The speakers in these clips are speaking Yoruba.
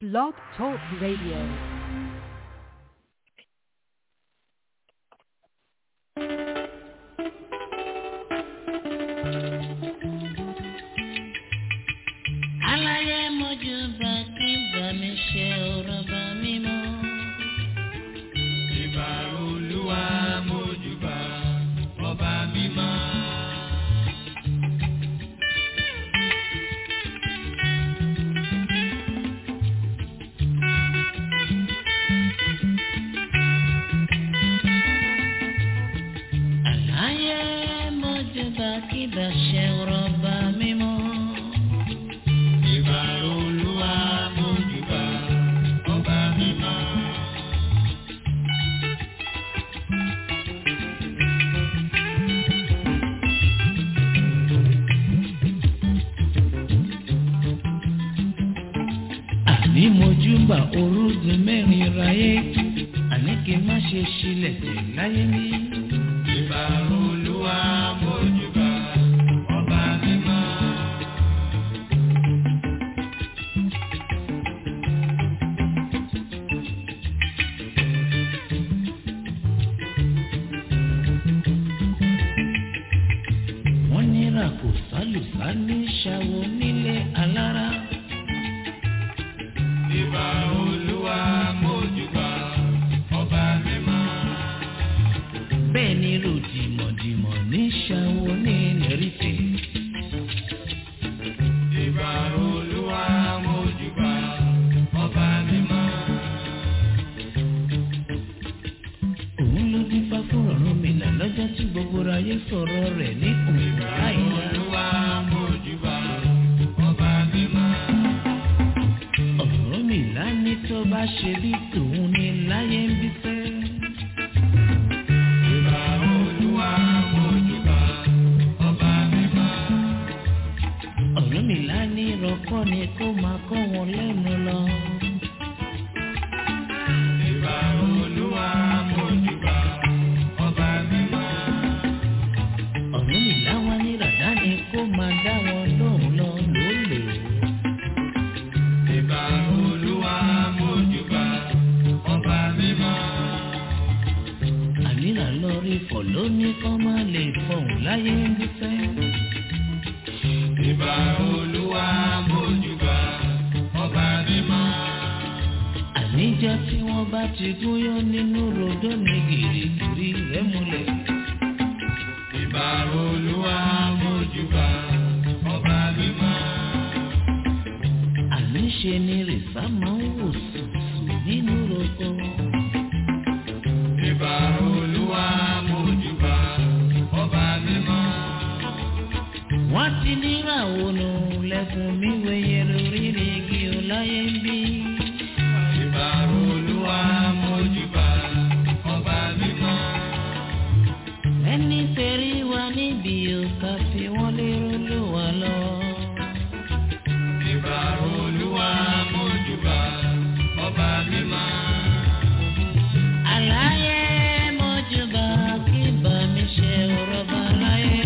Blog Talk Radio. aláyé mojú bá kí bá mi ṣe ọ̀rọ̀ bá mi mọ́. Ìbà olúwa mójúbà ọba mímọ́. aláyé mojú bá kí bá ṣe ọ̀rọ̀ bá mi mọ́. Ìbà olúwa mójúbà ọba mímọ́. àní mojú bá orúgun mẹ́rin ráyé àní kí n má ṣe ṣílẹ̀ tẹ̀ láyé mi. Ìbà olúwa mójúbà ọba mímọ́. wọ́n nira kò sálùsá ní ṣàwọ̀ nílé alára. Ìbà olúwa mójúbà ọba mímọ́. bẹ́ẹ̀ ni ròdìmọ̀dìmọ̀ ní ṣàwọ̀ ní lẹ́rìtẹ̀. Ìbà olúwa mójúbà ọba mímọ́. òun ló dín fá fún ọ̀run mi là lọ́jọ́ tí gbogbo ayé sọ̀rọ̀ rẹ̀ ní òun láìla. Olúwa mójúbà ọba mímọ́. ọ̀run mi là ní tó bá ṣe bí tòun ní láyé ń bí fẹ́. Ìbà olúwa mójúbà ọba mímọ́. ọ̀run mi là ní rọ́kọ́ ni kó máa kọ́ wọn lẹ́nu lọ. Ìbà olúwa mójúbà ọba mímọ́. ọ̀run mi là wá ní ràdá ni kó máa dá wọn lóhùn lọ lólè. Ìbà olúwa mójúbà ọba mímọ́. àníra lọ rí fọ̀ lóní kọ́ máa lè fọ̀hún láyé ń bí fẹ́. Ìbà olúwa mójúbà ọba mímọ́. àníjọ tí wọ́n bá ti gúnyán nínú rodó ní gìrìgìrì rẹ̀ múlẹ̀. Ìbà olúwa mójúbà ọba mímọ́. àníṣe ni rìsá máa ń wò sùsù nínú roko. Ìbà olúwa mójúbà ọba mímọ́. wọ́n ti níra ònà lẹ́kùn mi wẹ̀yẹ lórí ní igi ọláyé ń bí. Ìbà olúwa mójúbà ọba mímọ́. ẹni tẹ̀rí wa níbi òkà fi wọ́n lérò ló wà lọ. Ìbà olúwa mójúbà ọba mímọ́. àlàyé mọ́júbà kí bá mi ṣe ọ̀rọ̀ bá láyé.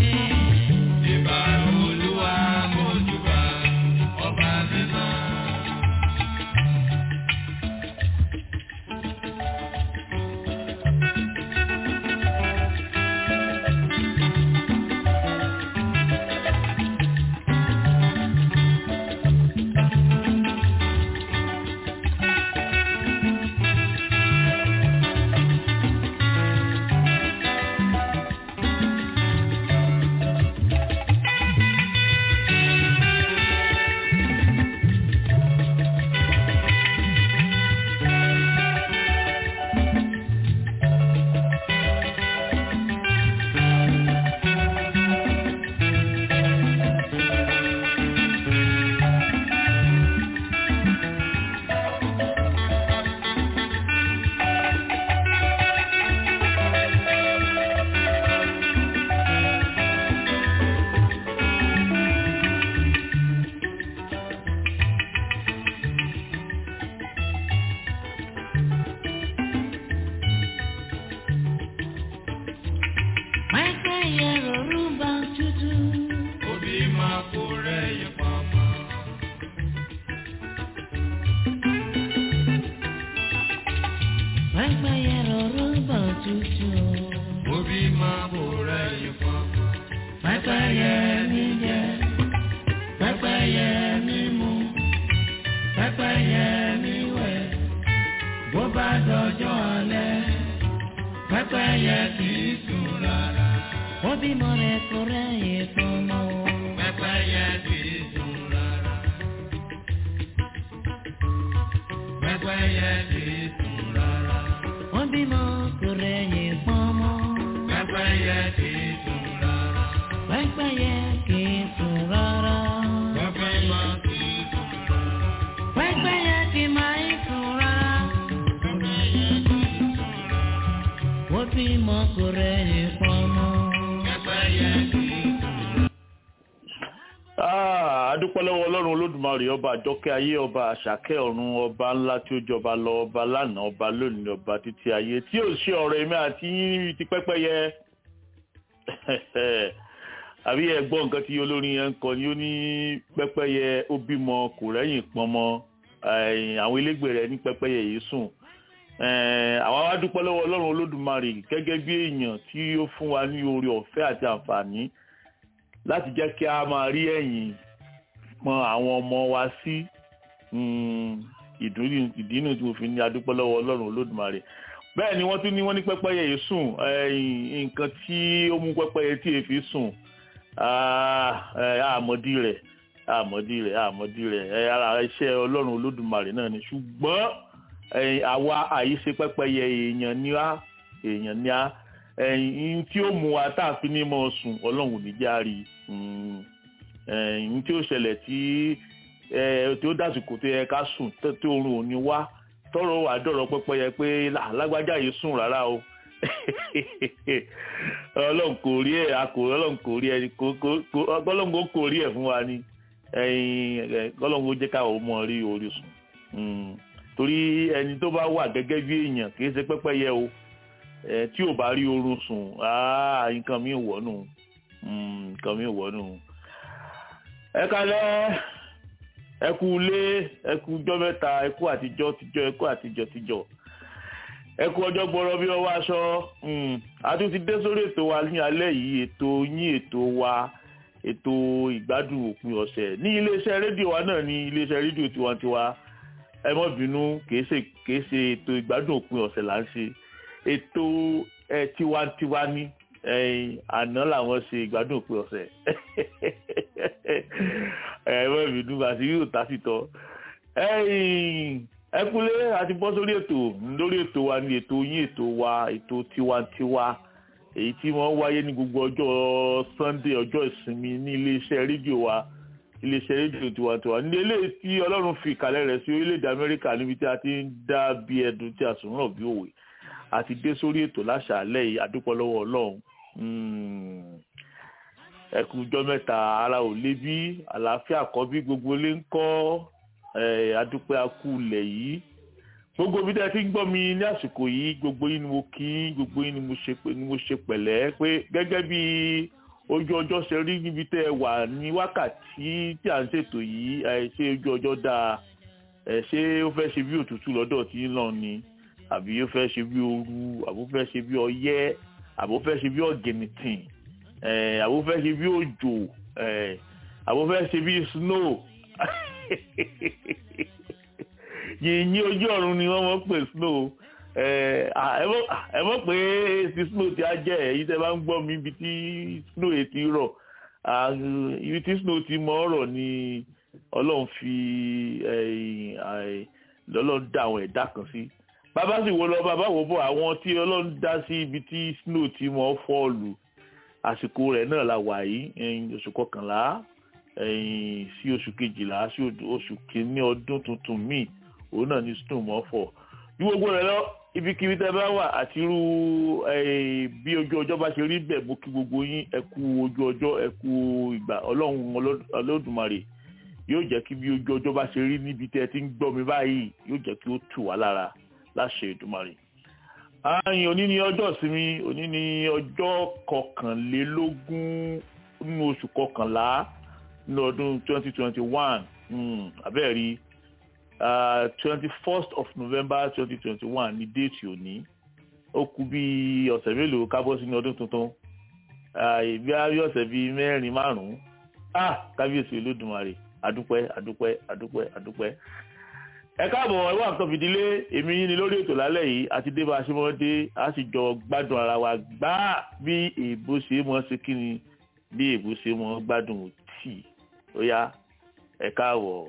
Ìbà olúwa mójúbà ọba mímọ́. pẹ́pẹ́yẹ rọrùn bọ̀ tútù. Obi máa bò rẹ̀ yìí fún. pẹ́pẹ́yẹ mi jẹ pẹ́pẹ́yẹ mi mu pẹ́pẹ́yẹ mi wẹ̀ bó bá dọjọ́ alẹ́ pẹ́pẹ́yẹ kì í sùn rárá. ó bímọ rẹ̀ kó rẹ́yìn fún mọ́. Pẹ́pẹ́yẹ kì í sùn rárá. Pẹ́pẹ́yẹ kì í sùn rárá. ó bímọ kó rẹ́yìn fún mọ́. Pẹ́pẹ́yẹ kì í sùn rárá. pẹ́pẹ́yẹ kì í sùn rárá. Pẹ́pẹ́yẹ kì í sùn rárá. pẹ́pẹ́yẹ kì máa ń sùn rárá. Pẹ́pẹ́yẹ kì í sùn rárá. ó bímọ kó rẹ́yìn fún mọ́. Pẹ́pẹ́yẹ kì í sùn rárá. Ah, adúpẹ́ lọ́wọ́ ọlọ́run olódùmarè ọba àjọkẹ́ ayé ọba àṣàkẹ́ ọ̀run ọba ńlá tí ó jọba lọ ọba lánàá ọba lónìí ọba títí ayé tí ó ṣe ọ̀rọ̀ èmi àti yín ti pẹ́pẹ́yẹ àbí ẹ gbọ́ nǹkan tí olórin yẹn ń kọ ni ó ní pẹ́pẹ́yẹ ó bímọ kò rẹ́yìn pọnmọ eh, àwọn ilégbè rẹ̀ ní pẹ́pẹ́yẹ yìí sùn Eh, àwa wá dúpẹ́ lọ́wọ́ ọlọ́run olódùmarè gẹ́gẹ́ bí èèyàn tí ó fún wa ní oore ọ̀fẹ́ àti àǹfààní láti jẹ́ kí a máa rí ẹ̀yìn pọn àwọn ọmọ wa sí ìdúrí- ìdínú tí mo fi ní adúpẹ́ lọ́wọ́ ọlọ́run olódùmarè bẹ́ẹ̀ ni wọ́n tún ní wọ́n ní pẹ́pẹ́yẹ yìí sùn ẹ̀yìn nǹkan tí ó mú pẹ́pẹ́yẹ tí èéfi sùn ah, eh, àmọ́dí rẹ̀ àmọ́dí rẹ̀ àmọ́dí rẹ̀ ẹ̀, ara iṣẹ́ ọlọ́run olódùmarè náà ni ṣùgbọ́n ẹ̀yìn àwa àyíṣe pẹ́pẹ́yẹ èèyàn ní á èèyàn ní á ẹ̀yìn tí ó mú wa tá a fi ní mọ́ sùn ọlọ́run ò ní járe ẹ̀yìn tí ó ṣẹlẹ̀ tí ẹ, tí ó dásìkò tó yẹ ká sùn tó tó oorun ò ní wá tọrọ wà dọ̀rọ̀ pẹ́pẹ́yẹ pé "Là, lágbájá yìí sùn rárá o ọlọ́run kò rí ẹ̀ akò ọlọ́run kò rí ẹ̀ kò kò kò ọlọ́run kò kò rí ẹ̀ fún wa ni ẹ̀yìn ẹ̀, ọlọ́run kò jẹ́ káwọn ọmọ rí orí sùn Mm. torí ẹni tó bá wà gẹ́gẹ́ bí èèyàn kì í ṣe pẹ́pẹ́yẹ o ẹ tí ò bá rí oorun sùn áá nǹkan mi wọ̀ nù Mm, nǹkan mi wọ̀ nù. ẹ kalẹ́ ẹ kú ilé ẹ kú ọjọ́ mẹ́ta ẹ kú àtijọ́ tijọ́ ẹ kú àtijọ́ tijọ́ ẹ kú ọjọ́ gbọ́rọ́ bí ọwọ́ aṣọ Mm, a tún ti dé sórí ètò wa ní alẹ́ yìí ètò yín ètò wa ètò ìgbádùn òpin ọ̀sẹ̀ ní iléeṣẹ́ rédíò wa náà ní iléeṣẹ́ rédíò tiwantiwa ẹ mọ́ bínú kìí ṣe kìí ṣe ètò ìgbádùn òpin ọ̀sẹ̀ là ń ṣe ètò ẹ tiwantiwa ní ẹ̀yìn àná làwọn ṣe ìgbádùn òpin ọ̀sẹ̀ ẹ mọ́ bínú àti yóò tásìtọ́ ẹ̀yìn ẹkúlé àti bọ́ sórí ètò lórí ètò wa ní ètò yín ètò wa ètò tiwantiwa èyí tí wọ́n wáyé ní gbogbo ọjọ́ Sunday ọjọ́ ìsinmi ní iléeṣẹ́ rédíò wa iléeṣẹ́ rédíò tiwantiwa ní eléyìí tí ọlọ́run fi ìkàlẹ̀ rẹ̀ sí orílẹ̀-èdè amẹ́ríkà níbi tí a ti ń dá bí ẹdun tí a sùn ràn bí òwe àti dé sórí ètò láṣàálẹ̀ yìí adúpọ̀ lọ́wọ́ ọlọ́run ẹ kú ọjọ́ mẹ́ta ara ò lé bí àlàáfíà kọ́ bí gbogbo ilé ń kọ́ ẹ, adúpẹ́ akú ilẹ̀ yìí gbogbo bí tẹ́ ti ń gbọ́ mi ní àsìkò yìí gbogbo yín ni mo kí gbogbo yín ni mo ṣe pé- ni mo ṣe pẹ̀lẹ́ pé gẹ́gẹ́ bí ojú ọjọ́ ṣe rí níbi tẹ́ ẹ wà ní wákàtí tí à ń ṣètò yìí ẹ, ṣé ojú ọjọ́ dáa ẹ, ṣé ó fẹ́ ṣe bí òtútù lọ́dọ̀ tí ń lọ ni àbí ó fẹ́ ṣe bí ooru àbó fẹ́ ṣe bí ọyẹ́ àbó fẹ́ ṣe bí ọ̀gẹ̀nìtìn ẹ, àbó fẹ́ ṣe bí òjò ẹ, àbó fẹ́ ṣe bí snow yìnyín ojú ọ̀run ni wọ́n mọ̀ pé snow ẹ à, ẹ mọ̀ ẹ mọ̀ pé ti snow ti á jẹ́ èyí tẹ́ bá ń gbọ́ mi ibi tí snow yẹn ti rọ̀ à, ibi tí snow ti mọ́ ọ̀rọ̀ ni ọlọ́run fi ẹ̀yìn, àì, lọ́lọ́run dá àwọn ẹ̀dá kan sí bàbá sì wo lọ bàbá wò bọ̀ àwọn tí ọlọ́run dá sí ibi tí snow ti mọ́ fọ́ọ̀lù àsìkò rẹ̀ náà la wà yìí ẹ̀yìn, oṣù kọkànlá ẹ̀yìn, sí oṣù kejìlá sí oṣù- oṣù kìíní ọdún tuntun míì òun náà ní snow mọ́ fọ́ bí gbogbo rẹ̀ lọ ibikíbi tẹ́ bá wà àti irú eh, bí ojú ọjọ́ bá ṣe rí bẹ́ẹ̀ mo kí gbogbo yín ẹ kú ojú ọjọ́ ẹ kú ìgbà ọlọ́run Olód- olódùmarè yóò jẹ́ kí bí ojú ọjọ́ bá ṣe rí níbi tẹ́ ẹ ti ń gbọ́ mi báyìí yóò jẹ́ kí ó tù wá lára láṣẹ Èdùmàrè. ààyìn òní ni ọjọ́ ìsinmi òní ni ọjọ́ kọkànlélógún nínú oṣù kọkànlá nínú ọdún twenty twenty one abẹ́ẹ̀ rí twenty first of november twenty twenty one ní déètì òní ó kù bí ọ̀sẹ̀ mélòó kábọ̀ sínú ọdún tuntun ìbí ayé ọ̀sẹ̀ bíi mẹ́rin márùn-ún ah kábíyèsí olódùmarè adúpẹ́ adúpẹ́ adúpẹ́ adúpẹ́ ẹ káàbọ̀ ẹ wà nǹkan fìdílé èmi yín ni lórí ètò lálẹ́ yìí àti dé bá a ṣe mọ́ dé a sì jọ gbádùn ara wa gbá bí èbó ṣe mọ́ ṣe kí ni bí èbó ṣe mọ́ gbádùn tíì ó yá ẹ káàbọ̀.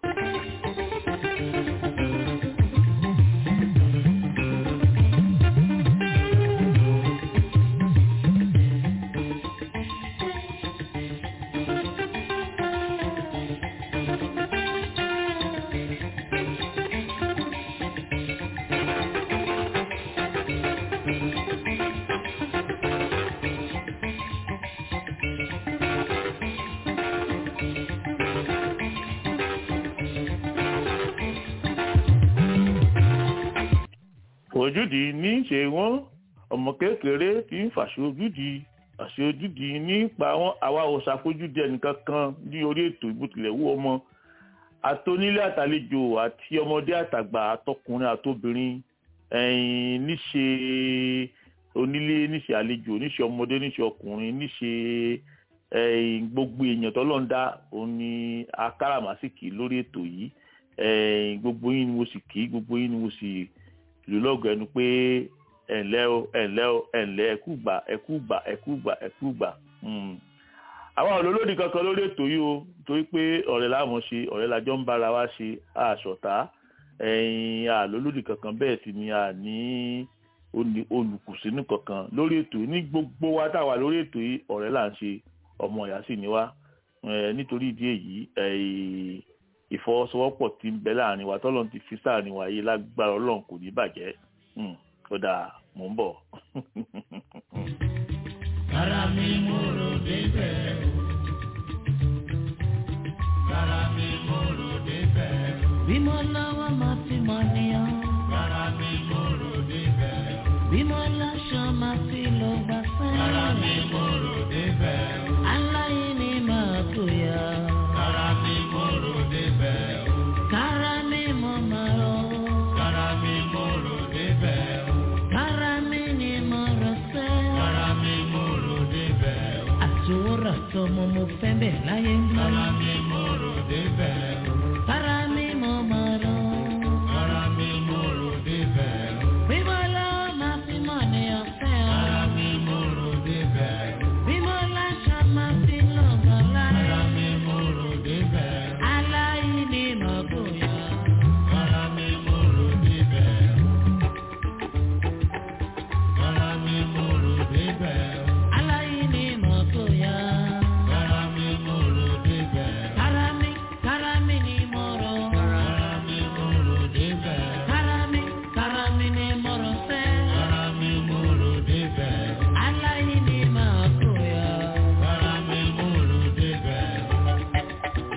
ojúdi ní í ṣe wọn ọmọ kékeré tí ń fàṣọ ojúdi àṣẹ ojúdi nípa wọn àwa ò ṣàfojúdi ẹnìkan kan ní orí ètò ìbùtìlẹ̀ wú ọmọ àtonílé àtàlejò àti ọmọdé àtàgbà àtọkùnrin àtobìnrin ẹ̀yìn níṣe onílé níṣe àlejò níṣe ọmọdé níṣe ọkùnrin níṣe ẹ̀yìn gbogbo èèyàn tọ́lọ́ńdá òun ni akáràmásìkì lórí ètò yìí ẹ̀yìn gbogbo yín ni mo sì kí gbogbo yín ni mo sì ìlú lọ́gọ̀ ẹnu pé ẹ̀ǹlẹ́ o ẹ̀ǹlẹ́ o ẹ̀ǹlẹ́ ẹ̀kú gbà ẹ̀kú gbà ẹ̀kú gbà ẹ̀kú gbà. àwọn olólòdì kankan lórí ètò yìí o torí pé ọ̀rẹ́ láwọn ṣe ọ̀rẹ́ lájọ́ ń bára wa ṣe àṣọ̀tá ẹ̀yìn àlólòdì kankan bẹ́ẹ̀ sì ni a ní olùkùsínú kankan lórí ètò yìí ní gbogbo wa táwa lórí ètò yìí ọ̀rẹ́ là ń ṣe ọmọ ìyá sì ni wá nítorí ìdí èyí ìfọwọ́sowọ́pọ̀ tí ń bẹ láàrin wa tọ́lọ́n ti fi sáàrin wa yìí lágbára ọlọ́run kò ní bàjẹ́ ó dáa mò ń bọ̀. Rárá mi mo rò débẹ̀ o. Rárá mi mo rò débẹ̀ o. bí mo lọ́wọ́ máa fi mọ̀ níyàn. Rárá mi mo rò débẹ̀ o. bí mo láṣọ máa fi lọ gbà Rárá sẹ́yìn. mi mo rò débẹ̀ o. aláìní máa tó yá. Rárá mi mo rò débẹ̀ o. kára mi mo máa rọ. Rárá mi mo rò débẹ̀ o. kára mi ni mo rọ sẹ́. Rárá mi mo rò débẹ̀ o. àtòwòrán tọmọ mo fẹ́ bẹ̀ láyé ń bá. Rárá mi mo rò débẹ̀ o. kára mi mo máa rọ. Rárá mi mo rò débẹ̀ o. bí mo lọ́wọ́ máa fi mọ̀ níyàn fẹ́ ọ. Rárá mi mo rò débẹ̀ o. bí mo láṣọ máa fi lọ gbà láyé. Rárá mi mo rò débẹ̀ o. aláìní máa bóyá. Rárá mi mo rò débẹ̀ o. Rárá mi mo rò débẹ̀ o. aláìní máa bóyá. Rárá mi mo rò débẹ̀ o. Karami, karami ni moro. Rárá mi mo rò débẹ̀ o. Karami, karami ni moro se. Rárá mi mo rò débẹ̀ o. Alayi ni makoya. Rárá mi mo rò débẹ̀ o.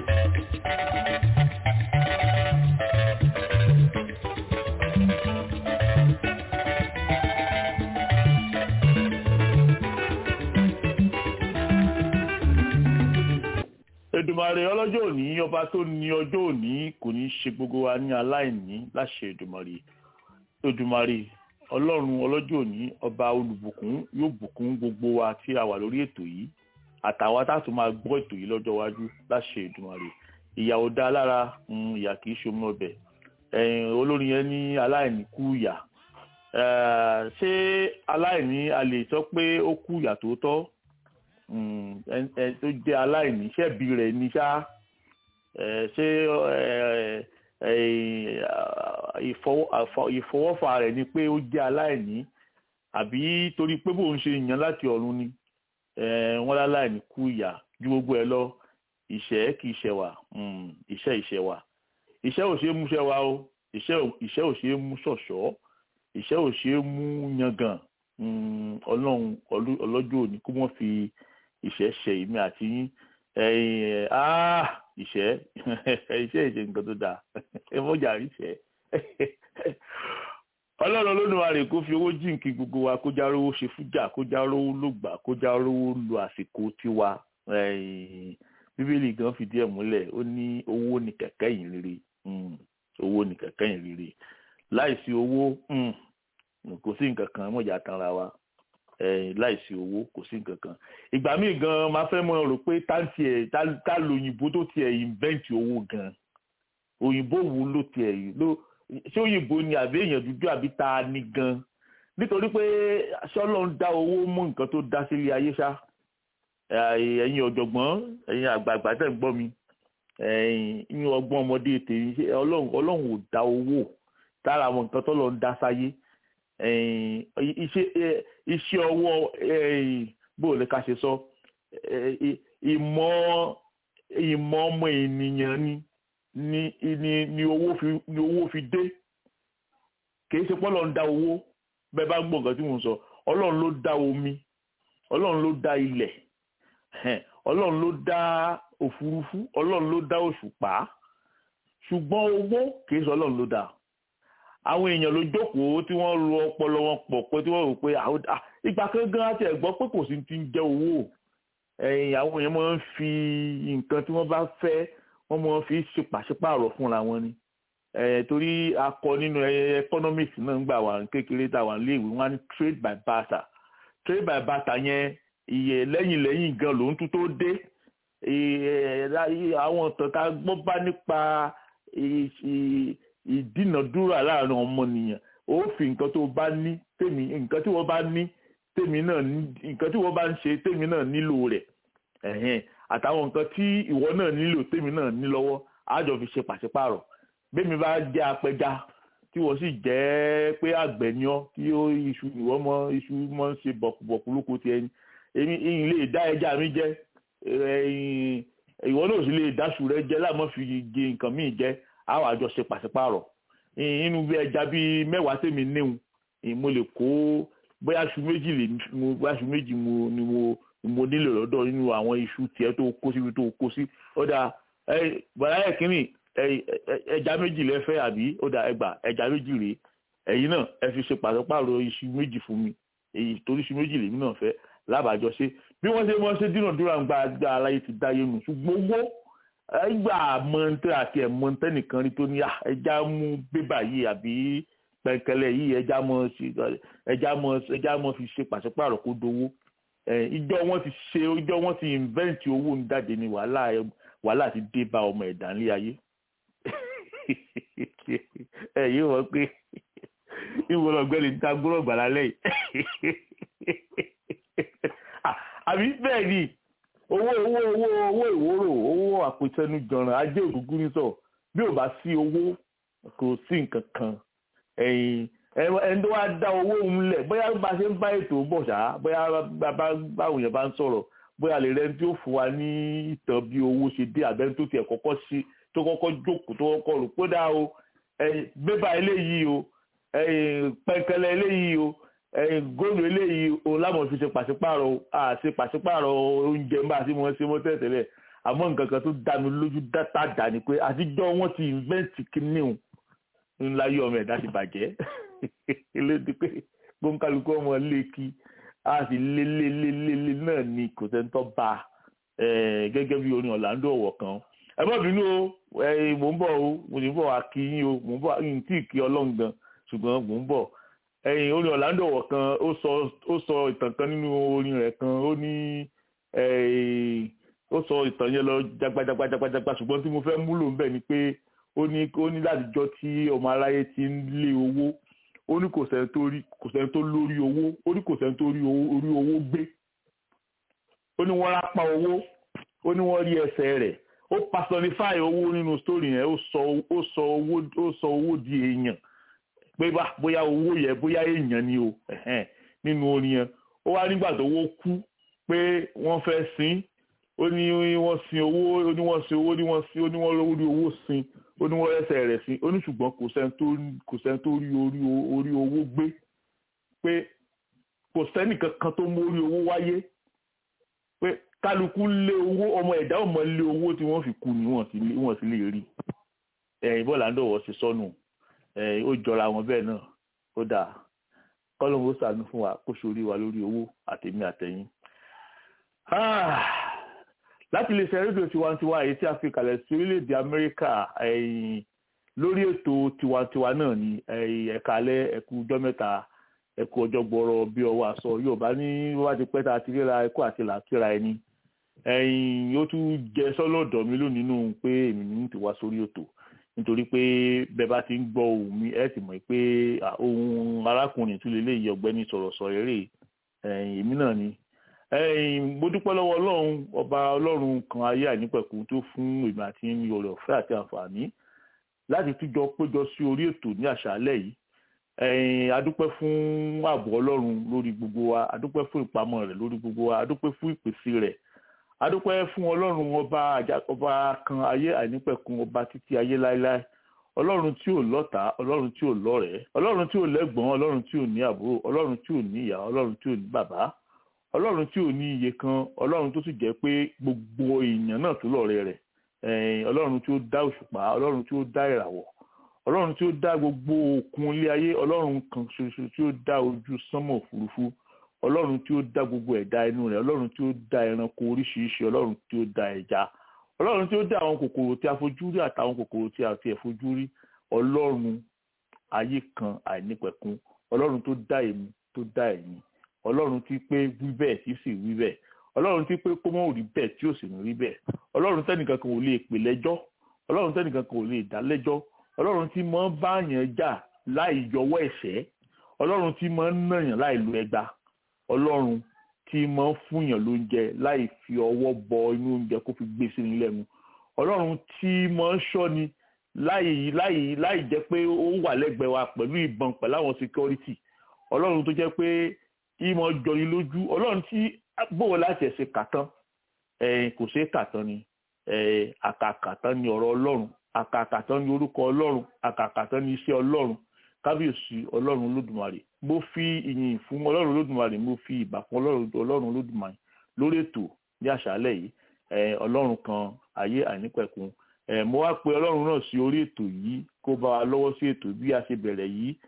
Èdùmàrè ọlọ́jọ́ òní ọba tó ní ọjọ́ òní kò ní ṣe gbogbo wa ní aláìní láṣẹ Èdùmàrè Èdùmàrè ọlọ́run ọlọ́jọ́ òní ọba olùbùkún yóò bùkún gbogbo wa tí a wà lórí ètò yìí àtàwa tá a tún máa gbọ́ ètò yìí lọ́jọ́ iwájú láṣẹ Èdùmàrè ìyà ò dá lára mm, ìyà kì í ṣe omi ọbẹ̀ ẹ̀yìn olórin yẹn ní aláìní kú ìyà Eh, ṣé aláìní a lè sọ pé ó kú ìyà tòótọ́ Mm, ẹn ẹn tó jẹ́ aláìní ṣẹ́bi rẹ̀ ní ṣá ẹ, ṣé ẹ, ẹ, ìfọwọ́- àfọ- ìfọwọ́fà rẹ̀ ni pé ó jẹ́ aláìní àbí torí pé bóun ṣe yàn láti ọ̀run ni ẹ, wọ́n láláìní kú ìyà ju gbogbo ẹ lọ ìṣẹ́ kì í ṣẹwà mm, ìṣẹ́ ìṣẹwà ìṣẹ́ ò ṣe é mú ṣẹwà o ìṣẹ́ ò- ìṣẹ́ ò ṣe é mú ṣọ̀ṣọ́ ìṣẹ́ ò ṣe é mú yangàn Mm, ọlọ́run ọlú- ọlọ́jọ́ òní kó wọ́n fi ìṣẹ́ ṣe ìmí àti yín ẹ̀yìn ẹ̀ áá ìṣẹ́ ìṣẹ́ ìṣe nǹkan tó dáa ẹ mọ́jà rí ìṣẹ́ ọlọ́run olódùmarè kó fi owó jíǹkì gbogbo wa kó já rówó ṣe fújà kó já rówó lògbà kó já rówó lo àsìkò tiwa ẹ̀yìn bíbélì gan fìdí ẹ̀ múlẹ̀ ó ní owó ní kẹ̀kẹ́ yìí rere Mm. owó ní kẹ̀kẹ́ yìí rere láìsí owó kò sí nǹkan kan mọ̀jà tanra wa láìsí owó kò sí nǹkan kan ìgbà míì gan máa fẹ́ mọ̀ rò pé táǹtì ẹ̀ tá lóyìnbó tó tiẹ̀ invent owó gan òyìnbó wo ló tiẹ̀ ló ṣé òyìnbó ni àbí èèyàn dúdú àbí ta ni gan nítorí pé sọ́lọ́ ń dá owó mú nǹkan tó dá sílé ayé ṣá ẹ̀yin ọ̀jọ̀gbọ́n ẹ̀yin àgbààgbà tẹ̀ ń gbọ́ mi ẹ̀yin ọgbọ́n ọmọdé tèmi ọlọ́run ò dá owó tára àwọn nǹkan tọ́lọ́ ń dá sáyé iṣẹ́ ọwọ́ bó lè ká ṣe sọ ìmọ̀ ìmọ̀ ọmọ ènìyàn ni ni ni ni owó fi ni owó fi dé kìí ṣe pọ́lọ́ ń dá owó bẹ́ẹ̀ bá gbọ́ nǹkan tí mò ń sọ ọlọ́run ló dá omi ọlọ́run ló dá ilẹ̀ ọlọ́run ló dá òfurufú ọlọ́run ló dá òṣùpá ṣùgbọ́n owó kìí ṣe ọlọ́run ló dá àwọn èèyàn ló jókòó tí wọ́n ro ọpọlọ wọn pọ̀ pé tí wọ́n rò pé ìgbà kan gan àti ẹ̀gbọ́n pé kò sí ti ń jẹ́ owó àwọn èèyàn máa ń fi nǹkan tí wọ́n bá fẹ́ wọ́n máa ń fi ṣe pàṣípààrọ̀ fúnra wọn ni torí akọ nínú economics náà ń gbà wà kékeré tá a wà léèwé wọn á ní trade by barter trade by barter yẹn iye lẹ́yìn lẹ́yìn gan ló ń tún tó dé àwọn ọ̀tọ̀ tá a gbọ́ bá nípa ìdínàdúrà láàrin ọmọnìyàn ó fi nǹkan tó bá ní tèmi nǹkan tí wọ́n bá ní tèmi náà nǹkan tí wọ́n bá ń ṣe tèmi náà nílò rẹ̀ àtàwọn nǹkan tí ìwọ náà nílò tèmi náà ní lọ́wọ́ àjọ fi ṣe pàṣípààrọ̀ bẹ́ẹ̀mi bá jẹ́ apẹja tí wọ́n sì jẹ́ pé àgbẹ̀ ni ọ́ tí ó iṣu ìwọ́ mọ́ iṣu mọ́ ń ṣe bọ̀kùbọ̀kù lóko ti ẹni èmi ìyìn lè dá ẹja mi jẹ ìwọ náà sì lè dáṣù rẹ jẹ láàmú fi gé nǹkan míì jẹ àwọn àjọ ṣe pàṣípààrọ̀ inú bí ẹja bíi mẹ́wàá tèmi níhun mo lè kó bóyá aṣù méjì lè mo bóyá aṣù méjì mo ni mo mo nílò lọ́dọ̀ nínú àwọn iṣu tiẹ̀ tó kó síbi tó kó sí ọ̀dà bọ̀dá ẹ̀ kínní ẹja méjì lẹ fẹ́ àbí ó dà ẹgbà ẹja méjì rèé ẹ̀yin náà ẹ fi ṣe pàṣípààrọ̀ iṣu méjì fún mi èyí torí iṣu méjì lèmi náà fẹ́ lábàájọ ṣe bí wọ́n ṣe wọ́n ṣe dínàdúrà ń gba àgbà aláyé ti dáyé nù ṣùgbọ́n owó ẹgbà mọ̀ntẹ́ àti ẹ̀mọ̀ntẹ́ nìkan rí tó ní ẹja mú bébà yìí àbí pẹ̀kẹ́lẹ́ yìí ẹja mọ̀ ẹja mọ̀ ẹja mọ̀ fi ṣe pàṣípààrọ̀ kó dowó ìjọ wọn ti ṣe ìjọ wọn ti invent owó ń jáde ní wàhálà wàhálà ti dé bá ọmọ ẹ̀dá ńlẹ̀ ayé ẹ yìí wọ́n pé ìwọ ọ̀gbẹ́ni ń ta gbọ́rọ̀ gbàlá lẹ́yìn àbí bẹ́ẹ̀ ni owó owó owó owó ìwúrò owó àpòtẹnujọ̀ràn ajé ògúngún ní sọ bí ò bá sí owó kò sí nǹkan kan ẹ̀yìn ẹni tó wá dá owó òun lẹ̀ bóyá bá a ṣe ń bá ètò bọ̀ ṣá bóyá báwo yẹn bá ń sọ̀rọ̀ bóyá lè rẹ́ni tí ó fún wa ní ìtàn bí owó ṣe dé àbẹ́ni tó tiẹ̀ kọ́kọ́ ṣe tó kọ́kọ́ jókòó tó kọ́kọ́ rò pé dá o bébà eléyìí o pẹ̀kẹ́lẹ́ eléyìí o góòlù eléyìí o láwọn fi ṣe pàṣípààrọ̀ o a ṣe pàṣípààrọ̀ oúnjẹ ń bá a ṣe mọ́ ṣe mọ́ tẹ̀tẹ̀lẹ̀ àmọ́ nǹkan kan tó dá mi lójú dáta dà ní pé àtijọ́ wọn ti invent kínní o ńlá yọ ọmọ ẹ̀dá ti bàjẹ́ eléyìí pé gbóǹkálukú ọmọ lé kí a sì lé lé lé lé lé náà ni kò sẹ́ńtọ́ bá gẹ́gẹ́ bí orin Orlando ọ̀wọ̀ kan ẹ má bínú o mò ń bọ̀ o mò ń bọ̀ akíyín o mò ń bọ̀ yìí tí ì kí ọlọ́run gan ṣùgbọ́n mò ń bọ̀ ẹ̀yìn orin Orlando ọ̀wọ̀ kan ó sọ ó sọ ìtàn kan nínú orin rẹ̀ kan ó ní ó sọ ìtàn yẹn lọ jagbajagbajagbajagba ṣùgbọ́n tí mo fẹ́ múlò ń bẹ̀ ni pé ó ní ó ní látijọ́ tí ọmọ aráyé ti ń lé owó ó ní kò sẹ́ni tó rí kò sẹ́ni tó lórí owó ó ní kò sẹ́ni tó rí orí owó gbé ó ní wọ́n rápá owó ó ní wọ́n rí ẹsẹ̀ rẹ̀ ó personify owó nínú story yẹn ó sọ ó sọ owó ó sọ owó di èèyàn pé bóyá owó yẹn bóyá èèyàn ni o nínú orin yẹn ó wá nígbà tó owó kú pé wọ́n fẹ́ sin ó ní wọ́n sin owó ó ní wọ́n sin owó ó ní wọ́n sin ó ní wọ́n lórí owó sin ó ní wọ́n rẹ́sẹ̀ rẹ̀ sin ó ní ṣùgbọ́n kò sẹ́ni tó kò sẹ́ni tó rí orí orí owó gbé pé kò sẹ́ni kankan tó mórí owó wáyé pé kálukú lé owó ọmọ ẹ̀dá ọmọ lé owó tí wọ́n fi kú ni wọ́n sì lè rí ẹ̀yìn bọ́ọ̀lù àńdọ̀wọ̀ ṣe sọnù ó jọra wọn bẹ́ẹ̀ náà ó dáa kọ́lọ́mù ó sànú fún wa kó sórí wa lórí owó àtẹ̀mí àtẹ̀yìn. láti lè ṣe rédíò tiwantiwa èyí tí a fi kalẹ̀ sí orílẹ̀-èdè amẹ́ríkà lórí ètò tiwantiwa náà ni ẹ̀kálẹ́ ẹ̀kú ọjọ́ mẹ́ta ẹ̀kú ọjọ́ gbọ́rọ̀ bí ọwọ́ aṣọ yorùbá ní wọ́n bá ti pẹ́ tá a ti ríra ẹ̀kú àti làákìra ẹni ẹ̀yìn ó tún jẹ sọ́lọ́dọ̀ mi lónìí nínú pé èmi ní ti wá sórí ètò nítorí pé bẹ́ẹ̀ bá ti ń gbọ́ ohùn mi ẹ̀ sì mọ̀ pé ohun arákùnrin tún lélẹ́yìí ọ̀gbẹ́ni sọ̀rọ̀sọ̀rọ̀ eré èmi náà ni mo dúpẹ́ lọ́wọ́ ọlọ́run ọba ọlọ́run kan ayé àìnípẹ̀kun tó fún èmi àti ní oore ọ̀fẹ́ àti àǹfààní láti túnjọ péjọ sí orí ètò ní àṣálẹ́ yìí adúpẹ́ fún ààbò ọlọ́run lórí gbogbo wa adúpẹ́ fún ìpamọ́ rẹ̀ lórí gbogbo wa adúpẹ́ fún ìpèsè rẹ̀ adúpẹ́ fún ọlọ́run ọba ọba kan ayé àìnípẹ̀kun ọba títí ayé láéláé ọlọ́run tí ò lọ́tà ọlọ́run tí ò lọ́rẹ̀ẹ́ ọlọ́run tí ò lẹ́gbọ̀n ọlọ́run tí ò ní àbúrò ọlọ́run tí ò ní ìyá ọlọ́run tí ò ní bàbá ọlọ́run tí ò ní iye kan ọlọ́run tó sì jẹ́ pé gbogbo èèyàn náà tó lọ́rẹ́ rẹ̀ ọlọ́run tí ó dá òṣùpá ọlọ́run tí ó dá ìràwọ̀ ọlọ́run tí ó dá gbogbo òkun ilé ayé ọlọ́run kan ṣoṣo tí ó dá ojú sánmọ̀ òfurufú ọlọ́run tí ó dá gbogbo ẹ̀dá inú rẹ̀ ọlọ́run tí ó dá ẹranko oríṣiríṣi ọlọ́run tí ó dá ẹja ọlọ́run tí ó dá àwọn kòkòrò tí a fojú rí àtàwọn kòkòrò tí a ti ẹ̀ fojú rí ọlọ́run ayé kan àìnípẹ̀kun ọlọ́run tó dá èmi tó dá ẹ̀yin ọlọ́run tí pé wí bẹ́ẹ̀ tí sì wí bẹ́ẹ̀ ọlọ́run tí pé kó mọ́ rí bẹ́ẹ̀ tí ò sì ní rí bẹ́ẹ̀ ọlọ́run tẹ́nìkan kan ò lè pè lẹ́jọ́ ọlọ́run tẹ́nìkan kan ò lè dá lẹ́jọ́ ọlọ́run tí mọ́ bá yàn jà láì yọwọ́ ẹ̀ṣẹ́ ọlọ́run tí mọ́ nàyàn láì lo ẹgba ọlọ́run tí mọ́ fúnyàn lóúnjẹ láì fi ọwọ́ bọ inú oúnjẹ kó fi gbé sínú lẹ́nu ọlọ́run tí mọ́ ṣọ́ni láì láì láì jẹ́ pé ó wà lẹ́gbẹ̀ẹ́ wa pẹ̀lú ìbọn pẹ̀lú àwọn security ọlọ́run tó jẹ́ pé ìmọ̀ jọni lójú ọlọ́run tí bóò láti ẹ̀sìn kàtán kò ṣeé kàtán ni àkàkàtán ni ọ̀rọ̀ ọlọ́run àkàkàtán ni orúkọ ọlọ́run àkàkàtán ni iṣẹ́ ọlọ́run kábíyèsí ọlọ́run olódùmarè mo fi ìyìn fún ọlọ́run olódùmarè mo fi ìbà fún ọlọ́run olódùmarè lórí ètò ní àṣálẹ́ yìí ọlọ́run kan ayé àìnípẹ̀kun mo wá pe ọlọ́run náà sí orí ètò yìí kó bá wa lọ́wọ́ sí ètò bí a ṣe bẹ̀rẹ̀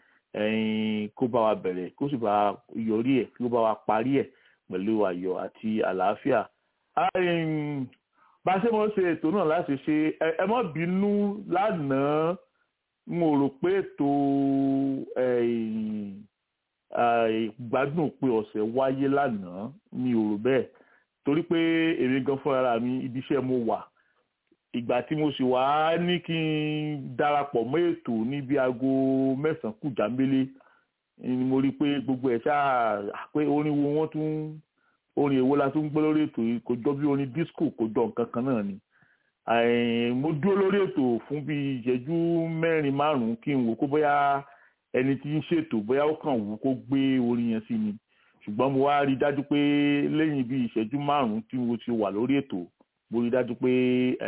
yìí kó bá wa bẹ̀rẹ̀ kó sì bá wa yọrí ẹ̀ kó bá wa parí ẹ̀ pẹ̀lú ayọ̀ àti àlàáfíà. bá a ṣe mọ̀ ṣe ètò náà láti ṣe ẹ má bínú lánàá mo rò pé ètò gbádùn òpin ọ̀sẹ̀ wáyé lánàá mi ò rò bẹ́ẹ̀ torí pé èmi gan fúnra mi ibi iṣẹ́ mo wà ìgbà tí mo sì wá ní kí n darapọ̀ mọ́ ètò níbi aago mẹ́sàn-án kù jámbélé ni mo rí i pé gbogbo ẹ̀ ṣáà pé orin wo wọ́n tún orin èwo la tún gbọ́ lórí ètò yìí kò jọ bí orin disco kò jọ nǹkan kan náà ni mo dúró lórí ètò fún bí ìṣẹ́jú mẹ́rin márùn-ún kí n wò kó bóyá ẹni tí ń ṣètò bóyá ó kàn wù kó gbé orin yẹn sí ni ṣùgbọ́n mo wá rí i dájú pé lẹ́yìn bí ìṣẹ́jú márùn-ún tí mo ti wà lórí ètò mo rí i dájú pé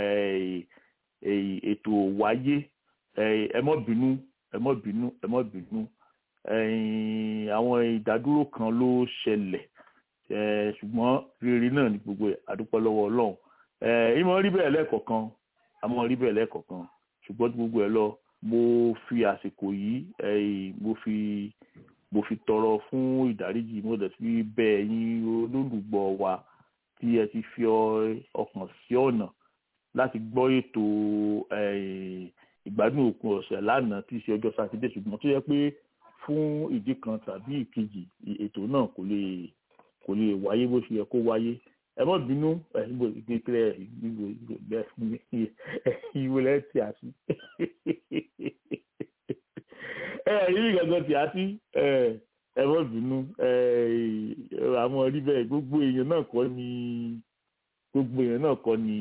ètò wáyé ẹ mọ́ bínú ẹ mọ́ bínú ẹ mọ́ bínú àwọn ìdádúró kan ló ṣẹlẹ̀ ṣùgbọ́n rere náà ní gbogbo ẹ̀ àdúpọ̀ lọ́wọ́ ọlọ́run ìmọ̀ rí bẹ́ẹ̀ lẹ́ẹ̀kọ̀kan àmọ́ rí bẹ́ẹ̀ lẹ́ẹ̀kọ̀kan ṣùgbọ́n gbogbo ẹ̀ lọ mo fi àsìkò yìí mo fi mo fi tọrọ fún ìdáríjì mo dẹ̀ fi bẹ̀ ẹ̀yin olólùgbọ́ wa tí ẹ ti fi ọkàn sí ọ̀nà láti gbọ́ ètò ìgbádùn òpin ọ̀sẹ̀ lánàá tí í ṣe ọjọ́ sátidé ṣùgbọ́n tó yẹ pé fún ìdí kan tàbí ìkejì ètò náà kò lè kò lè wáyé bó ṣe yẹ kó wáyé ẹ mọ bínú ẹ ìgbò ìgbésẹ ìgbò ìgbò ìwò lẹ tí a sí ẹ yìí gangan tí a sí ẹ mọ bínú àmọ́ rí bẹ́ẹ̀ gbogbo èèyàn náà kọ́ ni gbogbo èèyàn náà kọ́ ni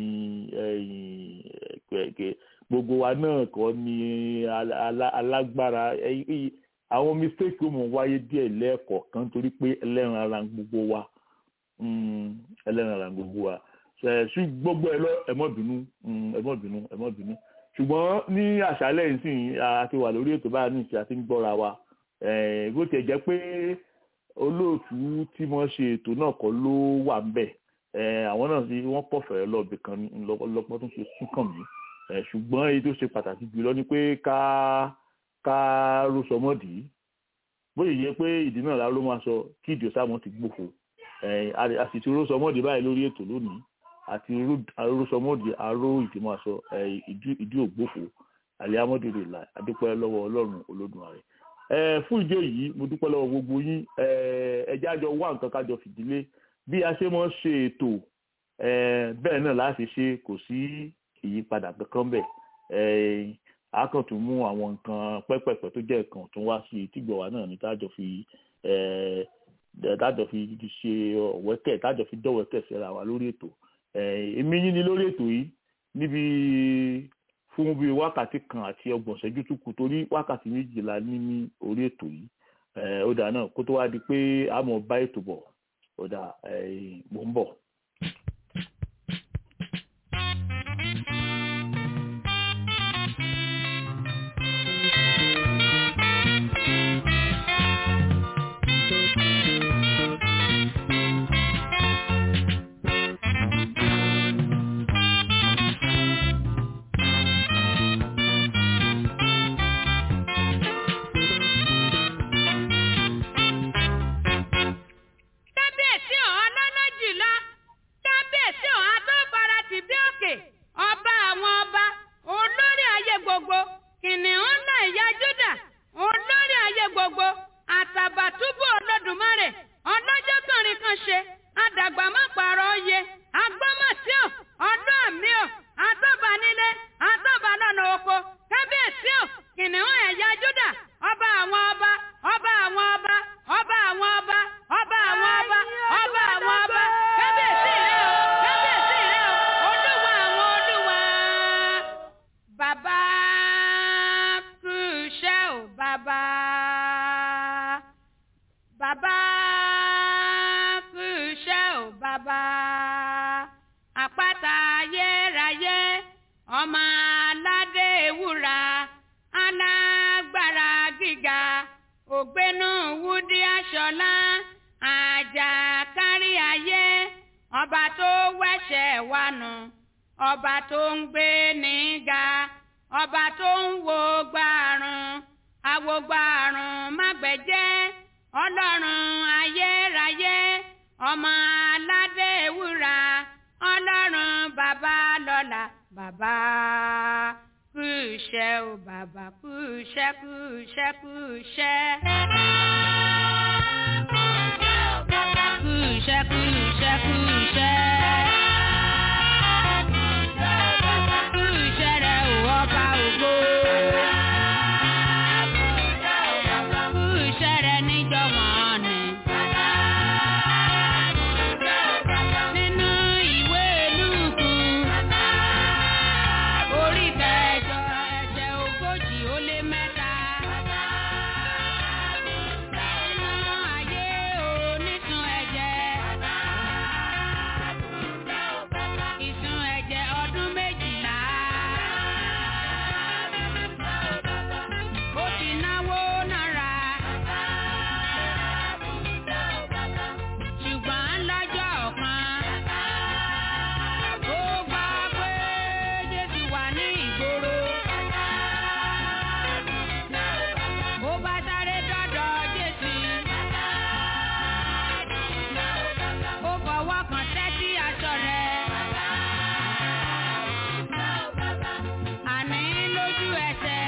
gbogbo wa náà kọ́ ni alágbára àwọn mistake ó mọ̀ wáyé díẹ̀ lẹ́ẹ̀kọ̀ọ̀kan torí pé ẹlẹ́ran ara gbogbo wa ẹlẹ́ran ara gbogbo wa ṣù gbogbo ẹ lọ ẹ má bínú ẹ má bínú ẹ má bínú ṣùgbọ́n ní àṣálẹ́ ìsìn a ti wà lórí ètò báyìí ní ìṣe àti ń gbọ́ra wa bó tiẹ̀ jẹ́ pé olóòtú tí wọ́n ṣe ètò náà kọ́ ló wà ń bẹ̀ àwọn náà sì wọ́n pọ̀ fẹ́rẹ́ lọ́ọ̀bì kan lọ́pọ̀ tó ṣe súnkàn mí ṣùgbọ́n èyí tó ṣe pàtàkì jùlọ ni pé ká ká ló sọmọdì bóyá yẹ pé ìdí náà la ló máa sọ kí ìdí ọ̀sàmọ́ ti gbòfò àsìtì ló sọmọdì báyìí lórí ètò lónìí àti ló sọmọdì aró ìdí máa sọ ìdí ògbòfò alihamudulilayi adúpẹ́ lọ́wọ́ ọlọ́run olódùmarè ẹ fún ìdí èyí mo dúpẹ́ lọ́wọ́ gbogbo yín ẹ ẹjẹ́ àjọ wá nǹkan kájọ fìdílé bí a ṣe mọ́ ṣe ètò ẹ bẹ́ẹ̀ náà láti ṣe kò sí ìyípadà kankan bẹ̀ ẹ a kàn tún mú àwọn nǹkan pẹ́pẹ̀pẹ́ tó jẹ́ nǹkan tó wá sí tìgbọ̀wá náà ní tájọ fi ẹ tájọ fi ṣe ọ̀wẹ́kẹ̀ tájọ fi dọ̀wẹ́kẹ̀ síra wa lórí ètò ẹ èmi yín ni lórí ètò yìí níbi fún bíi wákàtí kan àti ọgbọ̀n ṣẹ́jú tó kù torí wákàtí méjìlá ní ní orí ètò yìí ó dà náà kó tó wá di pé a mọ̀ bá ètò bọ̀ ó dà mò ń bọ̀. kábíyèsí ọ̀hún lọ́lọ́jìlá kábíyèsí ọ̀hún adóbara ti bí òkè ọba àwọn ọba olórí ayé gbogbo kìnìún ńlá ìyá júdà olórí ayé gbogbo àtàbàtúbù olódùmarè ọlọ́jọ́ kànrin kan ṣe àdàgbà má pààrọ̀ oyè agbọ́mọ̀síọ̀ ọdún àmì ọ̀ àtọ́banilé àtọ́balọ́nà oko kábíyèsí ọ̀ kìnìún ẹ̀yà júdà ọba àwọn ọba ọba àwọn ọba ọba àwọn ọba ọba àwọn ọba ọba àwọn ọba kábíyèsí rẹ o kábíyèsí rẹ o olúwa àwọn olúwa. bàbá kú iṣẹ́ o bàbá bàbá kú iṣẹ́ o bàbá àpáta ayérayé ọmọ aládé ewúra alágbára gíga ògbénú wúdí aṣọlá àjà kárí ayé ọba tó wẹ̀ṣẹ̀ wa nù ọba tó ń gbé níga ọba tó ń wo gbàrún awogbàrún mágbẹ̀jẹ́ ọlọ́run ayérayé ọmọ aládé ewúra ọlọ́run bàbá lọ́la bàbá kú iṣẹ́ o bàbá kú iṣẹ́ kú iṣẹ́ kú iṣẹ́. Kú iṣẹ́ kú iṣẹ́ kú iṣẹ́. Kú iṣẹ́ rẹ̀ ò ọba ògo. Kú iṣẹ́ rẹ̀ níjọ̀wọ́n ni. Nínú ìwé Lúùkù orí kẹjọ ẹsẹ̀ ogójì ó lé mẹ́ta. Nínú ayé onísun ẹ̀jẹ̀. Ìsun ẹ̀jẹ̀ ọdún méjìlá. Ó ti náwó náírà. Ṣùgbọ́n lọ́jọ́ kan. Ó gbà pé Jésù wà ní ìgboro. Ó bá sáré dọ́dọ̀ Jésù. Ó fọwọ́ kan tẹ́tí aṣọ rẹ̀. Àní lójú ẹsẹ̀.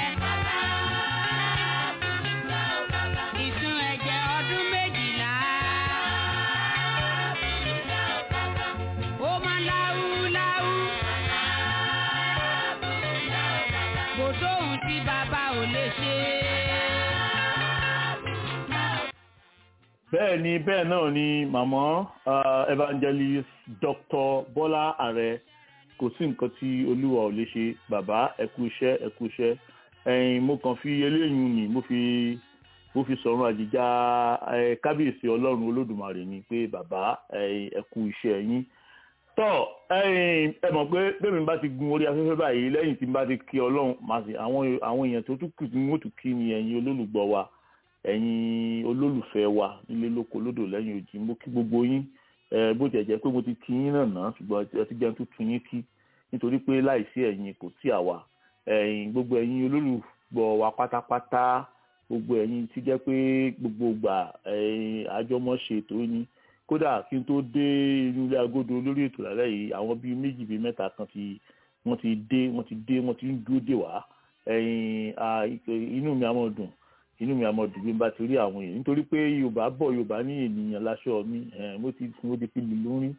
Ìsun ẹ̀jẹ̀ ọdún méjìlá. Ó máa láwú láwú. Kò sóhun tí bàbá ò lè ṣe. bẹ́ẹ̀ ni bẹ́ẹ̀ náà ni màmá uh, evangelist dr bọ́lá ààrẹ kò sí nǹkan tí olúwa ò lè ṣe bàbá ẹ̀kú iṣẹ́ ẹ̀kú iṣẹ́ ẹ̀yin mo kàn fi eléyìí ni mo fi mo fi sọ̀rọ̀ àjíjà ẹ̀ kábíyèsí ọlọ́run olódùmarè ni pé bàbá ẹ̀yin ẹ̀kú iṣẹ́ yín tọ́ ẹ̀yin ẹ mọ̀ pé bẹ́ẹ̀ mi bá ti gun orí afẹ́fẹ́ báyìí lẹ́yìn tí n bá ti kí ọlọ́run màá sì àwọn àwọn èèyàn tó tún kù tí wọ́n tún kí ni ẹ̀yin olólùgbọ́ wa ẹ̀yin olólùfẹ́ wa nílé lóko lódò lẹ́yìn òjì mo kí gbogbo yín ẹ bó tiẹ̀ jẹ́ pé mo ti kí yín náà ná ṣùgbọ́n ẹ ti jẹun tó tún yín kí nítorí pé láìsí ẹ̀yin kò tí àwa ẹ̀yin gbogbo ẹ̀yin olólùgbọ́ wa pátápátá gbogbo ẹ̀yin ti jẹ́ pé gbogbo ìgbà ẹ̀yin àjọmọ̀ṣe tó ní kódà kí n tó dé inú ilé agodo lórí ètò lálẹ́ yìí àwọn bíi méjì bíi mẹ́ta kan ti wọ́n ti dé wọ́n ti dé wọ́n ti ń dúró dè wá ẹ̀yin à, ìpè- inú mi á mọ̀ dùn inú mi á mọ̀ dùn bí n bá ti rí àwọn èèyàn nítorí pé yorùbá bọ̀ yorùbá ní ènìyàn láṣọ mi ẹ̀, mo ti mo ti fi lù lórí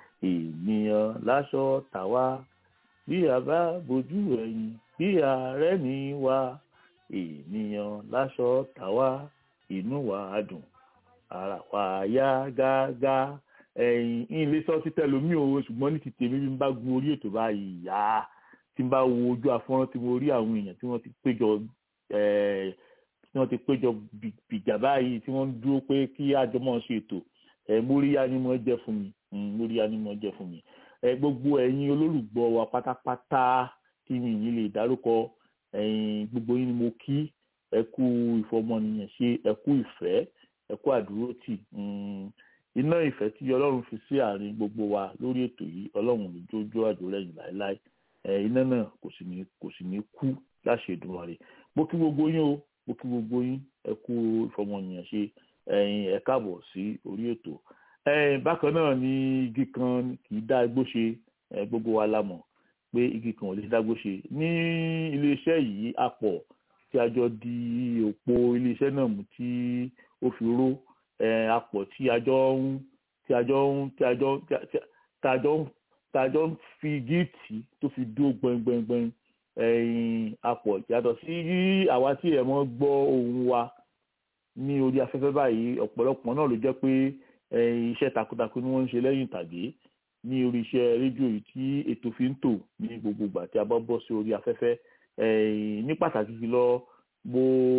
ènìyàn láṣọ tàwa bí a bá bojú ẹ̀yìn bí ààrẹ mi wá ènìyàn láṣọ tàwa inú wa á dùn ara wa yá gágá ẹ̀yìn ilé sọ títẹ lómi o ṣùgbọ́n ní ti tèmi bí n bá gun orí ètò báyìí yá tí n bá wo ojú afọ́nrán tí mo rí àwọn èèyàn tí wọ́n ti péjọ eh, tí wọ́n ti péjọ bì- bìjà báyìí tí wọ́n ń dúró pé kí àjọmọ̀ ṣe ètò ẹ̀ móríyá ni mo jẹ́ fún mi Mm, móríyá ni mo jẹ́ fún mi ẹ gbogbo ẹ̀yin olólùgbọ́ wa pátápátá tí mi yìí lè dárúkọ ẹ̀yin gbogbo yín ni mo kí ẹ kú ìfọmọnìyàn ṣe ẹ kú ìfẹ́ ẹ kú àdúrótì Mm, iná ìfẹ́ tí ọlọ́run fi sí àárín gbogbo wa lórí ètò yìí ọlọ́run ní jójó àjò lẹ́yìn láéláé ẹ iná náà kò sì ní kò sì ní kú láṣẹ Èdùmàrè mo kí gbogbo yín o mo kí gbogbo yín ẹ kú ìfọmọnìyàn ṣe ẹ̀yin ẹ káàbọ̀ sí orí ètò ẹ̀yin bákan náà ni igi kan kì í dá igbó ṣe ẹ, gbogbo wa la mọ̀ pé igi kan ò lè dágbó ṣe ní iléeṣẹ́ yìí àpọ̀ tí a jọ di òpó iléeṣẹ́ náà mú tí ó fi ró ẹ, àpọ̀ tí a jọ ń tí a jọ ń tí a jọ tí a- tí a- tí a jọ ń tí a jọ ń fi géètì tó fi dúró gbẹngbẹngbẹng ẹ̀yìn àpọ̀ yàtọ̀ sí àwa tí ẹ̀ mọ́ gbọ́ ohùn wa ní orí afẹ́fẹ́ báyìí ọ̀pọ̀lọpọ̀ náà ló jẹ́ pé ẹ̀yìn iṣẹ́ takuntakun ni wọ́n ń ṣe lẹ́yìn ìtàgé ní orí iṣẹ́ rédíò yìí tí ètò fi ń tò ní gbogbo ìgbà tí a bá bọ́ sí orí afẹ́fẹ́ ẹ̀yìn ní pàtàkì jùlọ mo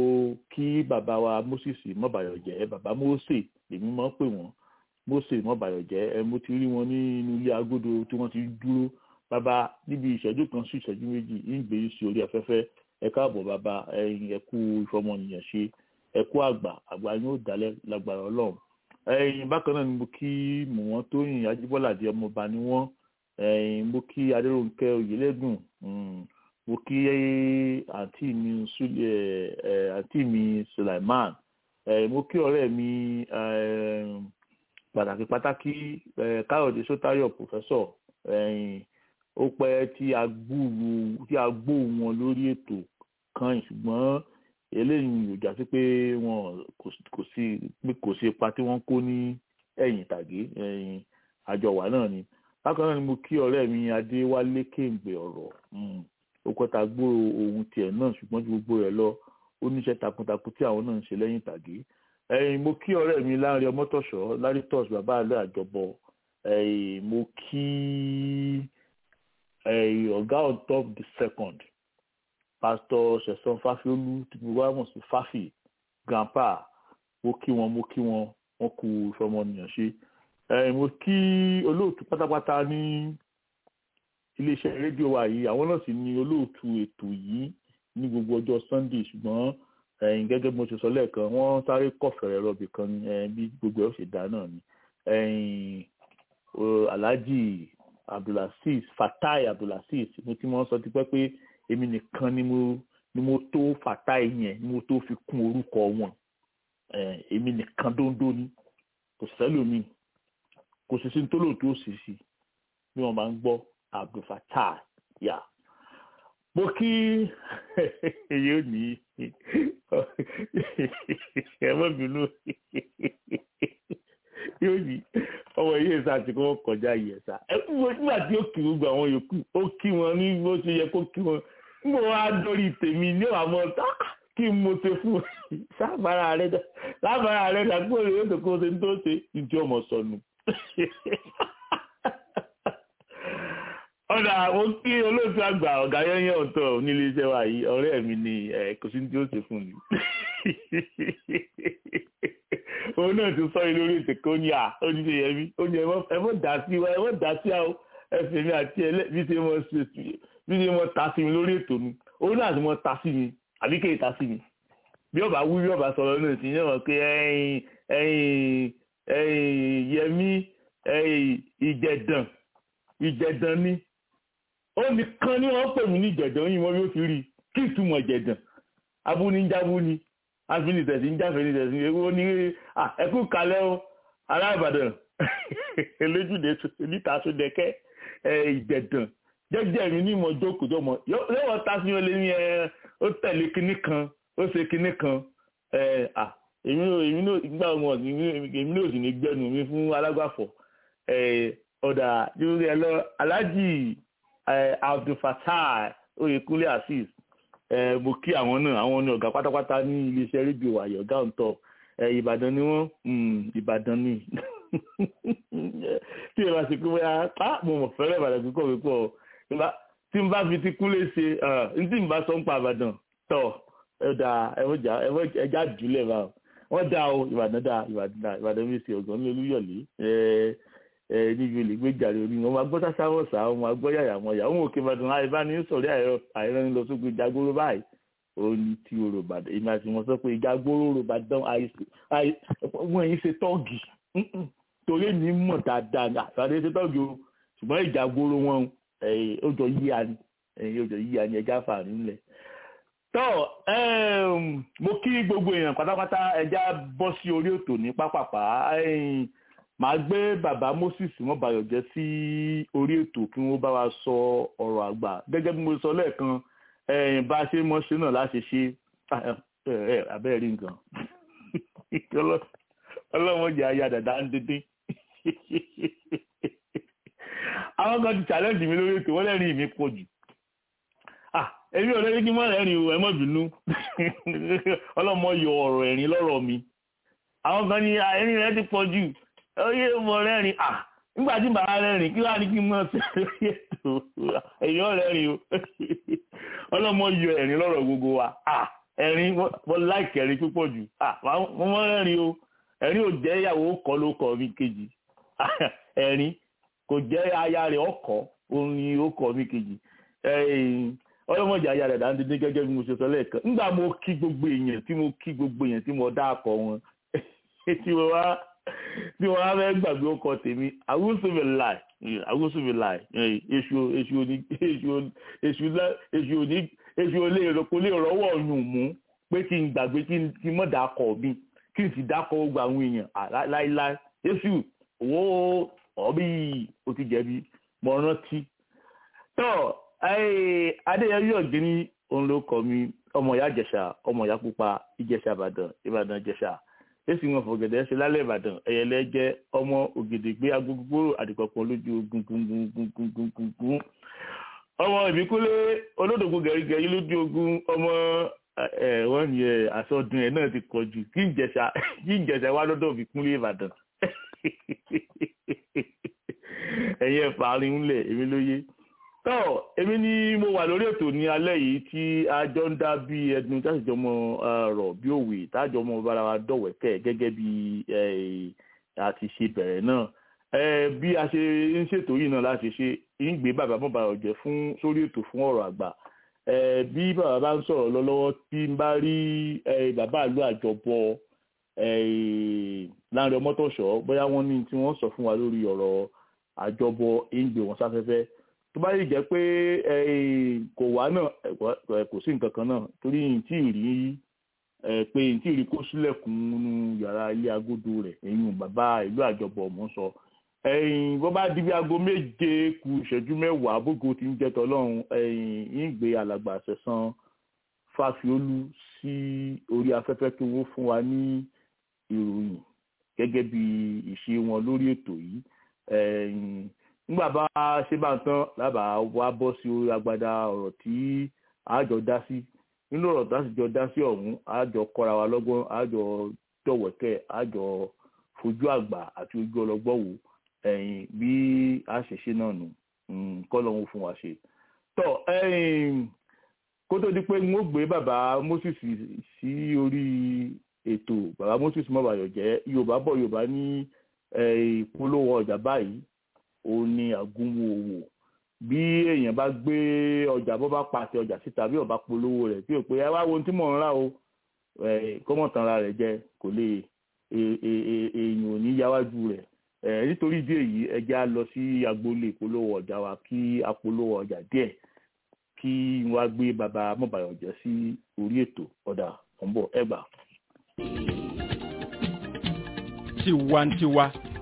kí bàbá wa Moses mọ́bàyọ̀jẹ́ bàbá Mósè lèmi máa ń pè wọ́n Mósè mọ́bàyọ̀jẹ́ ẹ mo ti rí wọn ní inú ilé agodo tí wọ́n ti dúró bàbá níbi ìṣẹ́jú kan sí ìṣẹ́jú méjì ń gbé sí orí afẹ́fẹ́ ẹ káàbọ̀ bàbá ẹ̀yin ẹ kú ìfọmọnìyàn ṣe ẹ kú àgbà àgbà yín ó dalẹ̀ lágbára ọlọ́run ẹ̀yin bákan náà ni mo kí mò wọ́n tóyìn ajíbọ́ládé ọmọọba ni wọ́n ẹ̀yin mo kí adéròǹkẹ́ oyèlẹ́dùn mm, mo kí àǹtí mi Sule- ẹ̀, ẹ̀, àǹtí mi Sulaiman ẹ̀, mo kí ọ̀rẹ́ mi ẹ̀, pàtàkì pàtàkì ẹ̀, káyọ̀dé sótáyọ̀ pòfẹ́sọ̀ ẹ̀yin ó pẹ́ tí a gbúrú tí a gbóhùn wọn lórí ètò kan ṣùgbọ́n eléyìí ò já sí pé wọn kò sí- kò sí pé kò sí ipa tí wọ́n kó ní ẹ̀yìn ìtàgé ẹ̀yìn àjọwà náà ni bákan náà ni mo kí ọ̀rẹ́ mi adéwálé kéǹgbè ọ̀rọ̀ mm, ó kọ́ta gbòòrò ohun tiẹ̀ náà ṣùgbọ́n ju gbogbo rẹ̀ lọ ó níṣẹ́ takuntakun tí àwọn náà ń ṣe lẹ́yìn ìtàgé ẹ̀yìn mo kí ọ̀rẹ́ mi láàrin ọmọtọ̀ṣọ́ lárítọ́s bàbá àlẹ́ àjọbọ ẹ̀yìn mo kí ẹ̀yìn ọ̀gá on top the second pastor sẹ̀sán fáfiolú tí gbogbo wa mọ̀ sí fáfì grandpa mo kí wọn mo kí wọn wọn kú ìfọmọnìyàn ṣe ẹ mo kí olóòtú pátápátá ní iléeṣẹ́ rédíò wa yìí àwọn náà sì ní olóòtú ètò yìí ní gbogbo ọjọ́ sunday ṣùgbọ́n ẹ̀yin gẹ́gẹ́ bí mo ṣe sọ lẹ́ẹ̀kan wọ́n sáré kọ̀fẹ̀rẹ̀ rọ̀bì kan ní ẹ̀ bí gbogbo ẹ̀ ó ṣe dá náà ni ẹ̀yin o, alhaji abdulaziz fatai abdulaziz mo ti mọ sọ tipẹ́ pé èmi nìkan ni mo ni mo tó fatai yẹn ni mo tó fi kún orúkọ wọn ẹ̀, èmi nìkan dóńdó ni kò sẹ́lòmíì kò sì sí ní tólóòtú òṣìṣì bí wọ́n máa ń gbọ́ abdulfatai yà mo kí èyí ò ní ẹ má bínú yóò ní ọmọ yìí ẹ̀sà àti kọ́ kọjá yìí ẹ̀sà ẹ kú wo nígbà tí ó kí gbogbo àwọn yòókù ó kí wọn ní bó ṣe yẹ kó kí wọn nígbà wọn á dórí tèmi ní àmọ́ tá kí n mo ṣe fún wọn sábàárà rẹ dá lábàárà rẹ dá kó lè yóò tó kó ṣe ń tó ṣe ìjọ ọmọ sọnù ọ̀dà mo kí olóòtú àgbà ọ̀gá yẹ́yẹ́ ọ̀tọ̀ nílé iṣẹ́ wa yìí ọ̀rẹ́ mi ni ẹ̀ kò sí ní tí ó ṣe fún mi. òun náà ti sọ yìí lórí ètò kan ní à ó ní ṣe yẹ mí ó ní ẹ mọ̀ dá sí wa ẹ mọ̀ dá sí àwọn ẹsẹ̀ mi àti ẹ bí ṣe mọ̀ ṣe bí ṣe mọ̀ ta sí mi lórí ètò mi òun náà ti mọ̀ ta sí mi àbí kéè ta sí mi bí ọba wú bí ọba sọ̀rọ̀ náà sì yẹn mọ̀ pé ẹ̀yin ẹ̀yin ẹ̀yin yẹmí ẹ̀yin ìjẹ̀dàn ìjẹ̀dàn ni ó nìkan ni wọ́n pè mí ní ìjẹ̀dàn yìí wọ́n bí ó ti rí kí ìtumọ̀ ìjẹ̀dàn abúnijábúni afinitẹ̀sí ń jáfẹ́ nítẹ̀sí ewu ní ẹkú kalẹ́ o ará Ìbàdàn eléjúde níta tó dẹkẹ́ ìjẹ̀dàn jẹ́jẹ́ mi ní ìmọ̀ jókòó tó mọ̀ yóò ta sí ọlẹ́ ní ẹ ó tẹ̀lé kinní kan ó ṣe kinní kan ẹ à èmi náà èmi náà gbà wọn èmi náà sì ní gbẹnu mi fún alágbàfọ̀ ẹ ọ̀dà lórí ẹ lọ alájì abdulfatai oyèkúnlé azeez ẹ mo kí àwọn náà àwọn ní ọ̀gá pátápátá ní iléeṣẹ́ rédíò àyọ̀ ọ̀gá ọ̀ǹtọ̀ ẹ ìbàdàn ni wọ́n ìbàdàn ni tí ẹ bá ṣe pé bóyá á mo mọ̀ fẹ́rẹ̀ ìbàdàn púpọ̀ púpọ̀ tí n bá fi ti kúnlé ṣe n tí n bá sọ ń pa ìbàdàn tọ̀ ẹ̀dà ẹja jùlẹ̀ bá wọ́n dá o ìbàdàn dá ìbàdàn dá ìbàdàn mi ṣe ọ̀gán ní olúyọ̀lé níbi olè gbé jàre orí wọn máa gbọ́ sásáwọ̀ sá wọn máa gbọ́ yàyà mọ́ yà wọn òkè ìbàdàn àìbáni sọ̀rọ̀ àìrán lọ sógun ìjagbóró báyìí ó ní tí o rògbàdàn èmi àti wọn sọ pé ìjagbóró rògbàdàn wọn yìí ṣe tọ́ọ̀gì torí mi mọ̀ dáadáa ní àtàdé ṣe tọ́ọ̀gì o ṣùgbọ́n ìjagbóró wọn ó jọ yíya ni ó jọ yíya ni ẹja fà nílẹ̀ tọ́ mo kí gbogbo èèyàn pátápátá ẹja bọ́ sí orí ètò ní pápápá màá gbé bàbá Moses wọn bàyọ̀ jẹ́ sí orí ètò kí wọ́n bá wa sọ ọ̀rọ̀ àgbà gẹ́gẹ́ bí mo sọ lẹ́ẹ̀kan bá a ṣe mọ́ ṣe náà láṣẹ ṣe abẹ́rẹ́ rí nǹkan ọlọ́mọdé ayé àdàdà ń dídín àwọn kan ti challenge mi lórí ètò wọ́n lẹ́rìn mi pọ̀ jù èmi ò lẹ́rìn kí n má rẹ́rìn o ẹ má bínú ọlọ́mọ yọ ọ̀rọ̀ ẹ̀rín lọ́rọ̀ mi àwọn kan ní ẹ̀rín rẹ ti pọ̀ jù oyè mo rẹ́rìn à nígbà tí bàbá rẹ́rìn kí wàá ní kí n mọ̀ sí lórí ètò èèyàn rẹ́rìn o ọlọ́mọ yọ ẹ̀rín lọ́rọ̀ gbogbo wa ẹ̀rín mo láìkì ẹ̀rín púpọ̀ jù mo mọ̀ rẹ́rìn o ẹ̀rín ò jẹ́ ìyàwó kọ́ ló kọ́ mi kejì ẹ̀rín kò jẹ́ aya rẹ̀ ọkọ̀ orin ó kọ́ mi kejì ọlọ́mọdé aya rẹ̀ dáńdé ní gẹ́gẹ́ bí mo ṣe sọ lẹ́ẹ̀kan nígbà mo kí gbogbo èèyàn tí mo kí gbogbo èèyàn tí mo dá akọ wọn tí mo wá tí wọ́n á fẹ́ gbàgbé ọkọ̀ tèmi àwùsùnmi láì àwùsùnmi láì èṣù èṣù òní èṣù èṣù èṣù òní èṣù olè kò lè rọ́wọ́ ọ̀yùn mú pé kí n gbàgbé kí n mọ̀ dákọ̀ mi kí n sì dákọ̀ gbogbo àwọn èèyàn láíláí èṣù owó ọ̀bí o ti jẹ̀bi mọ̀ rántí. tọ́ adéyẹrí ọ̀gbẹ́ni òun ló kọ́ mi ọmọ ìyá ìjẹ̀ṣà ọmọ ìyá pupa ìjẹ̀ṣà ìbàdàn ìbàdàn ìjẹ̀ṣà èsì wọn fọ̀gẹ̀dẹ̀ ṣe lálẹ́ ìbàdàn ẹ̀yẹlẹ jẹ́ ọmọ ògèdègbé agogogbò àdìpọ̀pọ̀ lójú ogun gungungungungungun ọmọ ìbíkúlé olódògbò gẹ̀rígẹ̀rí lójú ogun ọmọ ẹ̀ wọ́n ní ẹ̀ àsọdún ẹ̀ náà ti kọ̀ jù kí ìjẹ̀ṣà kí ìjẹ̀ṣà wá lọ́dọ̀ ìbíkúlé ìbàdàn ẹ̀yẹ fàárín ńlẹ̀ èmi ló yé tọ́ èmi ni mo wà lórí ètò ní alẹ́ yìí tí a jọ ń dá bí ẹdun tí a sì jọ mọ ọ̀rọ̀ bí òwe tá a jọ mọ bára wa dọ̀wẹ́kẹ̀ gẹ́gẹ́ bí a ti ṣe bẹ̀rẹ̀ náà bí a ṣe ń ṣètò yìí náà láti ṣe ń gbé bàbá mọ́ bàbá ọ̀jẹ̀ fún sórí ètò fún ọ̀rọ̀ àgbà bí bàbá bá ń sọ̀rọ̀ lọ lọ́wọ́ tí n bá rí bàbá àlú àjọbọ láàrin ọmọtọ̀ṣọ́ bóyá wọ́n ní tí wọ́n sọ fún wa lórí ọ̀rọ̀ àjọbọ ń gbé wọn sáfẹ́fẹ́ tó bá yìí jẹ́ pé kò wá náà kò sí nǹkan kan náà torí tí ì rí pé tí ì rí kó sílẹ̀kùn nínú yàrá ilé agodo rẹ̀ ẹ̀yìn bàbá ìlú àjọbọ̀ mọ́ sọ ẹ̀yìn bó bá di bí aago méje kù ìṣẹ́jú mẹ́wàá bógo ti ń jẹ́ tọ́lọ́run ẹ̀yìn ń gbé alàgbà àṣẹ̀sán fàfiolú sí orí afẹ́fẹ́ kí wọ́n fún wa ní ìròyìn gẹ́gẹ́ bí ìṣe wọn lórí ètò yìí nígbà bá ṣe bá ń tán lábàá wá bọ́ sí orí agbada ọ̀rọ̀ tí àjọ dá sí nínú ọ̀rọ̀ tá a sì jọ dá sí ọ̀hún àjọ kọ́ra wa lọ́gbọ́n àjọ dọ̀wẹ́kẹ̀ àjọ fojú àgbà àti ojú ọlọ́gbọ́n wò ẹ̀yìn bí a ṣe ṣe náà nù kọ́ lọ́hún fún wa ṣe. tọ́ kó tó di pé n ó gbé bàbá Moses sí orí ètò bàbá Moses mọ́bàyọ̀ jẹ́ Yorùbá bọ̀ Yorùbá ní ìpolówó ọjà báyìí òun ni àgúnmu òwò bí èèyàn bá gbé ọjà bó bá pàṣẹ ọjà síta bí ọba polówó rẹ̀ tí ò pé ẹ wá wo ohun tí mò ń rà o kọ́mọ̀tànra rẹ̀ jẹ kò lè èèyàn ò ní yáwájú rẹ̀ nítorí ìdí èyí ẹ jẹ́ á lọ sí agboolé ìpolówó ọjà wa kí a polówó ọjà díẹ̀ kí wọ́n á gbé bàbá mọ̀bàyànjẹ́ sí orí ètò ọ̀dà ọ̀nbọ̀ ẹgbàá tiwantiwa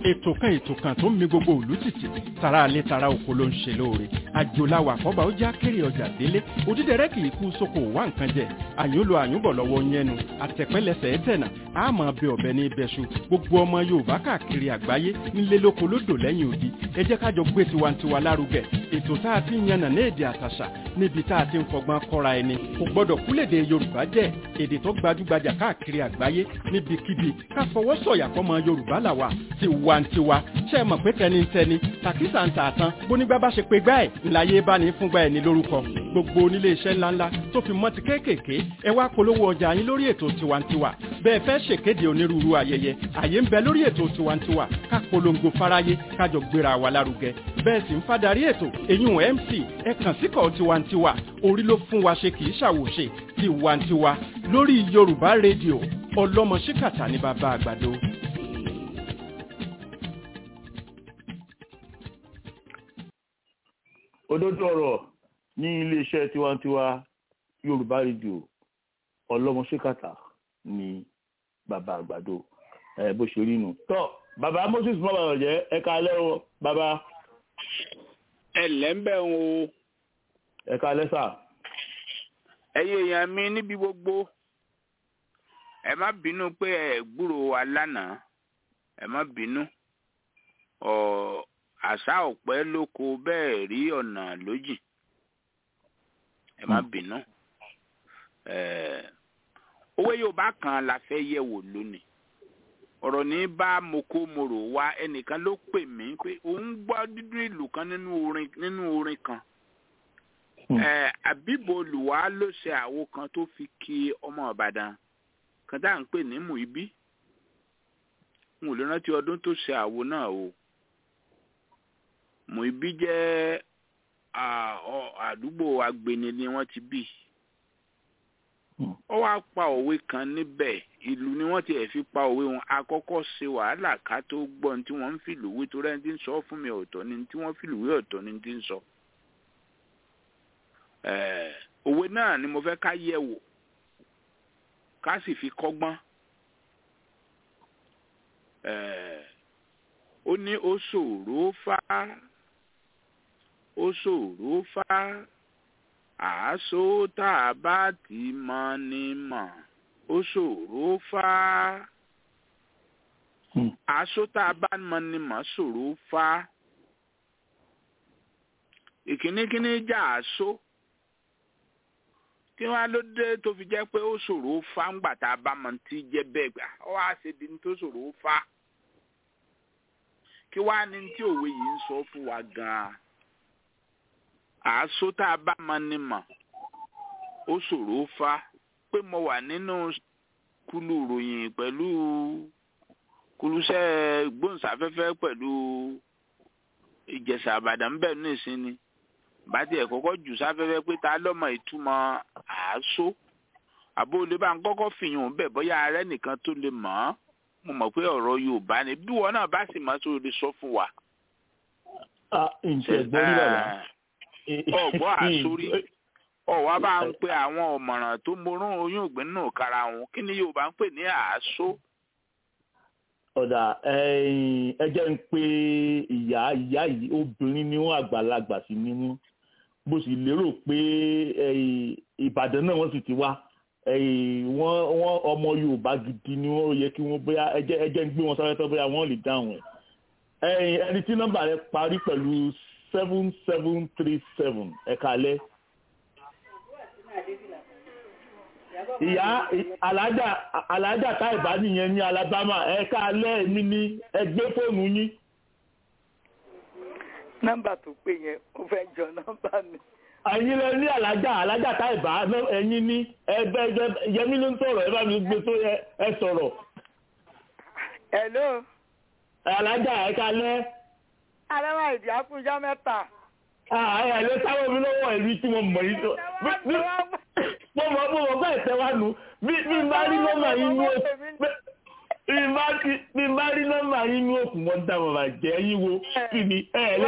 ètò kan ètò kan tó ń mi gbogbo òlú tìtì tara alẹ́ tara oko ló ń ṣe lóore àjòláwà àkọ́bà ó já kéré ọjà délé òdídẹrẹ́ kì í kú sóko wá nǹkan jẹ àyúnlò àyúnbọ̀ lọ́wọ́ yẹnu àtẹ̀pẹ́lẹsẹ̀ ẹ̀tẹ̀nà àmọ́ bẹ ọ̀bẹ ní ibẹ̀ṣu gbogbo ọmọ yorùbá káàkiri àgbáyé nílé lóko lódò lẹ́yìn odi ẹ jẹ́ ká jọ gbé tiwantiwa lárugẹ ètò tá a ti ń yànnà ní èdè àtàṣà níbi tá a ti ń fọgbọ́n kọ́ra ẹni kò gbọ́dọ̀ kúlèdè yorùbá jẹ́ èdè tó gbajúgbajà káàkiri àgbáyé níbikíbi ká fọwọ́ sọ̀yà fọmọ yorùbá làwà tiwantiwa ṣe é mọ̀ pé tẹnitẹni tàkísà ń tà tán bónígbà bá ṣe pé gbá ẹ̀ ńláyé bá ní fúngbà ẹ̀ ní lórúkọ gbogbo onílé iṣẹ́ ńláńlá tó fi mọ́ ti kéékèèké ẹ wá polówó ọjà yín lórí ètò tiwantiwa bẹ́ẹ̀ fẹ́ ṣèkéde onírúurú ayẹyẹ àyè ń bẹ lórí ètò tiwantiwa ká polongo fáráyé kájọ gbéra wa lárugẹ bẹ́ẹ̀ sì ń fadarí ètò èyún mc ẹ kàn síkọ̀ tiwantiwa orí ló fún wa ṣe kì í ṣàwòṣe tiwantiwa lórí yorùbá rédíò ọlọ́mọ ṣíkàtà ní bàbá àgbàdo. òdodo ọ̀rọ̀ ní iléeṣẹ́ tiwantiwa yorùbá rédíò ọlọ́mọṣẹ́kàtà ní bàbá àgbàdo ẹ bó ṣe rí nu. tọ́ bàbá moses mọ́ bàbá jẹ́ ẹ káalẹ́ o bàbá ẹ lẹ́ ń bẹ̀ ń o ẹ káalẹ́ sà. ẹ̀yin èèyàn mi níbi gbogbo ẹ má bínú pé ẹ gbúrò wa lánàá ẹ má bínú ọ àṣà ọ̀pẹ lóko bẹ́ẹ̀ rí ọ̀nà lójì ẹ má bínú owó yorùbá kan la fẹ́ yẹ̀ wò lónìí ọ̀rọ̀ ní bá moko moro wá ẹnìkan ló pè mí pé òun gbọ́ dídún ìlú kan nínú orin nínú orin kan àbíbo olùwà ló ṣe àwo kan tó fi kí ọmọ ìbàdàn kan tá à ń pè ní Muibi n ò lè rántí ọdún tó ṣe àwo náà o Muibi jẹ́ àdúgbò agbeni ni wọ́n ti bí ó wá pa òwe kan níbẹ̀ ìlú ni wọ́n ti ẹ̀ fi pa òwe wọn àkọ́kọ́ ṣe wàhálà ká tó gbọ́ ní tí wọ́n ń fìlú wé torí ẹni tí ń sọ fún mi ọ̀tọ̀ ni tí wọ́n fìlú wé ọ̀tọ̀ ni tí ń sọ. òwe náà ni mo fẹ́ ká yẹ̀ wò ká sì fi kọ́gbọ́n. ó ní ó ṣòro fá ó ṣòro fá àásó tá a bá ti mọ ni mọ̀ ó ṣòro fá àásó tá a bá mọ ni mọ̀ ṣòro fá ìkíníkíní jà àásó kí wọ́n á ló dé tó fi jẹ́ pé ó ṣòro fá ńgbà tá a bá mọ tí jẹ́ bẹ́ẹ̀ gbà ó wá ṣe di ní tó ṣòro fá kí wàá ní tí òwe yìí ń sọ fún wa gan-an àásó tá a bá mọ ni mọ̀ ó ṣòro fa pé mo wà nínú kulu ròyìn pẹ̀lú kulusẹ́ gbóhùnsáfẹ́fẹ́ pẹ̀lú ìjẹ̀sà àbàdàn ń bẹ̀ ní ìsinmi bàtí ẹ̀ kọ́kọ́ jù sáfẹ́fẹ́ pé ta lọ́mọ ìtumọ̀ àásó àbó olè bá ń kọ́kọ́ fìyàn bẹ̀ bóyá ààrẹ nìkan tó lè mọ̀ ọ́ mo mọ̀ pé ọ̀rọ̀ Yorùbá ni bí wọn náà bá sì mọ̀ tó lè sọ fún wa. ǹjẹ́ gbọ́n ní bàbá ọgbọ àsórí ọwọ bá ń pe àwọn ọ̀mọ̀ràn tó morún oyún ògbìn náà kára wọn kí ni Yorùbá ń pè ní àásó. ọ̀dà ẹ jẹ́ ń pe ìyá ìyá yìí obìnrin ni wọ́n àgbàlagbà sí ni wọ́n bó sì lérò pé Ìbàdàn náà wọ́n sì ti wá wọ́n wọ́n ọmọ Yorùbá gidi ni wọ́n yẹ kí wọ́n bóyá ẹ jẹ́ ń gbé wọn sáré tó bóyá wọ́n lè dáhùn ẹ̀ ẹni tí nọ́mbà rẹ̀ parí pẹ̀lú seven seven three seven ẹ kalẹ. ìyá alájà alájà táìbá nìyẹn ní Alabama ẹ kalẹ èmi ní ẹgbẹ́ fóònù yín. nọ́mbà tó pè yẹn ó fẹ́ jọ nọ́mbà mi. ẹ̀yin lẹ ní alájà alájà táìbá ẹ̀yin ní ẹgbẹ ẹgbẹ yẹmí ló ń sọ̀rọ̀ ẹ bá mi gbé tó ẹ sọ̀rọ̀. hello. alájà ẹ kalẹ arẹwà ìdí àkújọ mẹ́ta. ààyè ló sáwọ́ mi lọ́wọ́ ẹ̀rí tí mo mọ̀ yìí tó mo mọ̀ mo mọ̀ bẹ́ẹ̀ tẹ́ wá nu bí bí n bá rí nọ́mbà yín ní òkú bí n bá rí nọ́mbà yín ní òkú wọn dá bàbá jẹ́ yín wo kí ni ẹ lè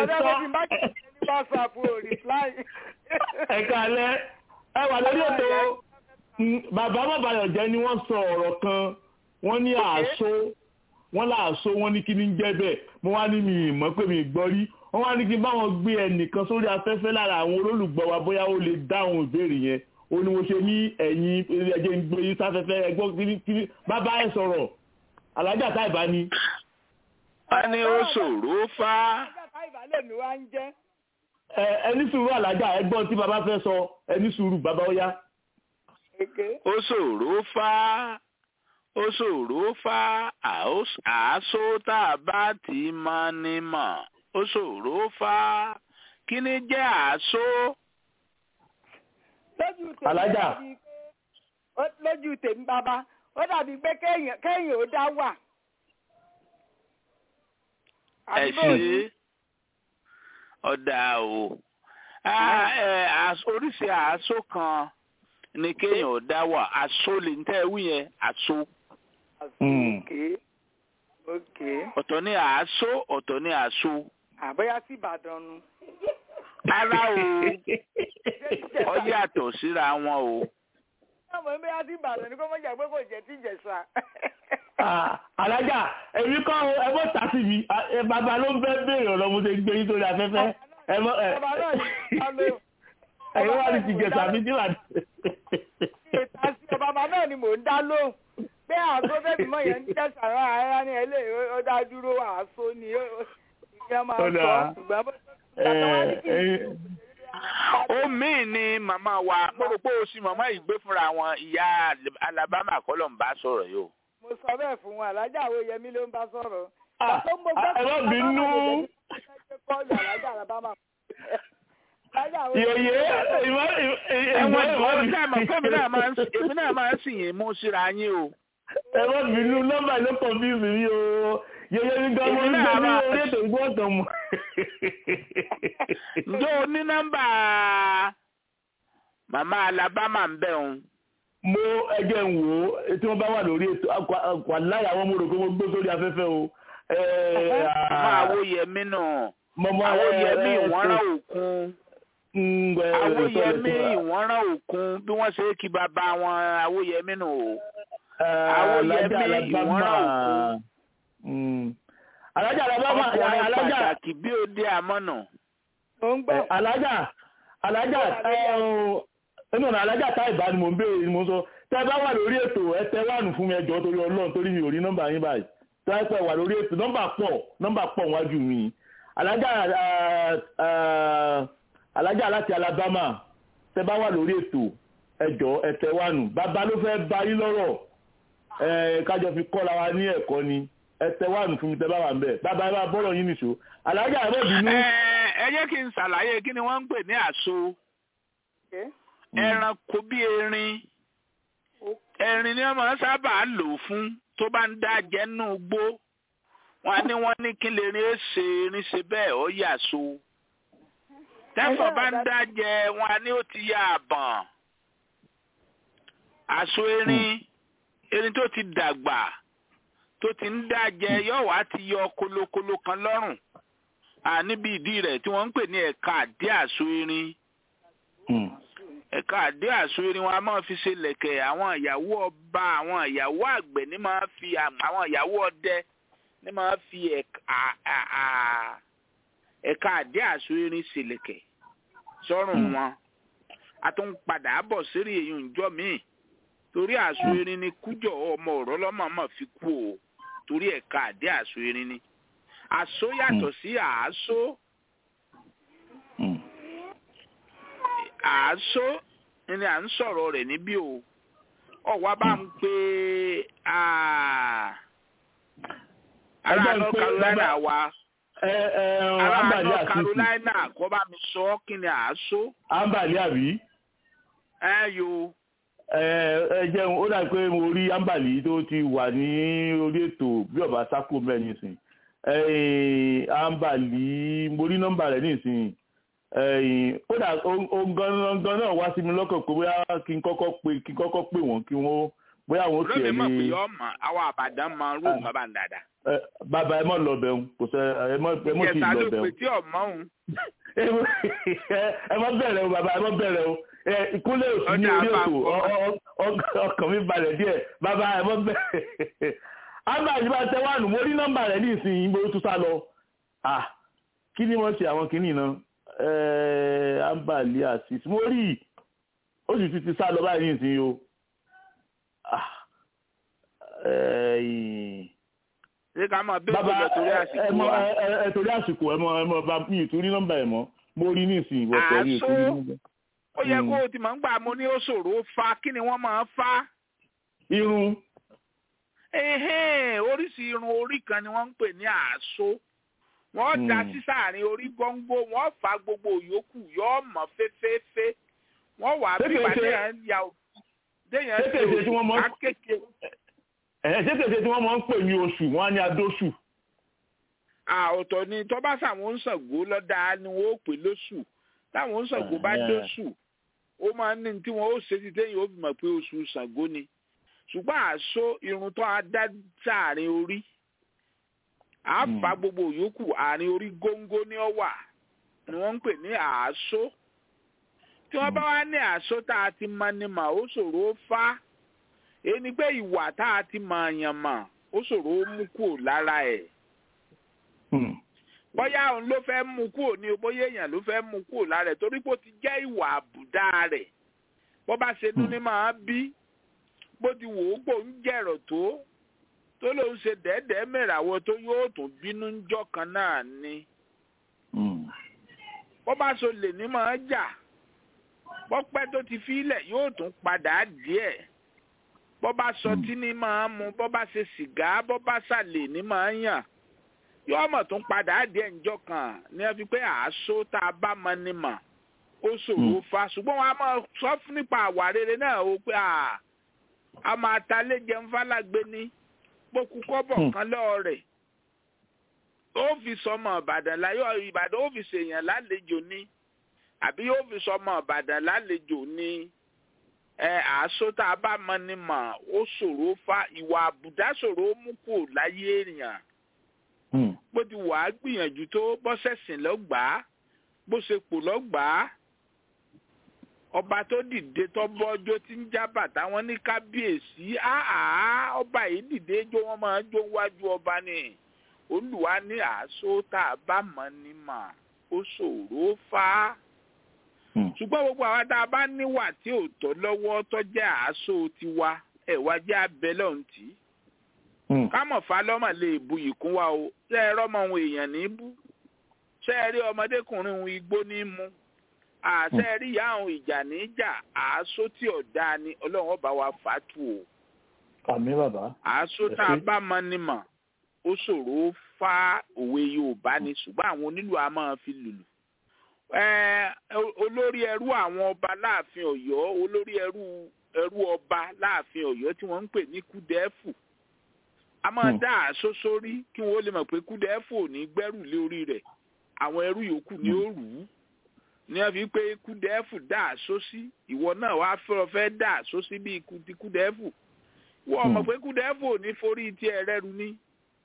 sọ. ẹ̀ka alẹ́ ẹ wà lórí ètò bàbá bàbáyọ̀ jẹ́ ni wọ́n sọ ọ̀rọ̀ kan wọ́n ní àásó wọ́n láàṣọ wọn ní kí ní jẹ́ bẹ́ẹ̀ mo wá ní mi ìmọ̀ pé mi gbọ́ rí wọ́n wá ní kí n bá wọn gbé ẹnìkan sórí afẹ́fẹ́ lára àwọn olólùgbọ́ wa bóyá ó lè dáhùn ìbéèrè yẹn ó ní mo ṣe ní ẹ̀yìn ẹ̀jẹ̀ ń gbé yín sáfẹ́fẹ́ ẹgbọ́n kiri bàbá ẹ̀ sọ̀rọ̀ alájà táìbá ni. wọ́n ní ó ṣòro fá. Alájà táìbá lèmi wá ń jẹ́. ẹ ẹni sùúrù alájà ẹgbọ́n tí bàbá fẹ́ sọ ẹni sùúrù bàbá ó yá. Èké. ó ṣòro fá ó ṣòro fá àó- àásó tá a bá ti mọ ni mọ̀ ó ṣòro fá kí ni jẹ́ àásó. Lójú tèmi Alájà. ó dàbí pé- ó- lójú tèmi bàbá ó dàbí pé kéèyàn kéèyàn ó dá wà. ẹ Àbí bó ni? ṣe ọ̀dà o Ah, ẹ, às- oríṣi àásó kan ni kéèyàn ò dá wà àsó lè ń tẹ́ wí yẹn àsó Mm. Òkè. Òkè. ọ̀tọ̀ ní àásó ọ̀tọ̀ ní àsó Àbóyá sí Ìbàdàn nu. rárá o ó yàtọ̀ síra wọn o. Ọmọ mi á sí Ìbàdàn ni kó mọ̀ jà pé kò jẹ́ tí Ìjẹ̀ṣà. Ah, alájà èmi kọ́ o, ẹ mọ́ tà sí mi Ah, ẹ, bàbá ló ń fẹ́ béèrè ọ̀rọ̀ mo ṣe gbé yín sórí afẹ́fẹ́ ẹ mọ́ ẹ Ọba náà ní ká ló. ẹ̀yin wà ní ti jẹ̀sà mi tí wà ní. Ìta sí ọba náà ni mò ń dá lóhùn. Pé àgọ́ bẹ́ẹ̀ mọ̀ yẹn ń jẹ́sà rán ara ní ẹlẹ́ ó dá dúró àásó ni ó- ó- ìyẹn máa Ó ń sọ. dáa. Ṣùgbọ́n bó Ẹ, ìgbà tó wá ní kí n ẹ̀yin- ó míì ni màmá wa mo rò pé o sì màmá yìí gbé fúnra wọn ìyá Alabama kọ́lọ̀ ń bá sọ̀rọ̀ yìí o. mo sọ bẹ́ẹ̀ fún wọn alájà àwọn yẹmí ló ń bá sọ̀rọ̀. Ah, Ìgbà tó mo ah, ẹ má gbọ́ bínú. kọ́ọ̀lù alájà àlábámà. Alájà àwọn yèyé ìmọ̀ ẹ̀wọ̀n ìmọ̀ ìwọ náà mọ̀ pé èmi náà máa ń èmi náà máa ń sìn yín mú síra yín o. ẹ má bínú nọ́mbà ló kàn bí mi o yèyé mi gan mo ń Èmi gbé náà ní máa- orí ètò ìgbọ́ ọ̀tàn mọ́. ǹjẹ́ o ní nọ́mbà màmá Alabama ń bẹ̀ òun? mo ẹjẹ ń wò ó tí wọ́n bá wà lórí ètò wà láyà àwọn mo rò pé mo gbé sórí afẹ́fẹ́ o. Ẹ, màmá ah, Awóyẹmí nù. mọ̀mọ́, ẹ, Awóyẹmí ẹ, ìwọ́nrán ẹ, òkun. ń, ẹ, Awóyẹmí ẹ, ìwọ́nrán òkun bí wọ́n ṣe kí bàbá wọn Awóyẹmí nù o. ẹ, Awóyẹmí Alájà Alabama. ìwọ́nrán òkun. Mm. Alájà Alabama ọkùnrin alájà pàtàkì bí ó dé àmọ́nà. mo ń gbọ́. ẹ, alájà alájà ẹnu ọ̀nà alájà tá ìbá ni mò ń béèrè ni mo ń sọ tẹ́ bá wà lórí ètò ẹ tẹ wánu fún mi ẹjọ́ torí Ọlọ́run torí mi ò rí nọ́mbà yín báyìí tẹ́ ẹ pẹ́ wà lórí ètò nọ́mbà pọ̀ nọ́mbà pọ̀ wájú mi alájà ah, ah, alájà láti Alabama tẹ́ bá wà lórí ètò ẹjọ́ ẹ tẹ wánu bàbá ló fẹ́ bá yín lọ́rọ̀ ẹ kájọ fi kọ́ra wa ní ẹ̀kọ́ ni ẹ tẹ wánu fún mi tẹ́ bá wà ń bẹ̀ bàbá ẹ bá bọ́rọ̀ yín nìṣó alájà ẹ bọ̀ bínú. ẹ ẹ jẹ́ kí n ṣàlàyé kí ni wọ́n ń pè ní àṣọ Okay. ẹranko bí erin erin ni wọ́n máa ń sábà lò fún tó bá ń dá jẹ nínú igbó wọ́n á ní wọ́n ní kí lè rin èsè erin ṣe bẹ́ẹ̀ ó yà so tẹ́fọ̀ bá ń dá jẹ wọ́n á ní ó ti yà àbọ̀n àṣọ erin erin tó ti dàgbà tó ti ń dá jẹ yóò wá ti yọ kolokolo kan lọ́rùn à níbi ìdí rẹ̀ tí wọ́n ń pè ní ẹ̀ka àdé àṣọ erin Mm. ẹ̀ka àdé àṣọ erin wọn a máa fi ṣe lẹ̀kẹ̀ àwọn ìyàwó ọba àwọn ìyàwó àgbẹ̀ ní máa fi àm- àwọn ìyàwó ọdẹ ní máa fi ẹ̀ka à- à- à- ẹ̀ka àdé àṣọ erin ṣe lẹ̀kẹ̀ sọ́rùn Mm. wọn a tún padà bọ̀ sírí èyí ǹjọ́ míì torí àṣọ erin ni kújọ ọmọ ọ̀rọ̀ lọ́mọọmọ fi kú o torí ẹ̀ka àdé àṣọ erin ni àṣọ yàtọ̀ sí àásó. Mm. àásó ni à ń sọ̀rọ̀ rẹ̀ níbí o ọ̀wá bá ń pe ah, ará Ẹgbẹ́ ń North pé Carolina bàbá- wa ẹ ẹ ará ambali North àtúntì Carolina kọ́ bá mi sọ ọ́ kí ni àásó ambali àbí ẹ yo ẹ ẹ jẹun ó dàbí pé mo rí ambali tó ti wà ní orí ètò bí ọba sákò mẹ́rin nísìn ẹ ambali mo rí nọ́mbà rẹ̀ nísìn ẹ ó dà ó gan náà wá sí mi lọ́kàn pé bóyá kí n kọ́kọ́ pé kí n kọ́kọ́ pè wọ́n kí wọ́n bóyá àwọn ó lómi tiẹ̀ mọ̀ pé lé yọ ọmọ àwọn àbàdàn máa ń rò nǹkan bá ń dada ẹ, bàbá ẹ mọ̀ lọ bẹ̀rù kò sẹ́ ẹ mọ̀ ẹ mọ̀ tí ì ìjẹta lọ ló bẹ̀rù pè tí ọmọ òun ẹ má bẹ̀rẹ̀ o bàbá ẹ má bẹ̀rẹ̀ o ẹ ìkúnlẹ̀ òsì ní Ọjà orí ètò àpapọ̀. ọ- ọ- ọ- ọkàn mi balẹ̀ díẹ̀ bàbá ẹ má bẹ̀rẹ̀ ámbàlì bá tẹ wánu mo rí nọ́mbà rẹ̀ ní ìsìn ìgbò tó sá lọ ah kí ni wọ́n ṣe àwọn kìíní náà ẹ̀ẹ́ ámbàlì àṣìṣ mo rí ó sì ti ti sá lọ báyìí ní ìsìn o ah ẹ̀ẹ́ ṣé ká máa bẹ́ẹ̀ bàbá lọ torí ẹ àsìkò mọ wa. ẹ ẹ torí àsìkò ẹ mọ ẹ mọ bá mi ì tún rí nọ́mbà ẹ mọ mo rí ní ìsìn ìwọ pẹ̀lú Àṣọ. ìtúrí nọ́mbà. ó yẹ Mm. kó o ti mọ̀ ń gbà mo ní ó ṣòro fa kí ni wọ́n máa ń fa. irun Ẹhẹ́n, oríṣi irun orí kan ni wọ́n ń pè ní àṣọ. wọ́n da Mm. sísàárín orí góńgó wọ́n fa gbogbo yòókù yóò mọ̀ féféfé wọ́n wà á Ṣé bí kìí wà ṣe- déyàn ya déyàn ṣé kìí ṣe tí wọ́n mọ̀- akéke. ẹ̀ ṣé kèsè tí wọ́n máa ń pè ní oṣù wọ́n á ní adóṣù. àọ̀tọ̀ ni tọ́ba sàwọn ń Ṣàngó lọ́dà ni wọ́n ó pè lóṣù táwọn ń Ṣàngó bá Ah. dóṣù ó máa ń ní tí wọ́n ó ṣe ti téyìn ó fi mọ̀ pé oṣù Ṣàngó ni ṣùgbọ́n àṣọ irun tó a dá sáàrin orí à Hmm. fa gbogbo yòókù àárín orí góńgó ní ọ̀wà ni wọ́n ń pè ní àṣọ tí wọ́n bá wá ní àṣọ tá a ti mọ ni mà ó ṣòro ó fá èyí ni pé ìwà tá a ti mọ àyàn mà ó ṣòro ó mú kúrò lára ẹ̀ Hmm. bóyá òun ló fẹ́ mú kúrò ní o bóyá èèyàn ló fẹ́ mú kúrò lára ẹ̀ torí pé ó ti jẹ́ ìwà àbùdá rẹ̀ bó bá ṣe nú ní máa bí bó ti wò ó pò ń jẹ̀rọ̀ tó tó ló ń ṣe dẹ́ẹ̀dẹ́ẹ́ mẹ́ràwọ̀ tó yóò tún bínú ńjọ́ kan náà ni Hmm. bó bá so lè ní máa jà bó pẹ́ tó ti fílẹ̀ yóò tún padà díẹ̀ bó bá sọ tí ní máa mu bó bá ṣe sìgá bó bá ṣàlè ní máa yàn yóò mọ̀ tún padà díẹ̀ ńjọ́ kan ní ẹ fi pé àásó tá a bá mọ ni mà ó ṣòro fa ṣùgbọ́n wọn a máa sọ fún nípa àwà rere náà o pé à a máa ta lé jẹun fálágbé ní gbókù kọ́bọ̀ Hmm. kan lọ́ọ́ rẹ̀ ó fi sọmọ ìbàdàn láyọ̀ ìbàdàn ó fi ṣèyàn lálejò ní àbí ó fi sọmọ ìbàdàn lálejò ní ẹ àásó tá a bá mọ ni mà ó ṣòro fa ìwà àbùdá ṣòro ó mú kúrò láyé èèyàn Hmm. bó ti wà á gbìyànjú tó bó ṣẹ̀sìn lọ́gbàá bó ṣe pò lọ́gbàá ọba tó dìde tó bọ́jọ́ tí ń já bàtà wọn ní kábíyèsí áá ọba yìí dìde jó wọn máa jó wájú ọba ni olùwà ní àásó tá a bá mọ̀ ní mà ó ṣòro fà á Hmm. ṣùgbọ́n gbogbo àwa tá a bá níwà tí ò tọ́ lọ́wọ́ tó jẹ́ àásó tiwa ẹ̀ wá jẹ́ abẹ́ lọ́hùn tì í Hmm. kámọ̀ falọ́mọ̀ lè bu ìkún wa o ṣé ẹ rọ́mọ ohun èèyàn ní bú ṣé ẹ rí ọmọdékùnrin ohun igbó ní mú àṣẹ ẹ rí ìyá ohun ìjà ní jà àásó tí ọ̀dà ni ọlọ́run ọba wa fà á tù o àmì bàbá. àásó tá a bá mọ ni mọ̀ ó ṣòro ó fa òwe yorùbá ni ṣùgbọ́n àwọn onílù a máa fi lùlù Ẹ, olórí ẹrú àwọn ọba láàfin ọ̀yọ́ olórí ẹrú ẹrú ọba láàfin ọ̀yọ́ tí wọ́n ń pè ní kúdẹ́fù a máa Hmm. dá àṣọ sórí kí wọn ó lè mọ̀ pé kúdẹ́fù ò ní gbẹ́rù lé orí rẹ̀ àwọn ẹrú yòókù ni ó rù ú ní wọ́n fi pé kúdẹ́fù dá àṣọ sí ìwọ náà wàá fẹ́ fẹ́ dá àṣọ sí bí ikú ti kúdẹ́fù wọ́n mọ̀ Hmm. pé kúdẹ́fù ò ní forí tiẹ̀ rẹ́rù ní.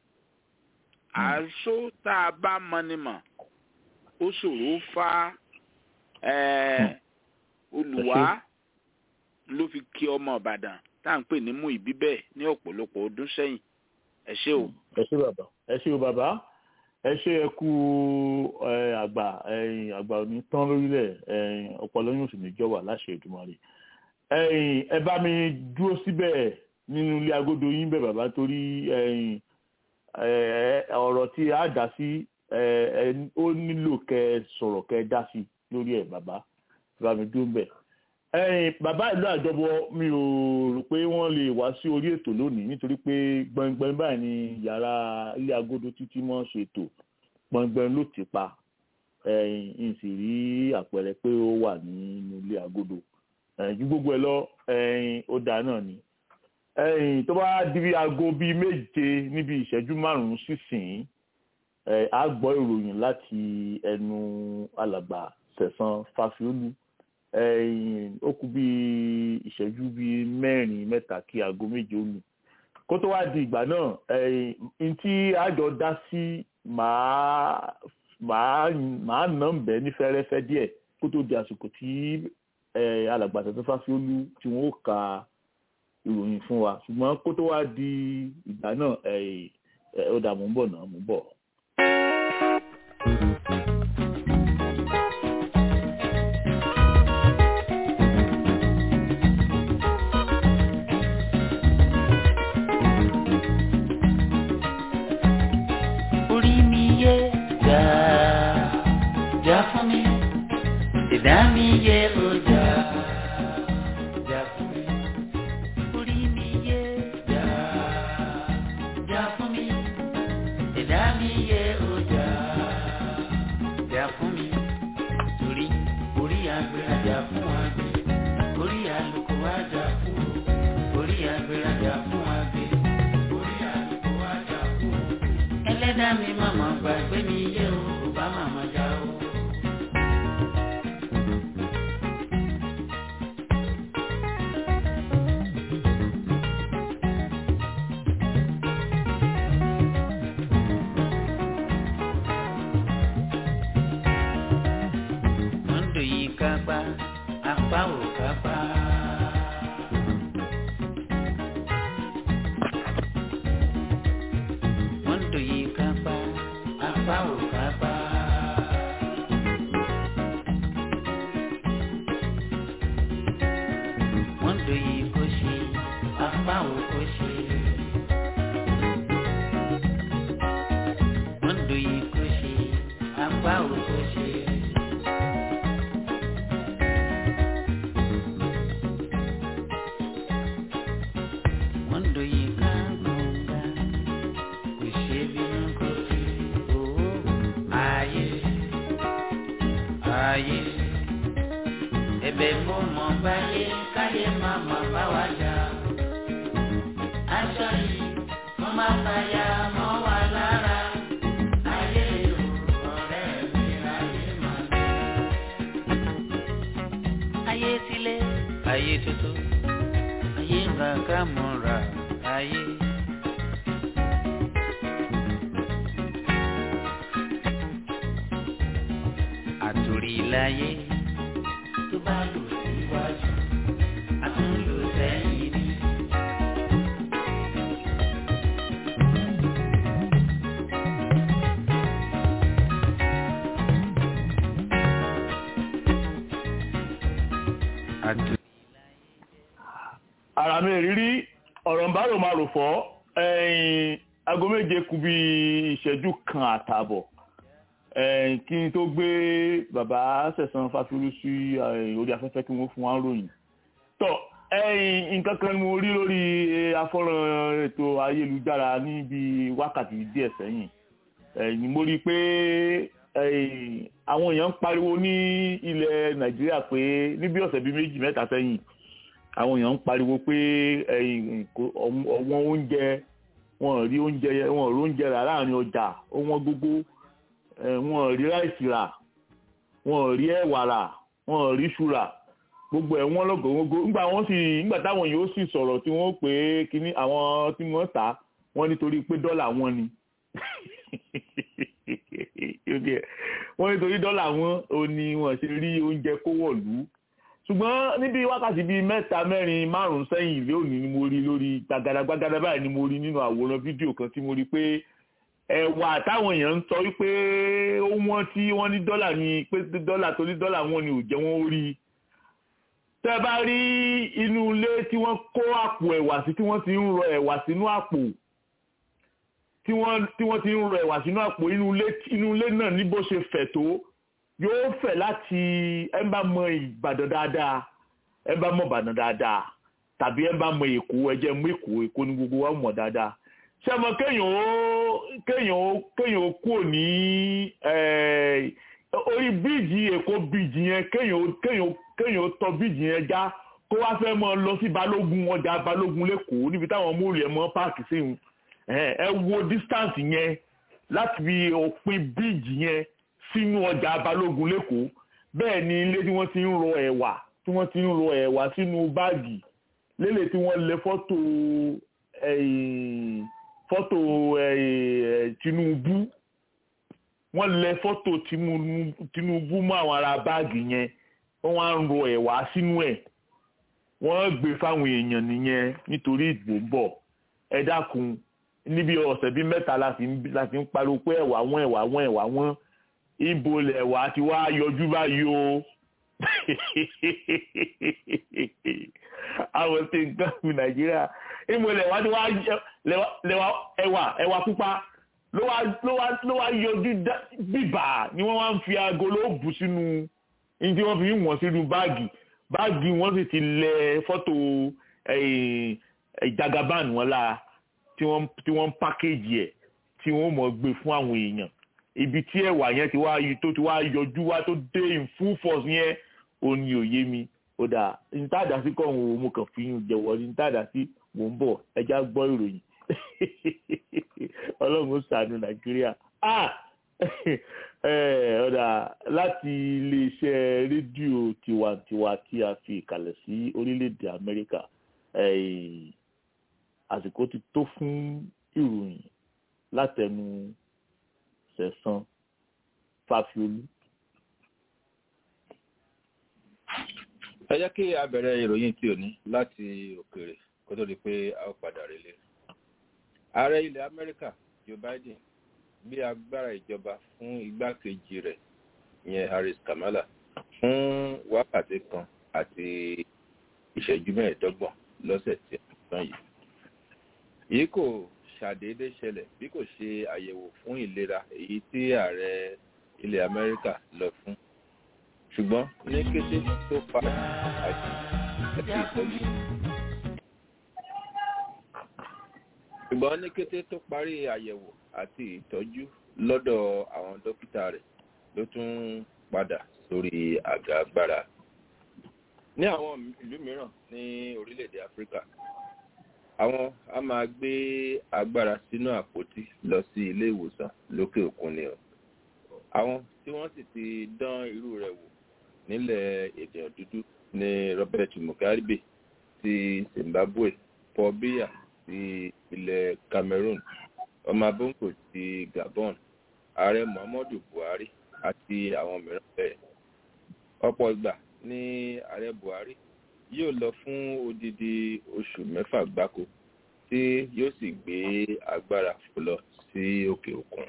àṣọ tá a bá mọ ni mọ̀ ó ṣòro fa ẹ̀, olùwà ló fi kí ọmọ ìbàdàn tá à ń pè ní mú ìbí bẹ́ẹ̀ ní ọ̀pọ̀lọpọ̀ ọdún sẹ́yìn ẹ ṣé o. ẹ ṣé bàbá ẹ ṣé o bàbá ẹ ṣé ẹ kú ẹ, àgbà ẹ̀yin àgbà òní tán lórílẹ̀ ẹ̀yin ọpọlọ yóò sì ní jọ̀wà láṣẹ Èdùmàrè ẹ̀yin ẹ bá mi dúró síbẹ̀ nínú ilé agodo yín bẹ̀ bàbá torí ẹ̀yin ẹ, ọ̀rọ̀ tí a dá sí ẹ, ẹ, ó nílò kẹ́ ẹ sọ̀rọ̀ kẹ́ ẹ dá sí lórí ẹ̀ bàbá ẹ bá mi dúró bẹ̀ ẹ̀yin bàbá ìlú àjọbọ mi ò rò pé wọ́n lè wá sí orí ètò lónìí nítorí pé gbọngbọn báyìí ni yàrá ilé agodo títí mọ́ ṣètò gbọngbọn ló ti pa ẹ̀yin n sì rí àpẹẹrẹ pé ó wà nínú ilé agodo ẹ̀yin ju gbogbo ẹ lọ ẹ̀yin ó dáa náà ni ẹ̀yin tó bá di bí aago bíi méje níbi ìṣẹ́jú márùn-ún sísìn ẹ̀ á gbọ́ ìròyìn láti ẹnu alàgbà Sẹ̀san Fáfiólú ẹ̀yìn ó kù bí ìṣẹ́jú bíi mẹ́rin mẹ́ta kí aago méje ó lù kó tó wá di ìgbà náà ẹ̀yìn tí àjọ dá sí màá màá màá nà ń bẹ́ ní fẹ́rẹ́fẹ́ díẹ̀ kó tó di àsìkò tí alàgbà Sẹ̀san Fáfiólú tí wọ́n ó ka ìròyìn fún wa ṣùgbọ́n kó tó wá di ìgbà náà ó dà mú bọ̀ náà mú bọ̀. orí mi yé jà jà fún mi ìdá mi yé o jà jà fún mi orí mi yé jà jà fún mi ìdá mi yé o jà jà fún mi torí orí agbèrèjà fún àgbẹ̀ orí àlùkò àjà fún o orí agbèrèjà fún àgbẹ̀ orí àlùkò àjà fún o ẹlẹ́dàá mi màmá gbàgbé mi yé o kò bá màmá já o. Mọ́ndò yìí kápá, apá ò kápá. Mọ́ndò yìí kápá, apá ò kápá. Mọ́ndò yìí kò ṣe, apá ò kò ṣe. Mọ́ndò yìí kò ṣe, apá ò kò ṣe. Mọ́ndò yìí ká gbọ̀ngà, kò ṣe bínú kò fi owó ayé ayé. Ẹ̀bẹ̀ mo mọ̀ báyé káyé má má bá wa jà. Aṣọ yìí mo máa fàyà mọ́ wa lára. Ayé o, ọ̀rẹ́ mi ayé máa lọ. Ayé tilé, ayé tuntun ayé ńlá ká mọ́ra ayé. àtòrí láyé tó bá lò síwájú àtúnlò sẹ́yìn ni. àtòrí ara mi rírí ọ̀rọ̀ ń bá rò máa rò fọ́ ẹ̀yìn aago méje kù bí ìṣẹ́jú kan àtààbọ̀ ẹ̀yìn kí n tó gbé bàbá sẹ̀sán fáfiolú sí ẹ̀yìn orí afẹ́fẹ́ kí wọ́n fún wa ròyìn tọ́ ẹ̀yìn nǹkan kan ni mo rí lórí afọ́nrán ètò ayélujára níbi wákàtí díẹ̀ sẹ́yìn ẹ̀yìn mo rí i pé ẹ̀yìn àwọn èèyàn ń pariwo ní ilẹ̀ nàìjíríà pé níbi ọ̀sẹ̀ bíi méjì mẹ́ta sẹ́yìn àwọn èèyàn ń pariwo pé ọ̀wọ́n oúnjẹ wọn rí oúnjẹ wọn rí oúnjẹ rà láàrin ọjà wọn gbogbo wọn rí ráìsì rà wọn rí ẹ̀wà rà wọn rí iṣu rà gbogbo ẹ̀ wọ́n lọ́gọ̀ọ́gọ́ nígbà wọ́n sì nígbà táwọn yóò sì sọ̀rọ̀ tí wọ́n pè é kíní àwọn tí wọ́n tà wọ́n nítorí pé dọ́là wọn ni wọ́n nítorí dọ́là wọn ò ní wọ́n ṣe rí oúnjẹ kó wọ̀lú ṣùgbọ́n níbi wákàtí bíi mẹ́ta mẹ́rin márùn-ún sẹ́yìn lónìí ni mo rí lórí gbàgàdàgbàgàdà báyìí ni mo rí nínú àwòrán fídíò kan tí mo rí pé ẹ̀wà táwọn èèyàn ń sọ wípé ó wọ́n tí wọ́n ní dọ́là ní pé dọ́là tó ní dọ́là wọn ni ò jẹ́ wọ́n ó rí tẹ́ bá rí inú ilé tí wọ́n kó àpò ẹ̀wà sí tí wọ́n ti ń rọ ẹ̀wà sínú àpò tí wọ́n tí wọ́n ti ń rọ ẹ̀wà sínú àpò inú ilé inú ilé náà ní bó ṣe fẹ̀ tó yóò fẹ̀ láti ẹ bá mọ ìbàdàn dáadáa ẹ bá mọ ìbàdàn dáadáa tàbí ẹ bá mọ èkó ẹ jẹ́ mú èkó èkó ní gbogbo wa mọ̀ dáadáa ṣé mo kéèyàn ó kéèyàn ó kéèyàn ó kúrò ní orí bíìjì èkó bíìjì yẹn kéèyàn ó kéèyàn ó kéèyàn ó tọ bíìjì yẹn já kó wá fẹ́ mọ lọ sí balógun ọjà balógun lẹ́kọ̀ọ́ níbi táwọn múlò ẹ̀ mọ́ páàkì sí wọn ẹ wo distance yẹn láti fi òpin bíìjì yẹn sínú ọjà balógun lẹ́kọ̀ọ́ bẹ́ẹ̀ ni ilé tí wọ́n ti ń rọ ẹ̀wà tí wọ́n ti ń rọ ẹ̀wà sínú báàgì lélẹ̀ tí wọ́n lẹ fọ́tò fọ́tò Tinubu wọ́n lẹ fọ́tò Tinubu mọ́ àwọn ará báàgì yẹn wọ́n wá ń rọ ẹ̀wà sínú ẹ̀ wọ́n gbé fáwọn èèyàn nìyẹn nítorí ìdìbò ń bọ̀ ẹ dákun níbi ọ̀sẹ̀ bíi mẹ́ta láti ń láti ń pariwo pé ẹ̀wà wọn ẹ̀wà wọn ẹ̀wà wọn ibo lẹ̀wà ti wá yọjú báyìí o àwọn tí nǹkan fún nàìjíríà ibo lẹ̀wà ti wá lẹ̀wà ẹ̀wà ẹ̀wà pupa ló wá ló wá ló wá yọjú bíbà ni wọ́n wá ń fi aago ló bù sínú ní tí wọ́n fi ń wọ̀n sínú báàgì báàgì wọ́n sì ti lẹ̀ fọ́tò ìjagaban wọn lára tí wọ́n tí wọ́n ń pákéjì ẹ̀ tí wọ́n mọ̀ gbé fún àwọn èèyàn ibi tí ẹ̀wà yẹn ti wá tó ti wá yọjú wá tó dé in full force yẹn ò ní òye mi ó dà nítàdá sí kọ́ òun mo kàn fi yún jẹ̀wọ́ ní nítàdá sí mò ń bọ̀ ẹja gbọ́ ìròyìn ọlọ́run ó ṣàánú nàìjíríà ọ̀dà láti iléeṣẹ́ rédíò tiwantiwa tí a fi ìkàlẹ̀ sí orílẹ̀-èdè amẹ́ríkà àsìkò ti tó fún ìròyìn látẹnu sẹ̀sán fàfiolú. ẹ jẹ́ kí a bẹ̀rẹ̀ ìròyìn tí ò ní láti òkèèrè kó tó di pé a ó padà relé. ààrẹ ilẹ̀ amẹ́ríkà joe biden gbé agbára ìjọba fún igbákejì rẹ̀ ìyẹn harris kamala fún wákàtí kan àti ìṣẹ́jú mẹ́ẹ̀ẹ́dọ́gbọ̀n lọ́sẹ̀ tí a tán yìí. èyí kò ṣàdédé ṣẹlẹ̀ bí kò ṣe àyẹ̀wò fún ìlera èyí tí ààrẹ ilẹ̀ amẹ́ríkà lọ fún ṣùgbọ́n ní kété tó parí àti ìtọ́jú. ṣùgbọ́n ní kété tó parí àyẹ̀wò àti ìtọ́jú lọ́dọ̀ àwọn dókítà rẹ̀ ló tún padà sórí àga agbára. ní àwọn ìlú mìíràn ní orílẹ̀-èdè áfíríkà àwọn a máa gbé agbára sínú àpótí lọ sí ilé ìwòsàn lókè òkun ni o àwọn tí wọ́n sì ti dán irú rẹ̀ wò nílẹ̀ èdè dúdú ní robert mugabe ti zimbabwe paul biya ti ilẹ̀ cameroon ọmọ abóńkò ti gabon ààrẹ muhammadu buhari àti àwọn mìíràn bẹ́ẹ̀ ọ̀pọ̀ ìgbà ní ààrẹ buhari yóò lọ fún odidi oṣù mẹ́fà gbáko tí yóò sì gbé agbára fò lọ sí òkè òkun.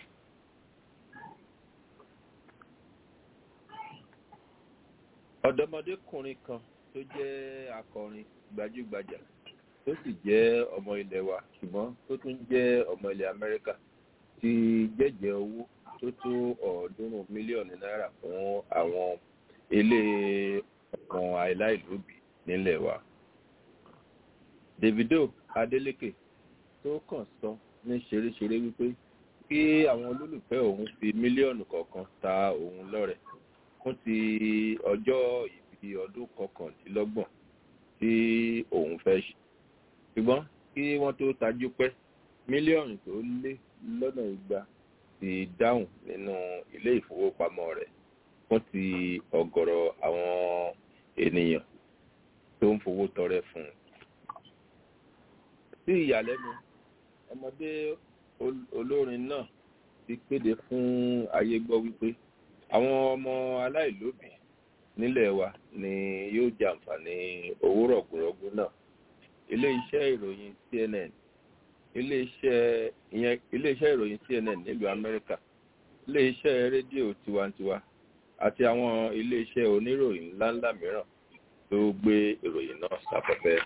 ọ̀dọ́mọdékùnrin kan tó jẹ́ akọrin gbajúgbajà tó sì jẹ́ ọmọ ilẹ̀ wa ṣùgbọ́n tó tún jẹ́ ọmọ ilẹ̀ amẹ́ríkà ti jẹ́jẹ́ owó tó tó ọ̀ọ́dúnrún mílíọ̀nù náírà fún àwọn ilé ọ̀kan aláìlóbi nílẹ̀ wa. davido adeleke tó kàn sọ ní ṣeréṣeré wípé kí àwọn olólùfẹ́ òun fi mílíọ̀nù kọ̀ọ̀kan ta òun lọ́rẹ fún ti ọjọ́ ìbí ọdún kọkàndínlọ́gbọ̀n tí òun fẹ́ ṣe ṣùgbọ́n kí wọ́n tó tajú pẹ́ mílíọ̀nù tó lé lọ́nà igba ti dáhùn nínú ilé ìfowópamọ́ rẹ̀ fún ti ọ̀gọ̀rọ̀ àwọn ènìyàn tó ń fowó tọrẹ fún un. sí ìyàlẹ́nu ọmọdé olórin náà ti kéde fún ayé gbọ́ wípé àwọn ọmọ aláìlóbìí nílẹ̀ wa ni yóò jàǹfààní owó rọ̀gùnrọ̀gù náà ilé-iṣẹ́ ìròyìn cnn ilé-iṣẹ́ ìyẹn ilé-iṣẹ́ ìròyìn cnn nílùú amẹ́ríkà ilé-iṣẹ́ rédíò tiwantiwa àti àwọn ilé-iṣẹ́ oníròyìn ńláńlá mìíràn tó gbé ìròyìn náà sáfẹ́fẹ́.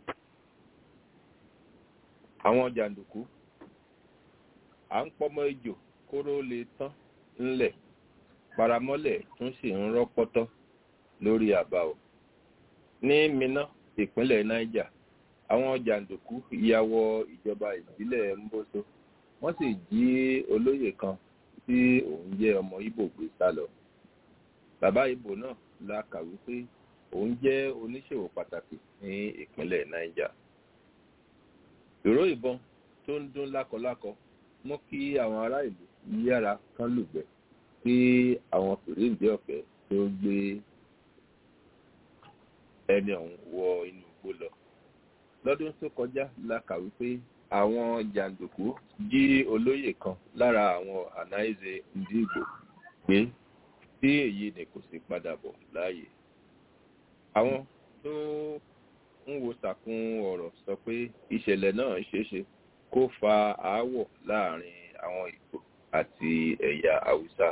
àwọn jàǹdùkú à ń pọ́mọ́ ejò kóró lè tán ńlẹ̀ paramọ́lẹ̀ tún sì ń rọ́pọ́tọ́ lórí àbá o. ní minna ìpínlẹ̀ niger àwọn jàǹdùkú ya wọ ìjọba ìbílẹ̀ mboso wọ́n sì jí olóyè kan tí òun jẹ́ ọmọ ibo gbé sá lọ. bàbá ibo náà la kàwé pé òun jẹ́ oníṣòwò pàtàkì ní ìpínlẹ̀ niger. ìró ìbọn tó ń dún lákọlákọ mú kí àwọn ará ìlú yára kán lùgbẹ́ kí àwọn fèrèǹdé ọ̀fẹ́ tó gbé ẹni ọ̀hún wọ inú igbó lọ. lọ́dún tó kọjá la kàwé pé àwọn jàǹdùkú jí olóyè kan lára àwọn ànáìzè ndígbò pé tí èyí ni kò sí padà bọ̀ láàyè. àwọn tó ń wo sàkún ọ̀rọ̀ sọ pé ìṣẹ̀lẹ̀ náà ṣeéṣe kó fa aáwọ̀ láàrin àwọn ìgbò àti ẹ̀yà haúsá.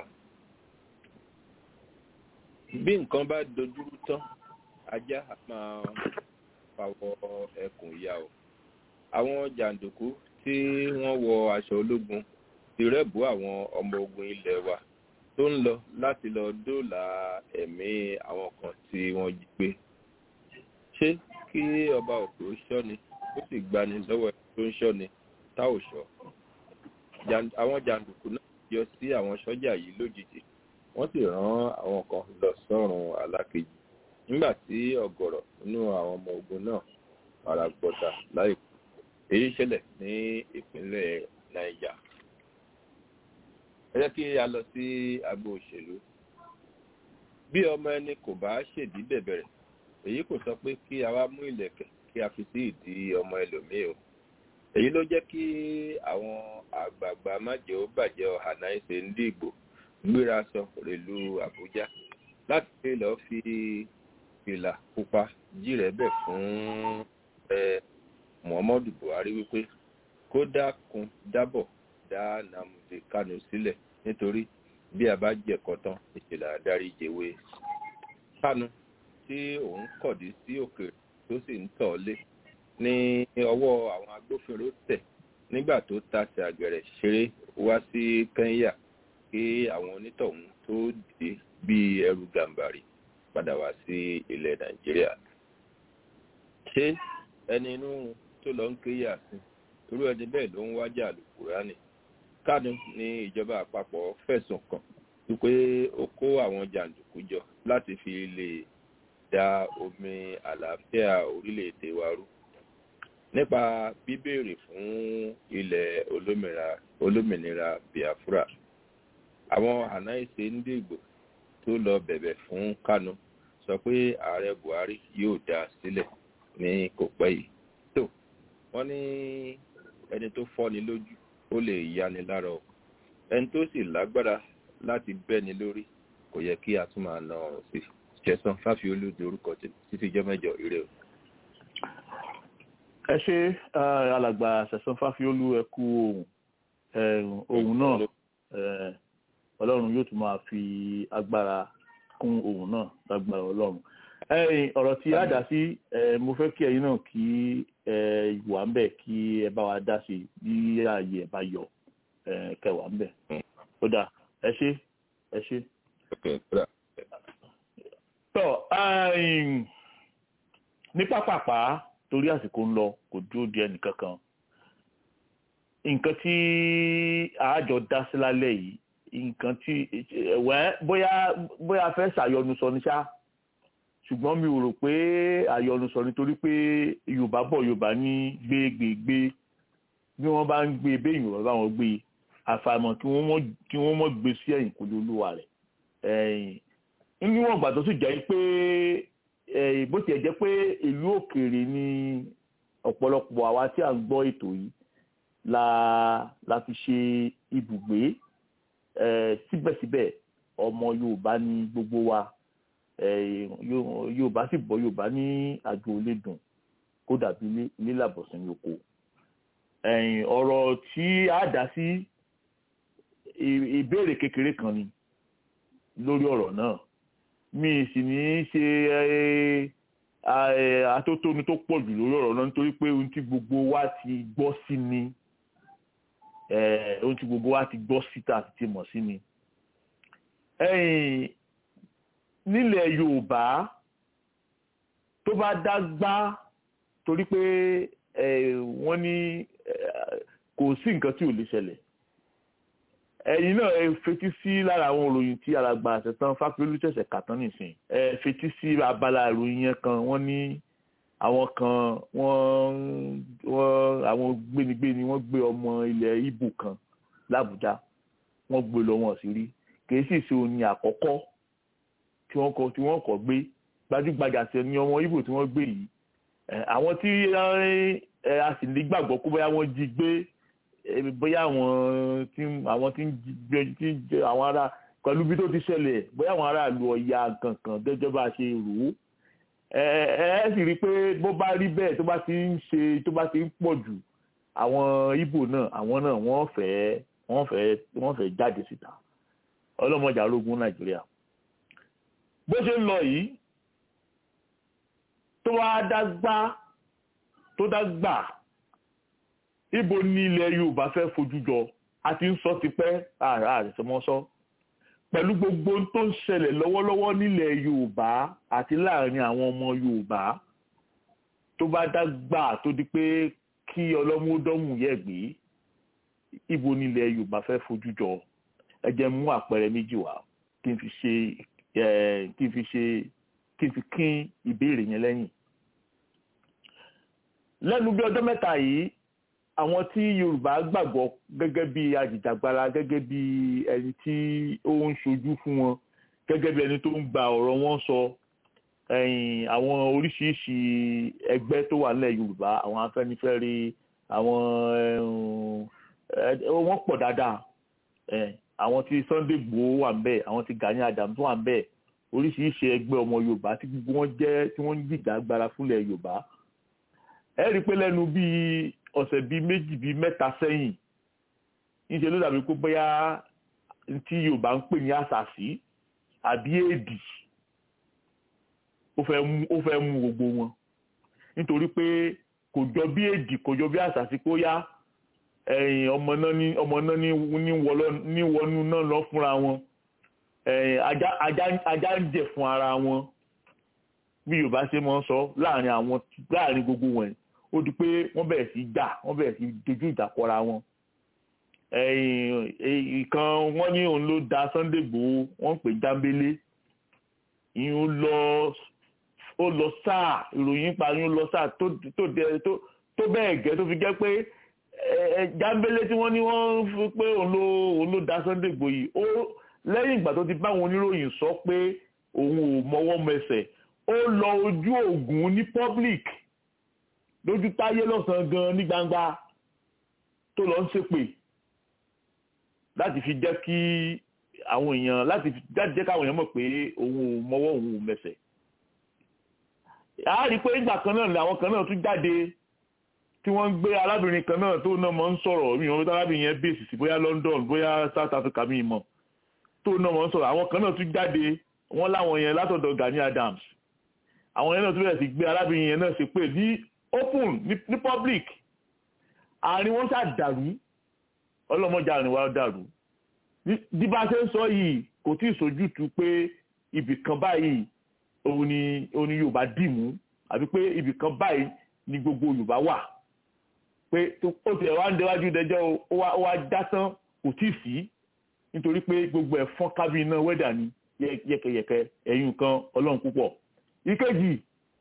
bí nǹkan bá dojúrú tán ajá máa fàwọ̀ ẹkùn ìyá o. àwọn jàǹdùkú tí wọ́n wọ aṣọ ológun ti rẹ́bù àwọn ọmọ ogun ilẹ̀ wa tó ń lọ láti lọ dóòlà ẹ̀mí àwọn kan tí wọ́n jí gbé. ṣé kí ọba òkè ó ṣọ́ni ó sì gbani lọ́wọ́ ẹni tó ń ṣọ́ni tá ò ṣọ́. àwọn jàǹdùkú náà yọ sí àwọn sọ́jà yìí lójijì wọ́n sì rán àwọn kan lọ sọ́run alákejì nígbà tí ọ̀gọ̀rọ̀ nínú àwọn ọmọ ogun náà fara gbọ́ta láìpẹ́ èyí ṣẹlẹ̀ ní ìpínlẹ̀ niger ẹ jẹ́ kí a lọ sí agbo òṣèlú bí ọmọ ẹni kò bá ṣèdí bẹ̀bẹ̀rẹ̀ èyí kò sọ pé kí a wá mú ìlẹ̀kẹ̀ kí a fi sí ìdí ọmọ ẹlòmíì o èyí ló jẹ́ kí àwọn àgbààgbà májèó bàjẹ́ ọ̀hánà ìṣe ń dìgbò gbéra sọ rèlú àbújá láti pé lọ́ọ́ fi fìlà pupa jírẹ̀bẹ̀ fún ẹ muhammadu buhari wípé kó dákun dábọ̀ dá namdi kanu sílẹ̀ nítorí bí a bá jẹ̀kọ́ tán ìṣẹ̀lẹ̀ adarí jẹ̀wé kanu tí òun kọ̀dí sí òkè tó sì ń tọ̀ lé ní ọwọ́ àwọn agbófinró tẹ̀ nígbà tó tasẹ̀ àgẹ̀rẹ̀ ṣeré wá sí kẹ́ńyà kí àwọn onítọ̀hún tó dé bí ẹrù gàǹbàrì padà wá sí ilẹ̀ nàìjíríà ṣé ẹni inú tó lọ ń kéyà sí irú ẹni bẹ́ẹ̀ ló ń wájà lùkùránì kánú ní ìjọba àpapọ̀ fẹ̀sùn kàn wípé ó kó àwọn jàǹdùkú jọ láti fi lè da omi àlàáfíà orílẹ̀-èdè wa rú nípa bíbèrè fún ilẹ̀ olómìnira biafra àwọn ànáìsè ń dìgbò tó lọ bẹ̀bẹ̀ fún kánú sọ pé ààrẹ buhari yóò dá sílẹ̀ ní kò pẹ́ yìí tó wọ́n ní ẹni tó fọ́ni lójú ó lè yani lára o ẹni tó sì lágbára láti bẹ́ni lórí kò yẹ kí a tún máa na ọ̀rọ̀ sí ṣẹ̀sán fáfiolú di orúkọ títí jẹ́ mẹ́jọ ire o. ẹ ṣe alàgbà ṣẹ̀sán fáfiolú ẹ kú ohun ohun náà ọlọ́run yóò tún máa fi agbára kún ohun náà lágbára ọlọ́run ọ̀rọ̀ tí a dá sí mo fẹ́ kí ẹ̀yin náà kí wà ń bẹ̀ kí ẹ bá wa dá sí bí ààyè ẹ̀ bá yọ kẹwàá ń bẹ̀ ó dà ẹ ṣe ẹ ṣe. tọ́ ní pápápá torí àsìkò ń lọ kò dúró di ẹnì kankan nǹkan tí àájọ dá sí lálẹ́ yìí nǹkan tí ẹ̀wẹ́ bóyá bóyá fẹ́ ṣàyọnu sọ ní ṣáá ṣùgbọ́n mi ò rò pé àyọlùsọ nítorí pé yorùbá bọ̀ yorùbá ní gbégbégbé bí wọ́n bá ń gbé béèyàn bá wọn gbé àfàìmọ̀ kí wọ́n mọ̀ gbé sí ẹ̀yìn kò lóluwà rẹ̀ níwọ̀n ìgbà tó sì jẹ́ pé bó tiẹ̀ jẹ́ pé ìlú òkèèrè ni ọ̀pọ̀lọpọ̀ àwa tí à ń gbọ́ ètò yìí la la fi ṣe ibùgbé síbẹ̀síbẹ̀ ọmọ yorùbá ní gbogbo wa yorùbá sì bọ yorùbá ní àjò olédùn kó dàbí ilé làbọ̀sùn ní oko ọ̀rọ̀ tí a dá sí ìbéèrè kékeré kan ni lórí ọ̀rọ̀ náà mi sì ní í ṣe atótónu tó pọ̀ jù lórí ọ̀rọ̀ náà nítorí pé ohun tí gbogbo wa ti gbọ́ sí ni ohun tí gbogbo wa ti gbọ́ síta àti ti mọ̀ sí ni nílẹ̀ yorùbá tó bá dágbá torí pé wọ́n ní kò sí nǹkan tí ò lè ṣẹlẹ̀ ẹ̀yin náà ẹ fetí sí lára àwọn òròyìn tí alàgbà àṣetán fápẹ́lú ṣẹ̀ṣẹ̀ kàtán nìsín ẹ fetí sí abala ìròyìn yẹn kan wọ́n ní àwọn kan wọ́n wọ́n àwọn gbénigbéni wọ́n gbé ọmọ ilẹ̀ ibo kan làbújá wọ́n gbé lọ wọn sí rí kì í sì ṣe òní àkọ́kọ́ tí wọ́n kọ tí wọ́n kọ gbé gbajúgbajà sí ní ọmọ ibo tí wọ́n gbé yìí àwọn tí a sì ní gbàgbọ́ pé bóyá wọ́n jí gbé bóyá àwọn tí àwọn tí ń gbé tí ń jẹ àwọn ará pẹ̀lú bí tó ti ṣẹlẹ̀ bóyá àwọn aráàlú ọ̀ya kankan gẹ́gẹ́ bá a ṣe rò ó ẹ ẹ ẹ sì rí i pé bó bá rí bẹ́ẹ̀ tó bá ti ń ṣe tó bá ti ń pọ̀ jù àwọn Ìgbò náà àwọn náà wọ́n fẹ́ wọ́n fẹ́ wọ́n fẹ́ jáde síta ọlọ́mọdé arógún Nàìjíríà bó ṣe ń lọ yìí tó wá dágbá tó dágbà ibo ní ilẹ̀ Yorùbá fẹ́ fojú jọ a ti ń sọ tipẹ́ ààrẹ àrẹsẹmọ́sọ́ pẹ̀lú gbogbo tó ń ṣẹlẹ̀ lọ́wọ́lọ́wọ́ nílẹ̀ Yorùbá àti láàrin àwọn ọmọ Yorùbá tó bá dágbà tó di pé kí ọlọ́múdọ́mù yẹ̀ gbé ibo nílẹ̀ Yorùbá fẹ́ fojú jọ ẹ jẹ́ mú àpẹẹrẹ méjì wá kí n fi ṣe kí n fi ṣe kí n fi kín ìbéèrè yẹn lẹ́yìn. lẹ́nu bí ọjọ́ mẹ́ta yìí àwọn tí Yorùbá gbàgbọ́ gẹ́gẹ́ bí ajìjàgbara gẹ́gẹ́ bí ẹni tí ó ń ṣojú fún wọn gẹ́gẹ́ bí ẹni tó ń gba ọ̀rọ̀ wọn sọ àwọn oríṣiríṣi ẹgbẹ́ tó wà nílẹ̀ Yorùbá àwọn Afẹ́nifẹ́re àwọn wọ́n pọ̀ dáadáa àwọn tí Sunday Igboho wà ń bẹ̀ àwọn tí Gani Adams wà ń bẹ̀ oríṣiríṣi ẹgbẹ́ ọmọ Yorùbá tí gbogbo wọn jẹ́ tí wọ́n ń gbìjà agbára fúnlẹ̀ Yorùbá ẹ rí i pé lẹ́nu bíi ọ̀sẹ̀ bíi méjì bíi mẹ́ta sẹ́yìn níṣẹ́ ló dàbí pé bóyá tí Yorùbá ń pè ní àṣàṣì àbí èdì ó fẹ́ mú gbogbo wọn nítorí pé kò jọ bí èdì kò jọ bí àṣàṣì kó yá ẹ̀yìn ọmọ náà ní ọmọ náà ní wọnú náà lọ fúnra wọn ajá ń jẹ fún ara wọn bí Yorùbá ṣe máa ń sọ láàrin àwọn láàrin gbogbo wọn ó di pé wọ́n bẹ̀rẹ̀ sí jà wọ́n bẹ̀rẹ̀ sí dojú ìjà kọra wọn ìkan wọ́n ní òun ló da Sunday Igboho wọ́n pè jámbélé ìyún lọ ó lọ sáà ìròyìn pa ìyún lọ sáà tó tó bẹ́ẹ̀ gẹ́ tó fi jẹ́ pé jámbélé tí wọ́n ní wọ́n fi pé òun ló òun ló da Sunday Igboho yìí ó lẹ́yìn ìgbà tó ti bá àwọn oníròyìn sọ pé òun ò mọwọ́ mẹsẹ̀ ó lọ ojú ògùn ní public lójú táyé lọ́sàn-án gan ní gbangba tó lọ ń ṣépè láti fi jẹ́ kí àwọn èèyàn láti jẹ́ káwọn èèyàn mọ̀ pé òun ò mọwọ́ òun ò mẹsẹ̀ a rí i pé ìgbà kan náà ni àwọn kan náà tún jáde tí wọ́n ń gbé arábìnrin kan náà tó náà mọ̀ ń sọ̀rọ̀ mi ò rí arábìnrin yẹn bèsì sí bóyá London bóyá South Africa mi mọ̀ tó náà mọ̀ ń sọ̀rọ̀ àwọn kan náà tún jáde wọ́n láwọn yẹn látọ̀dọ̀ Gani Adams àwọn yẹn náà tún bẹ̀rẹ̀ sí gbé arábìnrin yẹn náà ṣe pé ní open ní public àárín wọn ṣáà dàrú ọlọ́mọdé àárín wa dàrú bí bá ṣe ń sọ yìí kò tí ì sojútu pé ibì kan báyìí òun ni òun ni Yorùbá dì mú àbí pé ibì kan báyìí ni gbogbo Yorùbá wà pé ó ti ẹ̀ wá ń déwájú dẹjọ́ ó wá já tán kò tí ì sí nítorí pé gbogbo ẹ̀ fọ́n kábí iná wẹ́dà ni yẹ́kẹ́yẹ́kẹ́ ẹ̀yìn kan ọlọ́run púpọ̀ ìkejì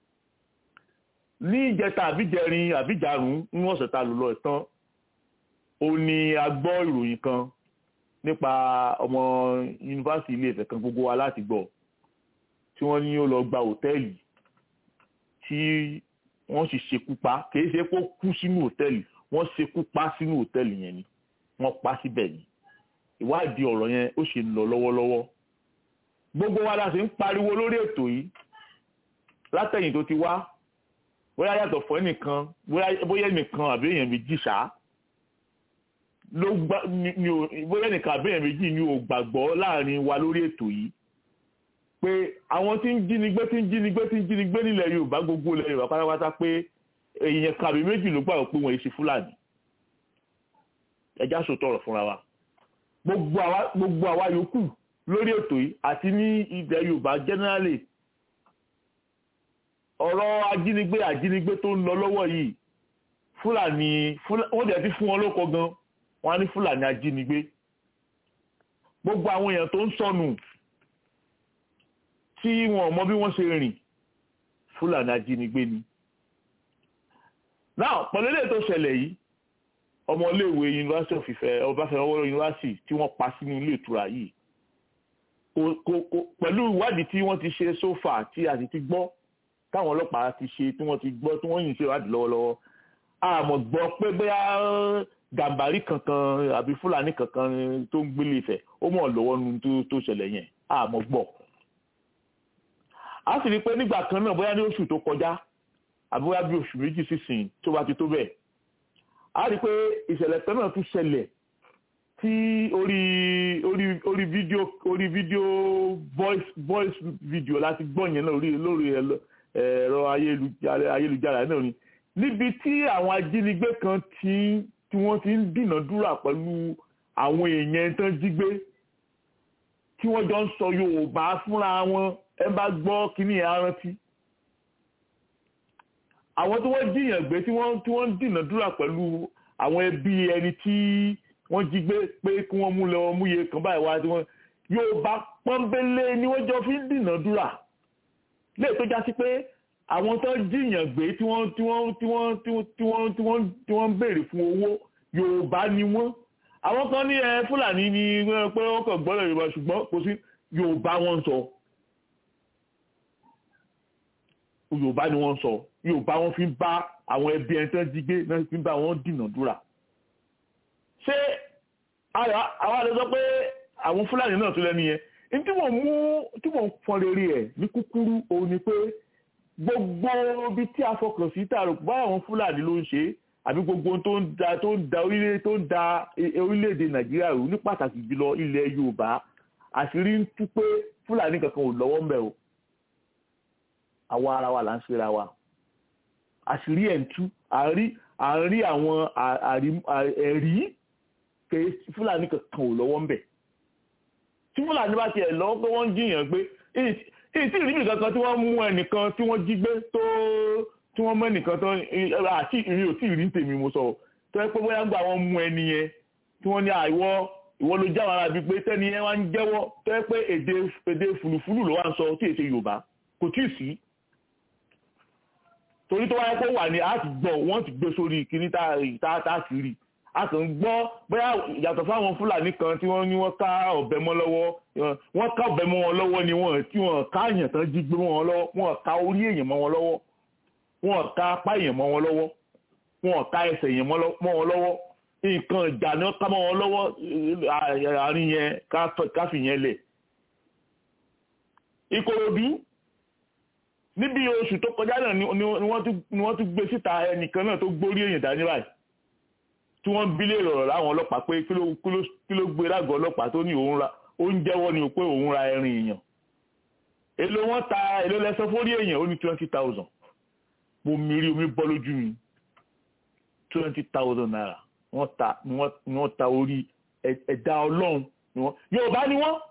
ní ìjẹta àbíjẹrin àbíjàrún ní ọ̀sẹ̀ ta lò lọ ìtàn ó ní a gbọ́ ìròyìn kan nípa ọmọ yunifásitì ilé Ifẹ̀ kan gbogbo wa láti gbọ́ tí wọ́n ní ó lọ gba hòtẹ́ẹ̀lì tí wọ́n sì ṣekú pa kìí ṣe kó kú sínú hòtẹ́ẹ̀lì wọ́n ṣekú pa sínú hòtẹ́ẹ̀lì yẹn ni wọ́n pa síbẹ̀ ni ìwádìí ọ̀rọ̀ yẹn ó ṣe ń lọ lọ́wọ́lọ́wọ́ gbogbo wa la sì ń pariwo lórí ètò yìí látẹ̀yìn tó ti wá bóyá yàtọ̀ fún ẹnìkan bóyá ẹnìkan àbí èèyàn méjì ṣá ló gbá ni ò bóyá ẹnìkan àbí èèyàn méjì ni ò gbàgbọ́ láàrin wa lórí ètò yìí pé àwọn tí ń jínigbé tí ń jínigbé tí ń jínigbé nílẹ̀ Yorùbá gbogbo ilẹ̀ Yorùbá pátápátá pé èèyàn kan àbí méjì ló gbàgbọ́ pé wọ́n yìí ṣe Fúlàní ẹjá sòtọ̀ ọ̀rọ̀ fúnra wa gbogbo àwa yòókù lórí ètò yìí àti ní ilẹ̀ Yorùbá generally ọ̀rọ̀ ajínigbé ajínigbé tó ń lọ lọ́wọ́ yìí fúlàní wọ́n dẹ̀ ti fún wọn lóko gan wọ́n á ní fúlàní ajínigbé gbogbo àwọn èèyàn tó ń sọnù tí wọn mọ bí wọ́n ṣe rìn fúlàní ajínigbé ni. náà pẹ̀lú ilé tó ṣẹlẹ̀ yìí ọmọléèwé University of Ifẹ̀ Ọbáfẹ́mi Awólọ́wọ̀ University tí wọ́n pa sínú ilé ìtura yìí pẹ̀lú ìwádìí tí wọ́n ti ṣe sófà tí a sì ti gbọ́ táwọn ọlọ́pàá ti ṣe tí wọ́n ti gbọ́ tí wọ́n yìn ṣe ìwádìí lọ́wọ́lọ́wọ́ àmọ́ gbọ́ pé bóyá gàmbàrí kankan àbí fúlàní kankan tó ń gbélé Ifẹ̀ ó mọ̀ lọ́wọ́ nu tó ṣẹlẹ̀ yẹn àmọ́ gbọ́. a sì rí i pé nígbà kan náà bóyá ní oṣù tó kọjá àbí bóyá bí oṣù méjì sísìn tó bá ti tó bẹ́ẹ̀ a rí i pé ìṣẹ̀lẹ̀ kan náà tún ṣẹlẹ̀ tí orí orí orí fídíò orí fídíò voice voice video láti gbọ́ yẹn náà lórí lórí ẹ̀rọ ayélujára ayélujára náà ni níbi tí àwọn ajínigbé kan ti tí wọ́n ti ń dìnàdúrà pẹ̀lú àwọn èèyàn tán jí gbé tí wọ́n jọ ń sọ Yorùbá fúnra wọn ẹ bá gbọ́ kíní ẹ̀ rántí àwọn tí wọ́n jiyàn gbé tí wọ́n tí wọ́n ń dìnàdúrà pẹ̀lú àwọn ẹbí ẹni tí wọ́n jí gbé pé kí wọ́n mú lọ mú iye kan báyìí wá tí wọ́n Yorùbá pọ́nbélé ni wọ́n jọ fi ń dìnàdúrà léè tó já sí pé àwọn tó jiyàn gbé tí wọ́n tí wọ́n tí wọ́n tí wọ́n tí wọ́n tí wọ́n tí wọ́n ń béèrè fún owó Yorùbá ni wọ́n àwọn kan ní ẹ Fúlàní ni pé wọ́n kàn gbọ́dọ̀ Yorùbá ṣùgbọ́n kò sí Yorùbá wọ́n sọ Yorùbá ni wọ́n sọ Yorùbá wọ́n fi ń bá àwọn ẹbí ẹni tó ń jí gbé náà fi ń bá wọn dìnàdúrà ṣé àwọn àlejò sọ pé àwọn Fúlàní náà tó lẹ́nu yẹn ní tí mo mú tí mo fọn rere ẹ̀ ní kúkúrú òun ni pé gbogbo ibi tí a fọkàn sí tààrọ̀ báyà àwọn fúlàní ló ń ṣe àbí gbogbo tó ń da tó ń da orílẹ̀ tó ń da orílẹ̀-èdè nàìjíríà rú ní pàtàkì jùlọ ilẹ̀ yorùbá àṣírí ń tú pé fúlàní kankan ò lọ́wọ́ ń bẹ̀ o àwa ara wa là ń ṣera wa àṣírí ẹ̀ ń tú àárí àárí àwọn ẹ̀rí pé fúlàní kankan ò lọ́wọ́ ń bẹ̀ tí fúlàní bá tiẹ̀ lọ́wọ́ pé wọ́n ń jiyàn pé ìtì ìrìbì kankan tí wọ́n mú ẹnìkan tí wọ́n jí gbé tó tí wọ́n mú ẹnìkan tó àti ìrìn òtí ìrìn tèmi mo sọ tó yẹ pé bóyá ń gbà wọ́n mú ẹni yẹn tí wọ́n ní àìwọ́ ìwọ ló jáwọ́ ara bíi pé tẹ́ni yẹn wá ń jẹ́wọ́ tó yẹ pé èdè èdè fùlùfùlù ló wá ń sọ tí èsè Yorùbá kò tí ì sí torí tó wáyé pé wà ní àti gbọ́ wọ́n ti gbé sórí kíní tá a sì rí a kàn ń gbọ́ bóyá yàtọ̀ fáwọn fúlàní kan tí wọ́n ní wọ́n ká ọ̀bẹ mọ́ lọ́wọ́ wọ́n ká ọ̀bẹ mọ́ wọn lọ́wọ́ ni wọ́n tí wọ́n ká èèyàn tán jí gbé mọ́ wọn lọ́wọ́ wọ́n ká orí èèyàn mọ́ wọn lọ́wọ́ wọ́n ká apá èèyàn mọ́ wọn lọ́wọ́ wọ́n ká ẹsẹ̀ èèyàn mọ́ wọn lọ́wọ́ nǹkan ìjà ni wọ́n ká mọ́ wọn lọ́wọ́ àárín yẹn káfí yẹn lẹ̀. Ìkòròdú níbi oṣù tó kọjá náà ni wọ́n tún gbé síta ẹnìkan náà tó gbórí èèyàn dání báyìí tí wọ́n bí lè rọ̀rọ̀ láwọn ọlọ́pàá pé kí ló gbé lágọ̀ọ́ ọlọ́pàá tó ní òun ra ó ń jẹ́wọ́ ni pé òun ra ẹrin èèyàn èló wọ́n ta èló lẹ́sọ fórí èèyàn ó ní twenty thousand mo mìírí omi bọ́ lójú mi twenty thousand naira wọ́n ta ni wọ́n ta orí ẹ̀dá ọlọ́run ni wọ́n Yorùbá ni wọ́n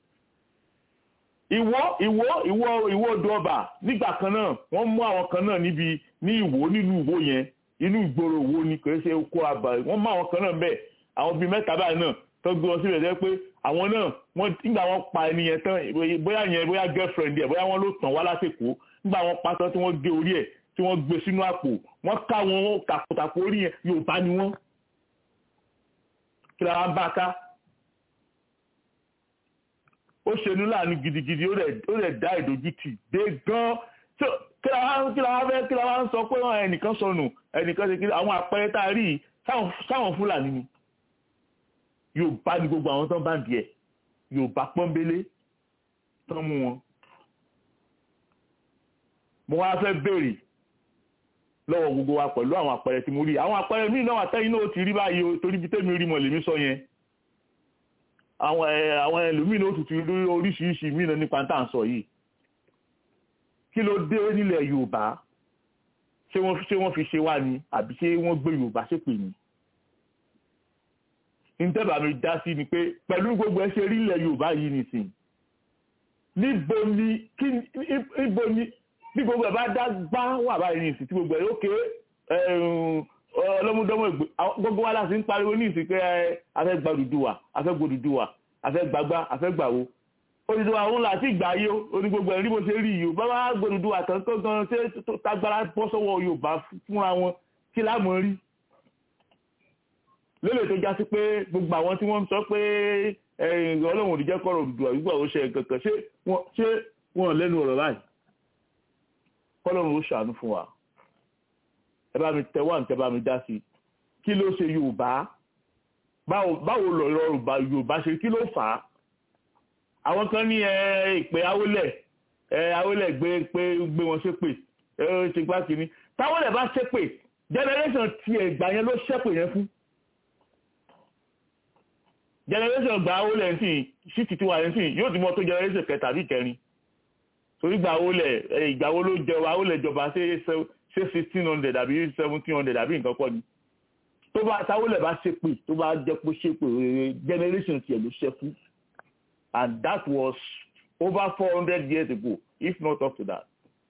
ìwọ ìwọ ìwọ ìwọ odò ọba nígbà kan náà wọ́n mú àwọn kan náà níbi ní ìwò nílùú ìwò yẹn inú ìgboro wo ni kò ṣe kó àbà wọ́n mú àwọn kan náà bẹ́ẹ̀ àwọn bíi mẹ́ta báyìí náà tó gbé wọn síbẹ̀ jẹ́ pé àwọn náà wọ́n nígbà wọ́n pa ẹni yẹn tán bóyá yẹn bóyá girlfriend ẹ̀ bóyá wọ́n ló tàn wá lásìkò nígbà wọ́n pa tán tí wọ́n gé orí ẹ̀ tí wọ́n gbé sínú àpò wọ́n ká wọn tàkùtàkù orí yẹn Yorùbá ni wọ́n kí la wá bá ká ó ṣe ní láàánú gidigidi ó rẹ̀ dá ìdójútì dé gan kí la wá kí la wá fẹ́ kí la wá ń sọ pé ẹnìkan sọnù ẹnìkan ṣe kí àwọn àpẹẹrẹ tá a rí sáwọn Fúlàní ni Yorùbá ni gbogbo àwọn tó ń bá ń díẹ̀ Yorùbá pọ́nbélé tó ń mú wọn. mo wá fẹ́ béèrè lọ́wọ́ gbogbo wa pẹ̀lú àwọn àpẹẹrẹ tí mo rí àwọn àpẹẹrẹ míì náà àtẹ́yìn náà ti rí báyìí o torí bí tèmi rí mọ̀ lèmi sọ yẹn àwọn àwọn ẹlòmíì náà tuntun rí oríṣiríṣi míì náà nípa tá à ń sọ yìí kí ló dé nílẹ̀ Yorùbá ṣé wọ́n ṣé wọ́n fi ṣe wá ni àbí ṣé wọ́n gbé Yorùbá ṣépè ni ntẹ́bà mi dá sí ni pé pẹ̀lú gbogbo ẹ ṣe rí ilẹ̀ Yorùbá yìí nìsín níbo ni kí níbo ni bí gbogbo ẹ bá dá gbá wà báyìí nìsín tí gbogbo ẹ ó ké ọlọ́múdọ́mọ ìgbé gbogbo wa láti ń pariwo ní ìsìn pé afẹ́ gba Odùduwà afẹ́ gba Odùduwà afẹ́ gbàgbá afẹ́ gbàwo Odùduwà òun láti ìgbà yìí ó oní gbogbo ẹ̀rí bó ṣe rí yìí ó bá wá gba Odùduwà tán tó gan ṣé tagbára bọ́ sọ́wọ́ Yorùbá fúnra wọn kí láàmú rí lélẹ̀ tó já sí pé gbogbo àwọn tí wọ́n ń sọ pé ọlọ́run òdìjẹ́ kọ́rọ̀ Odùduwà gbígbà ó ṣe kankan ṣé wọ́n lẹ́nu ọ̀rọ̀ báyìí kọ́lọ́run ó ṣàánú fún wa ẹ bá mi tẹ wá ní tẹ bá mi dá sí kí ló ṣe yorùbá báwo lọ̀rọ̀ yorùbá ṣe kí ló fà á àwọn kan ní ìpè awolẹ̀ ẹ awolẹ̀ gbé pé gbé wọn ṣépè ẹ ó ṣe gbá kínní táwọlẹ̀ bá ṣépè generation tiẹ̀ gbà yẹn ló ṣépè yẹn fún generation gba awolẹ̀ nsìn ṣíìtì tiwa yẹn nsìn yóò ti mọ tó generation kẹta àbí kẹrin torí gba awolẹ̀ ìgbà wo ló jẹ awolẹ̀ jọba ṣe ṣe sixteen hundred àbí seventeen hundred àbí nǹkan kọ́ ni tó bá táwọlẹ̀ bá ṣépè tó bá jẹ́ pé ṣépè generation tiẹ̀ ló ṣẹ́ fún and that was over four hundred years ago if not up to that.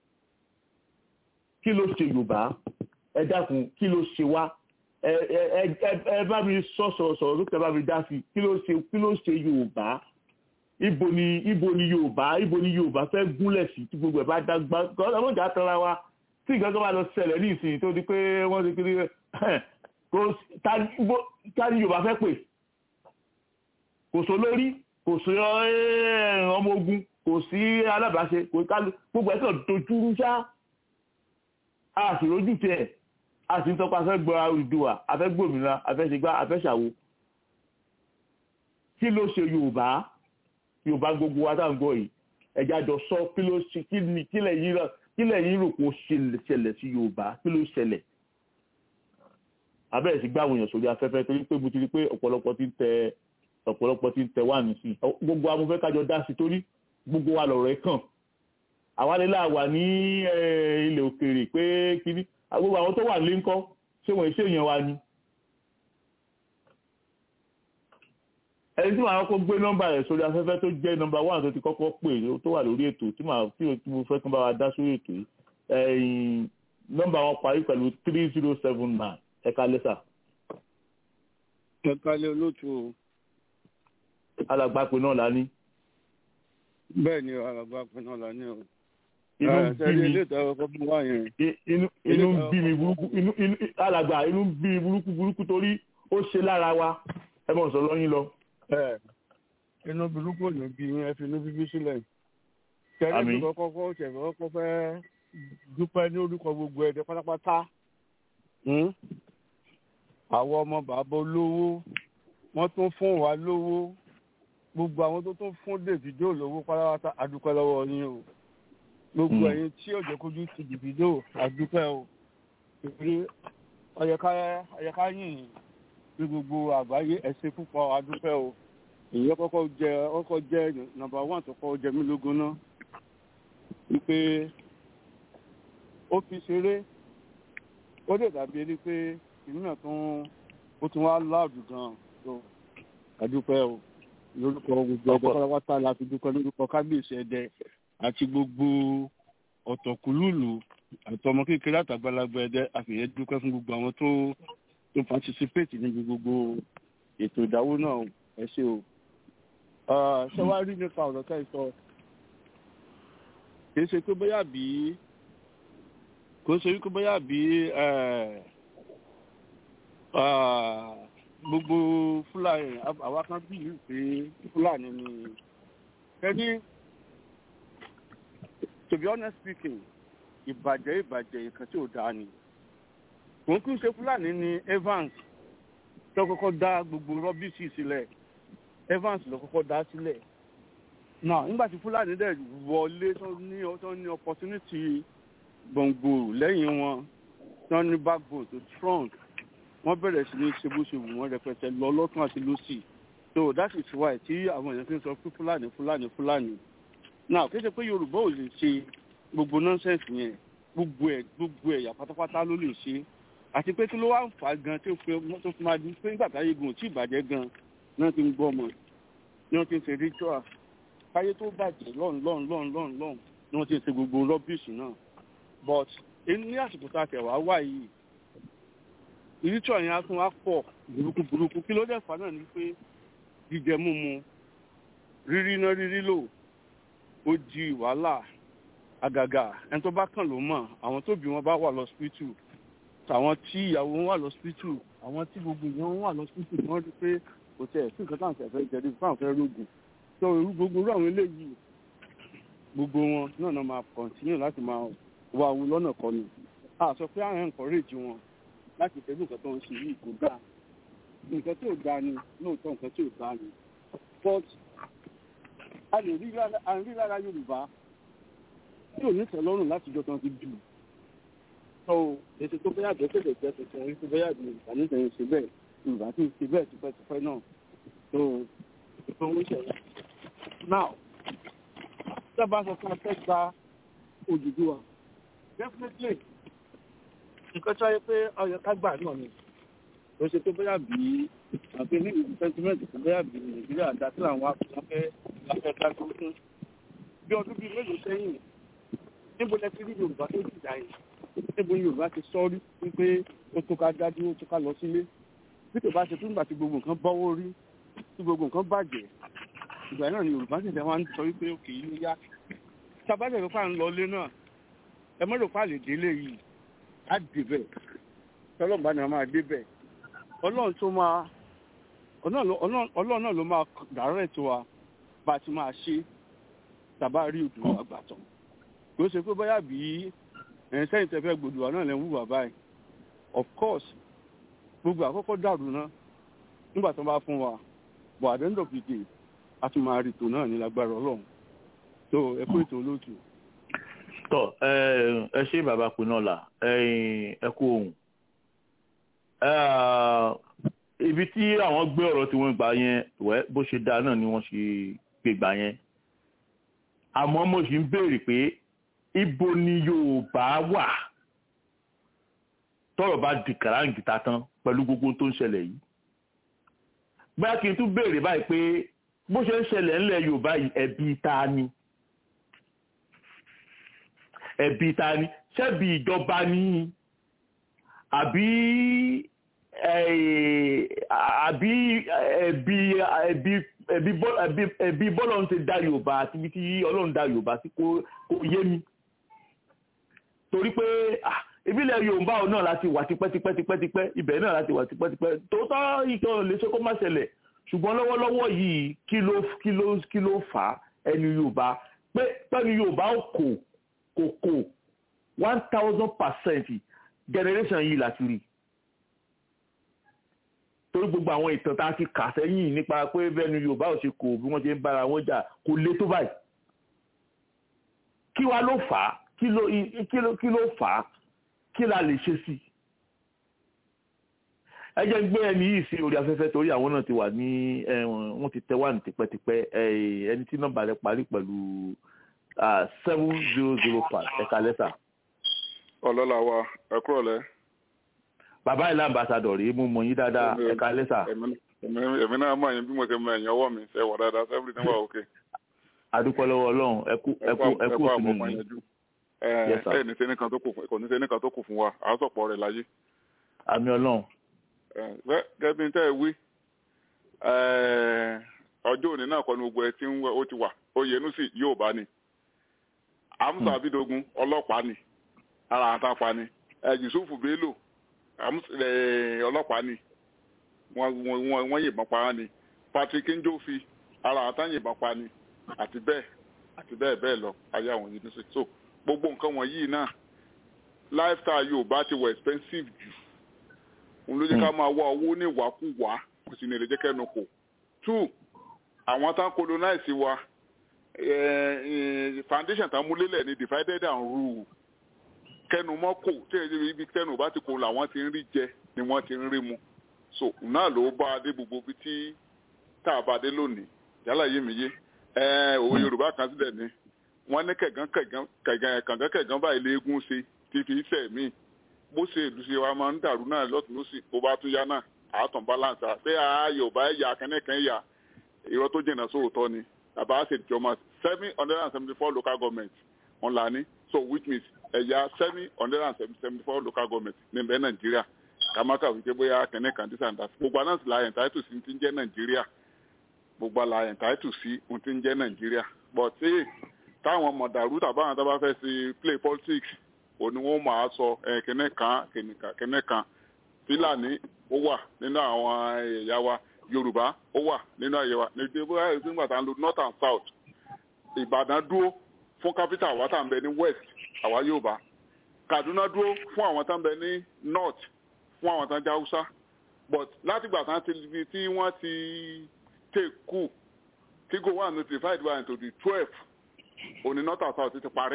kí ló ṣe yorùbá ẹ dákun kí ló ṣe wá ẹ ẹ ẹ ẹ bá mi sọ sọ̀rọ̀ sọ̀rọ̀ lókè bá mi dá sí kí ló ṣe kí ló ṣe yorùbá ibo ni ibo ni yorùbá ibo ni yorùbá fẹ́ gúnlẹ̀ sí tí gbogbo ẹ̀ bá dá gbá gbọ́dọ̀ mọ̀ jà tara wa tí nǹkan kan bá lọ ṣẹlẹ̀ ní ìsìn tó di pé wọ́n ti kiri kò ta ni yorùbá fẹ́ pè kò sọ lórí kò sí ọmọ ogun kò sí alábàáṣe kò kálù gbogbo ẹ̀ kàn dojúrú ṣá a sì rójú tiẹ̀ a sì ń tọ́pa afẹ́ gbọ́ Odùduwà afẹ́ gbòmìnira afẹ́ ṣègbà afẹ́ ṣàwo kí ló ṣe Yorùbá Yorùbá gbogbo wa táwọn gbọ́ yìí ẹ̀já jọ sọ kí ló ṣe kí ni kílẹ̀ yìí rà kílẹ̀ yìí rò kó ṣẹlẹ̀ sí Yorùbá kí ló ṣẹlẹ̀ abẹ́rẹ́ sí gbàwòyàn èèyàn sórí afẹ́fẹ́ torí pé mo ti rí pé ọ̀pọ̀lọpọ̀ ti ń tẹ ọ̀pọ̀lọpọ̀ ti ń tẹ wà nísìn gbogbo amúfẹ́ kájọ dá sí torí gbogbo wa lọ̀rọ̀ ẹ̀ kàn àwa lè láwà ní ilẹ̀ òkèèrè pé kíní gbogbo àwọn tó wà nílé ńkọ́ ṣé wọ́n ṣe èèyàn wa ni. ẹni tí màá kọ́kọ́ gbé nọ́mbà rẹ̀ sórí afẹ́fẹ́ tó jẹ́ nọ́mbà one tó ti kọ́kọ́ pè tó wà lórí ètò tí màá tí mo fẹ́ kí n bá wa dá sórí ètò yìí nọ́mbà wọn parí pẹ̀lú three zero seven nine ẹ̀ka lẹ́sà. ẹ̀ka lé olóòtú o alàgbàpè náà la ní. bẹ́ẹ̀ ni alàgbàpè náà la ní o. inú ń bí mi ilé ìtàwọn ọkọ fún wa yẹn. inú ń bí mi burúkú inú inú alàgbà inú ń bí mi burúkú burúkú torí ó ṣe lára wa ẹ mọ̀ sọ lọ́yìn lọ. inú burúkú ò ní bí yín ẹ fi inú bíbí sílẹ̀. kẹ́rin tó kọ́kọ́ kọ́ tẹ̀fẹ́ kọ́kọ́ fẹ́ dúpẹ́ ní orúkọ gbogbo ẹ̀dẹ́ pátápátá. àwọn ọmọ bàbá olówó wọ́n tún fún wa lówó gbogbo àwọn tó tún fún Davido lówó pátápátá adúpẹ́ lọ́wọ́ yín o gbogbo ẹ̀yin tí òjò kojú ti Davido adúpẹ́ o ìrírí ọ̀yẹ̀ká yìn ní gbogbo àgbáyé ẹ̀sìn púpọ̀ adúpẹ́ o èyí kọ́kọ́ jẹ ọkọ̀ jẹ nọ́mbà wán tó kọ́ jẹ mí lógún náà wípé ó fi ṣeré ó lè dàbí ẹni pé ìlú náà tún ó tún wá láàdù gan-an tó adúpẹ́ o lórúkọ gbogbo ọgbọ pátápátá la fi dúpẹ́ lórúkọ kábíyèsí ẹdẹ àti gbogbo ọ̀tọ̀kùlùlù àtọmọ kékeré àtàgbàlagbà ẹdẹ àfìyẹ dúpẹ́ fún gbogbo àwọn tó tó participate níbi gbogbo ètò ìdáwó náà ẹ ṣé o ṣé wàá rí nípa ọ̀rọ̀ ká ìsọ kì í ṣe pé bóyá bí kò ṣe wípé bóyá bí gbogbo fúlàní àwa kan bí ìlú pé fúlàní ni ẹni to be honest speaking ìbàjẹ́ ìbàjẹ́ nǹkan tí ò dáa ni kò ń kí n ṣe fúlàní ni Evans tó kọ́kọ́ dá gbogbo rọ́bìsì sílẹ̀ Evans ló kọ́kọ́ dá sílẹ̀ náà nígbà tí fúlàní dẹ̀ wọlé tó ní tó ní opportunity gbòǹgbò lẹ́yìn wọn tó ní backbone tó strong wọ́n bẹ̀rẹ̀ sí ní ṣe bó ṣe wù wọ́n rẹpẹtẹ lọ lọ́tún àti lọ́sì so that is why tí àwọn èèyàn fi ń sọ pé fúlàní fúlàní fúlàní now kí ṣe pé yorùbá ò lè ṣe gbogbo nonsense yẹn gbogbo ẹ̀ gbogbo ẹ̀yà pátápátá ló lè ṣe àti pé kí ló wá ń fà á gan tó fi tó fi máa di pé nígbà táyé gan ò tí ì bàjẹ́ gan náà ti ń gbọ́ ọmọ náà ti ń ṣe ritual káyé tó bàjẹ́ lọ́n lọ́n lọ́n lọ́n lọ́n ni wọ́n ti ń ṣe gbogbo rọ́bìṣì náà but ní àsìkò tá a tẹ̀ wá wá yìí ìrítọ̀ yẹn á tún wá pọ̀ burúkú burúkú kí ló dẹ̀ fà náà ni pé jíjẹ múmu rírí iná rírí lò ó di wàhálà àgàgà ẹni tó bá kàn ló mọ̀ àwọn tóbi wọn bá wà lọ́sípítù tàwọn tí ìyàwó wọn wà lọ́sípítù àwọn tí gbogbo ìyẹn wọn wà lọ́sípítù ni wọ́n rí pé kò tẹ̀ sí nǹkan táwọn fẹ́ jẹ́ nípa àwọn fẹ́ rògùn tó irú gbogbo irú àwọn eléyìí gbogbo wọn náà náà máa kọ̀ntínú láti máa wá owó lọ́nà kọ́ni a sọ pé àwọn encourage wọn láti tẹ̀lé nǹkan tó ń ṣe yìí kò dáa nǹkan tí ò dáa ni lóòótọ́ nǹkan tí ò dáa ni but a lè rí lára Yorùbá tí ò ní tẹ́lọ́rùn láti jọ tán ti bì í tó èsì tó bẹ́yà jẹ́ tẹ̀lé jẹ́ tuntun èyí tó bẹ́yà jẹ́ yorùbá ní ìsẹ̀yìn ṣe bẹ́ẹ̀ yorùbá tí ń ṣe bẹ́ẹ̀ tipẹ́tipẹ́ náà tó tó ń ṣẹlẹ̀. now sábà sọ fún ọtẹ gba Odùduwà definitely nǹkan tó yẹ pé ọyọ ká gbà náà ni ó ṣe tó bẹ́yà bí àti ní ìlú sentiment tó bẹ́yà bí nàìjíríà dá sí àwọn afẹ́ afẹ́ ká tó fún bí ọdún bíi mélòó sẹ́yìn níbo lẹ ti rí yorùbá tó jìjà yìí níbo ni yorùbá ti sọ rí wípé ó tó ká dájú ó tó ká lọ sílé bí kò bá ṣe fún ìgbà tí gbogbo nǹkan bọ́wọ́ rí tí gbogbo nǹkan bàjẹ́ ìgbà náà ni yorùbá sì tẹ́ wá ń sọ wípé òkè yìí ló yá tábàjẹ́ ló fà ń lọ ilé náà ẹ mọ́ ló fà lè délé yìí á débẹ̀ tọ́lọ́mùbá ni wọ́n máa débẹ̀ ọlọ́run tó máa ọlọ́run náà ló máa dàárẹ̀ tó wa bá a ti máa ṣe tàbá rí Odùduwà àgbàtàn kò ṣe pé bóyá bí ẹ̀yìn sẹ́yìn tẹ́ fẹ́ gbòdùwà náà lẹ́ ń wùwà báyìí of course gbogbo àkọ́kọ́ dàrú náà nígbà tó bá fún wa but at the end of the day a tún máa rí tò náà ní lágbára ọlọ́run tó ẹ kó ètò olóòtú. tọ ẹ ṣe bàbá Pinola ẹ kú ohun ibi tí àwọn gbé ọ̀rọ̀ tí wọ́n gbà yẹn wẹ́ bó ṣe dáa náà ni wọ́n ṣe gbé gbà yẹn àmọ́ mo sì ń béèrè pé ibo ni Yorùbá wà tọ́rọ̀ bá di kàráǹgìta tán pẹ̀lú gbogbo tó ń ṣẹlẹ̀ yìí bóyá kí n tún béèrè báyìí pé bó ṣe ń ṣẹlẹ̀ ńlẹ̀ Yorùbá yìí ẹ̀bi ta ni ẹ̀bi ta ni ṣebí ìjọba ni àbí àbí ẹ̀bi ẹ̀bi ẹ̀bi ẹ̀bi bọ́lọ́run ti dá Yorùbá àti ibi tí Ọlọ́run dá Yorùbá sí kó yé mi torí pé ìbílẹ̀ Yorùbá ọ̀ náà láti wà tipẹ́tipẹ́tipẹ́tipẹ́ ibẹ̀ náà láti wà tipẹ́tipẹ́ tòótọ́ ìkan lè ṣe kó má ṣẹlẹ̀ ṣùgbọ́n lọ́wọ́lọ́wọ́ yìí kí ló kí ló kí ló fà á ẹni Yorùbá pé pẹ́ni Yorùbá ò kò kò kò one thousand percent generation yìí láti rí torí gbogbo àwọn ìtàn tá a ti kà sẹ́yìn nípa pé bẹ́ẹ̀ni Yorùbá ò ṣe kò bí wọ́n ṣe ń bára wọn jà kò lé tó báyìí kí wá ló fà á kí ló kí ló kí ló fà á kí la lè ṣe sí ẹ jẹ́ ń gbé ẹni yìí sí orí afẹ́fẹ́ torí àwọn náà ti wà ní wọ́n ti tẹ́ wà ní tipẹ́tipẹ́ ẹni tí nọ́mbà rẹ̀ parí pẹ̀lú seven zero zero five ẹ̀ka lẹ́sà. ọlọ́lá wa ẹ kúrò lẹ́. bàbá ìlà ambassadọ̀ rèé mú mọ yín dáadáa ẹ̀ka lẹ́sà. èmi náà mọ̀ yín bí mo ṣe mọ ẹ̀yìn ọwọ́ mi ṣe wà dáadáa sẹ́fìrì níwà òkè. adúpẹ́ lọ́wọ́ ọlọ́run ẹkú ẹkú ẹkú òsínú yìí. ẹ ní sẹ́ni kan tó kù kò ní sẹ́ni kan tó kù fún wa à á sọ̀pọ̀ rẹ̀ láyé. àmì ọlọ́run. gẹ́gẹ́ bí tẹ́ ẹ wí ọjọ́ òní náà kọ́ ni gbogbo ẹ ti ń ó ti wà Oyènúsì yóò bá ní amusa abidogun ọlọ́pàá ni ara àtàpá ni Yusufu Bello ọlọ́pàá ni wọ́n yìnbọn pa á ni Patrick Njofi ara àtàyìnbọn pa ni àti bẹ́ẹ̀ àti bẹ́ẹ̀ bẹ́ẹ̀ lọ ayé àwọn yìí ní so gbogbo nǹkan wọ̀nyí náà lifestyle Yorùbá ti wọ expensive jù òun ló jẹ́ ká máa wá owó ní ìwàkúwà kò sì ní lè jẹ́ kẹ́nu kò two àwọn tá ń colonize wa foundation tá a mú lélẹ̀ ní divided and rule kẹnu mọ́ kò tí ibi kẹnu bá ti kó làwọn ti ń rí jẹ ni wọ́n ti ń rí mu so náà ló bá a dé gbogbo ibi tí tá a bá dé lónìí yálà yé mi yé òwe Yorùbá kan sílẹ̀ ni wọ́n ní kẹ̀gán kẹ̀gán kẹ̀gán kẹ̀gán báyìí léegun ṣe ti fi sẹ̀ mí bó ṣe ìlú ṣe wa máa ń dàrú náà lọ́tún lọ́sì bó bá tún yá náà àátàn balance àti Yorùbá ẹ̀yà kẹ́nẹ́kẹ́ ẹ̀yà irọ́ tó jìnnà sóòótọ́ ni bàbá ṣe ìjọba seven hundred and seventy four local government wọn là ní so which means ẹ̀yà seven hundred and seventy four local government ní bẹ́ẹ̀ nàìjíríà kàmákà wípé bóyá kẹ́nẹ́ kan this and that gbogbo àná sì la entitled sí ti ń jẹ́ nàìjíríà gbogbo àlà entitled sí ti ń jẹ́ nàìjíríà but ṣé táwọn mọ̀dàrú tàbáwọn tó bá fẹ́ sí play politics òní wọn máa sọ kẹ́nẹ́ kan kẹ́nẹ́ kan fílàní ó wà nínú àwọn ẹ̀yà wa yorùbá ó wà nínú àyè wa ní ìdílé bóyá èyí nígbà tá à ń lo north and south ìbàdàn dúró fún capital àwa tá à ń bẹ ní west àwa yorùbá kaduna dúró fún àwọn tá à ń bẹ ní north fún àwọn tá à ń jẹ haúsá but látìgbà tá ti ibi tí wọ́n ti take coup tí go one notified by into the twelve òní north and south ti parẹ́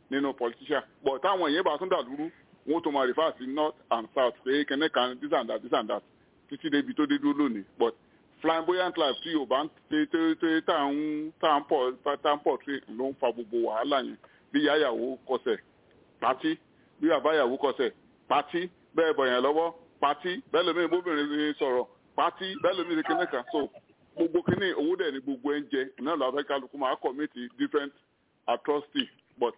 nínú politician but táwọn èèyàn bá tún dà lúrú wọn ó tún máa refer sí north and south pé kẹ́nẹ́ kan this and that this and that títí débi tó dé dúró lónìí but flamboyant life tí yorùbá ń tẹ tẹ tẹ tá à ń tá à ń pọ̀ tá à ń pọ̀ tí ló ń fa gbogbo wàhálà yẹn bí yáyàwó kọsẹ̀ pátí bí àbáyàwó kọsẹ̀ pátí bẹ́ẹ̀ bọ̀ yẹn lọ́wọ́ pátí bẹ́ẹ̀ lómi ìbóbìnrin sọ̀rọ̀ pátí bẹ́ẹ̀ lómi ìrìn kínní kan so gbogbo kínní owó dẹ̀ ni gbogbo ẹ̀ ń jẹ náà lọ́wọ́ fẹ́ kálukú máa commit different atrocity but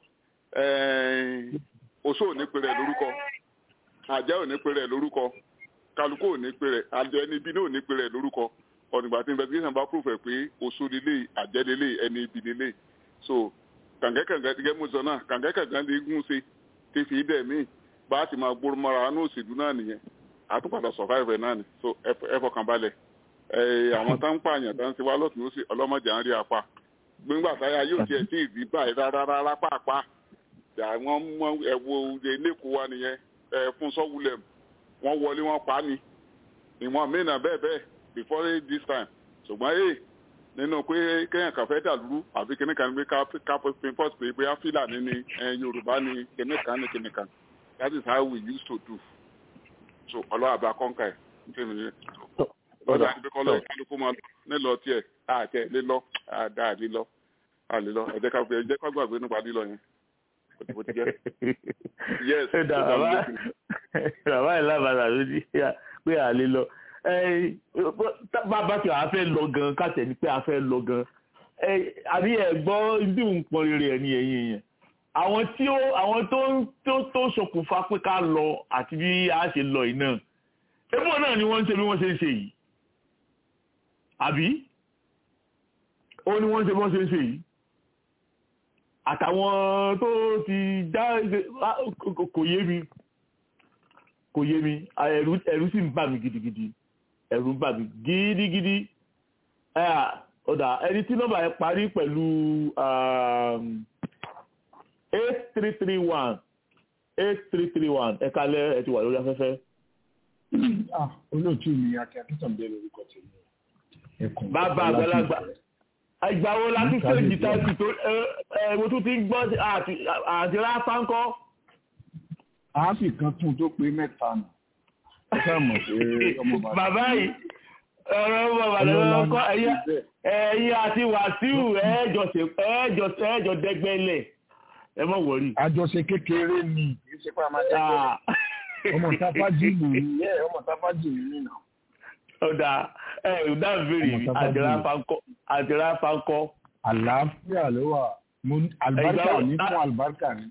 oṣó ò ní pe rẹ̀ lórúkọ àjẹ́ ò ní pe rẹ̀ lórúkọ kálukú ò ní pe rẹ̀ àjọ ẹni ibi náà ò ní pe rẹ̀ lórúkọ ọ̀nìgbà tí investigation bá proof ẹ̀ pé oṣó lélẹ̀ àjẹ́ lélẹ̀ ẹni ibi lélẹ̀ so kàǹgẹ́kàǹgẹ́ gẹ́gẹ́ mo sọ náà kàǹgẹ́kàǹgẹ́ lè gún ṣe ti fi dẹ̀ míì bá a ti máa gbóró mọ́ra ní òṣèlú náà nìyẹn àtúpadà survive náà ni so ẹ fọkàn balẹ̀ àwọn tá ń pààyàn tá ń ṣe wá lọ́tún lọ́sì ọlọ́mọdé à ń rí apá gbígbà táyà yóò tiẹ̀ tí ì rí báyìí rárá rárá pàápàá àwọn mọ ẹ̀wọ̀ ẹ̀lẹ́kọ̀ọ́ wa nìyẹn fún sọ́wúlẹ̀ wọ́n wọlé wọn pa ni ìwọ̀n mìíràn bẹ́ẹ̀ bẹ́ẹ̀ before this time ṣùgbọ́n ẹ̀ nínú pé kéèyàn kàn fẹ́ dàlúrú àbí kíní kan gbé ká pinpọ́s pé bóyá fílàní ni yorùbá ni kíní kan ni kíní kan that is how we used to do so ọlọ́wà bá kọ́ńkà ẹ̀ kí ni lọ́dọ̀ àti pé kọ́lọ́ kálukú máa nílọ tiẹ̀ àtẹ lílọ àdá lílọ àlílọ ẹ̀jẹ̀ ká ẹ̀jẹ̀ ká gbàgbé nípa lílọ yẹn bó ti jẹ́. yes bàbá yìí lábàdà ló ní pé àlè lọ bàbá tí a fẹ́ lọ gan kàtẹ́ ni pé a fẹ́ lọ gan àbí ẹ̀ gbọ́ ibi nǹkan rere ẹ̀ ní ẹ̀yìn yẹn àwọn tí ó àwọn tó tó tó ṣokùnfà pé ká lọ àti bí a ṣe lọ yìí náà ebó náà ni wọ́n ń ṣe bí wọ́n ṣe ń ṣe yìí àbí ó ní wọ́n ń ṣe bí wọ́n ṣe ń ṣe yìí àtàwọn tó ti já kò yé mi kò yé mi ẹ̀rù ẹ̀rù sì ń bà mí gidigidi ẹ̀rù ń bà mí gidigidi ọ̀dà ẹni tí nọ́mbà yẹn parí pẹ̀lú eight three three one eight three three one ẹ̀ka lẹ́ ẹ̀ ti wà lórí afẹ́fẹ́. olóòtú mi akíntàn bẹ́ẹ̀ lórúkọ tèmi ẹ̀kọ́ bàbá àgbàlagbà ìgbà wo la tún sèjì táìpì tó ẹ mo tún ti ń gbọ́ àti ráfá ń kọ́. a sì kan tún tó pé mẹ́ta nù ṣé mọ̀ pé ọmọ bàbá. bàbá yìí ọ̀rọ̀ ọmọ bàbá ló kọ́ ẹ̀yin àti wàsíù ẹ̀ẹ́jọ dẹ́gbẹ́lẹ̀ ẹ mọ̀ wọ̀rí. àjọṣe kékeré ni kì í ṣe pé a máa dẹ́gbẹ́ ọmọ táfájì lòun yẹ ọmọ táfájì nìyí náà ọ̀dà ẹ̀ ọ̀dà bèrè àdìrà fankọ́. àlàáfíà ló wà mo àlùbáríkà ní fún àlùbáríkà ní.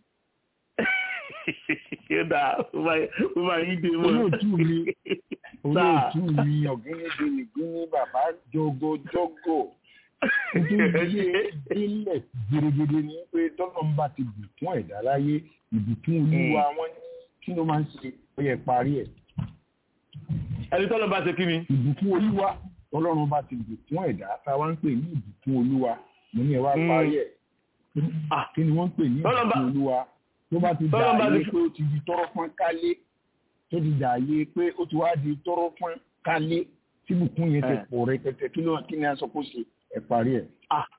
yọ̀dà ó máa yí dé mọ́. olóòtú mi olóòtú mi ọ̀gẹ́gẹ́ ní gíní bàbá jogojogo nítorí ilẹ̀ gidigidi ni pé tọ́lọ́ ń bá ti bù fún ẹ̀dá láyé ìbùkún olúwa wọn kí ló máa ń ṣe ó yẹ parí ẹ̀ ẹni tọ́lọ́ bá ṣe kí ni. ìbùkún olúwa ọlọ́run bá ti bùkún ẹ̀dá tá a wá ń pè ní ìbùkún olúwa mo ní ẹ wá parí ẹ̀ kí ni wọ́n ń pè ní ìbùkún olúwa tó bá ti dà ayé pé ó ti di tọrọ fún kálé tó ti dà ayé pé ó ti wá di tọrọ fún kálé tí bùkún yẹn ti pọ̀ rẹpẹtẹ kí ló kí ni a sọ kó ṣe ẹ parí ẹ̀.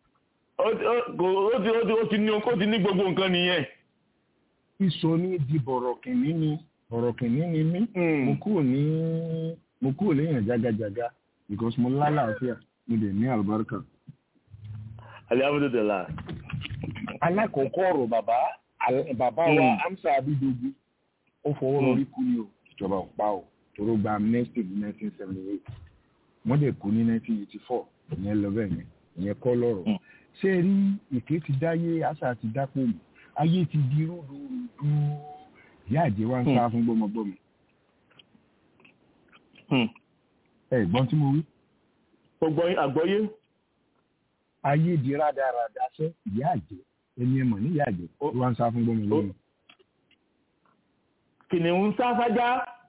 ó ti ní gbogbo nǹkan nìyẹn. ìsọ ní di bọ̀rọ̀ kìnní ni ọ̀rọ̀ kìíní ni mí mo kúrò ní mo kúrò léèyàn jágajàga because mo lálàáfíà mo dẹ̀ ní àlùbáríkà. alihamudulila. alákọ̀ọ́kọ́ ọ̀rọ̀ bàbá bàbá wa amsa abidogu ó fọwọ́ lórí kú ni o ìjọba ò pa o tóró gba amnesty ní nineteen seventy eight wọ́n dẹ̀ kú ní nineteen eighty four ìyẹn lọ bẹ́ẹ̀ yẹn ìyẹn kọ́ lọ́rọ̀ ṣé rí èké ti dáyé àṣà ti dápò mọ́ ayé ti di rúdurùdu ìyá àjẹ́ wa ń sá fún gbọ́mọgbọ́mọ. ẹ gbọ́n tí mo wí. gbogbo àgbọ́yé. ayé di rádaràda sẹ́ ìyá àjẹ́ ẹni ẹ mọ̀ ní ìyá àjẹ́ ó wá ń sá fún gbọ́mọgbọ́mọ. kìnìún ń sá fájá.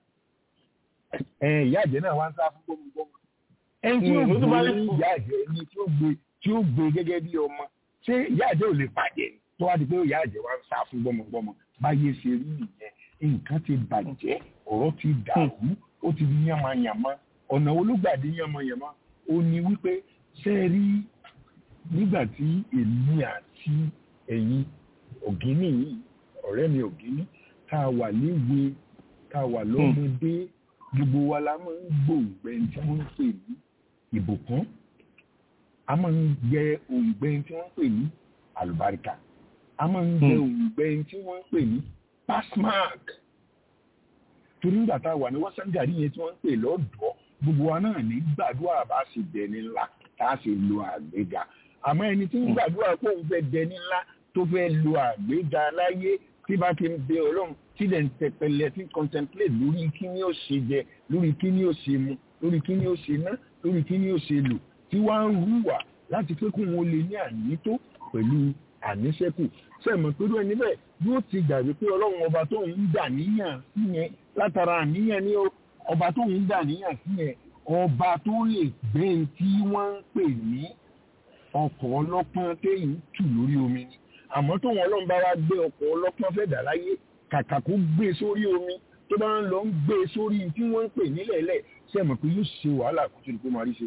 ẹ ìyá àjẹ́ náà wá ń sá fún gbọ́mọgbọ́mọ. ẹni tí ó gbé ìyá àjẹ́ ẹni tí ó gbé tí ó gbé gẹ́gẹ́ bí ọmọ ṣé ìyá àjẹ́ ò lè pàjẹ́ tó wá di pé ìyá àjẹ́ wá ń sá fún gbọ́mọgbọ́mọ báyé ṣe rí nìyẹn nǹkan ti bàjẹ́ ọ̀rọ̀ ti dàrú ó ti di yánmayànmá ọ̀nà olúgbàdé yánmayànmá ó ní wípé ṣe rí nígbà tí èmi àti ẹ̀yin ògínì yìí ọ̀rẹ́ mi ògínì tá a wà léwe tá a wà lọ́mọdé gbogbo wa la máa ń gbòǹgbẹ tí wọ́n ń pè ní ìbùkún a máa ń gbẹ òǹgbẹ tí wọ́n ń pè ní àlùbáríkà a máa ń gbẹ òǹgbẹ tí wọ́n ń pè ní passmark torí nígbà tá a wà ní wọ́sángàrí yẹn tí wọ́n ń pè lọ́dọ̀ọ́ gbogbo wa náà ní gbàdúrà bá ṣe dẹni ńlá tá a ṣe lo àgbéga àmọ́ ẹni tí ń gbàdúrà pé òun fẹ́ dẹni ńlá tó fẹ́ lo àgbéga láyé tí bá ti ń bẹ ọlọ́run tí dẹ̀ ń tẹpẹlẹ tí contemplate lórí kí ni ó ṣe jẹ lórí kí ni ó ṣe mu lórí kí ni ó ṣe ná lórí kí ni ó ṣe lò tí wá ń hùwà láti pé kóun ó lè ní ànító pẹ̀lú àníṣẹ́kù sẹ́mi pẹ̀lú ẹni bẹ́ẹ̀ yóò ti gbàgbé pé ọlọ́run ọba tó ń dà níyàn sí yẹn látara àníyàn ní ọba tó ń dà níyàn sí yẹn ọba tó lè gbé tí wọ́n ń pè ní ọkọ̀ ọlọ́pọ́n téyìn tù lórí omi ni àmọ́ tó wọn ọlọ́run bá wá gbé ọkọ̀ ọlọ́pọ́n fẹ́ dà láyé kàkà kó gbé sórí omi tó bá ń lọ ń gbé sórí tí wọ́n ń pè nílẹ̀ẹ́lẹ̀ sẹ́mi pé yóò ṣe wàhálà kó tó di pé máa rí ṣe.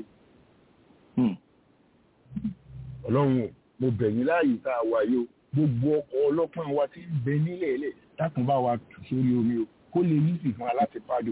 ọlọ́run o mo bẹ̀yìn láàyè tá a wà yìí o gbogbo ọkọ̀ ọlọ́pàá wa ti ń bẹ nílẹ̀ ẹ̀lẹ̀ dákun bá wa tù sórí omi o kó lè yí sí fún aláti pàdé.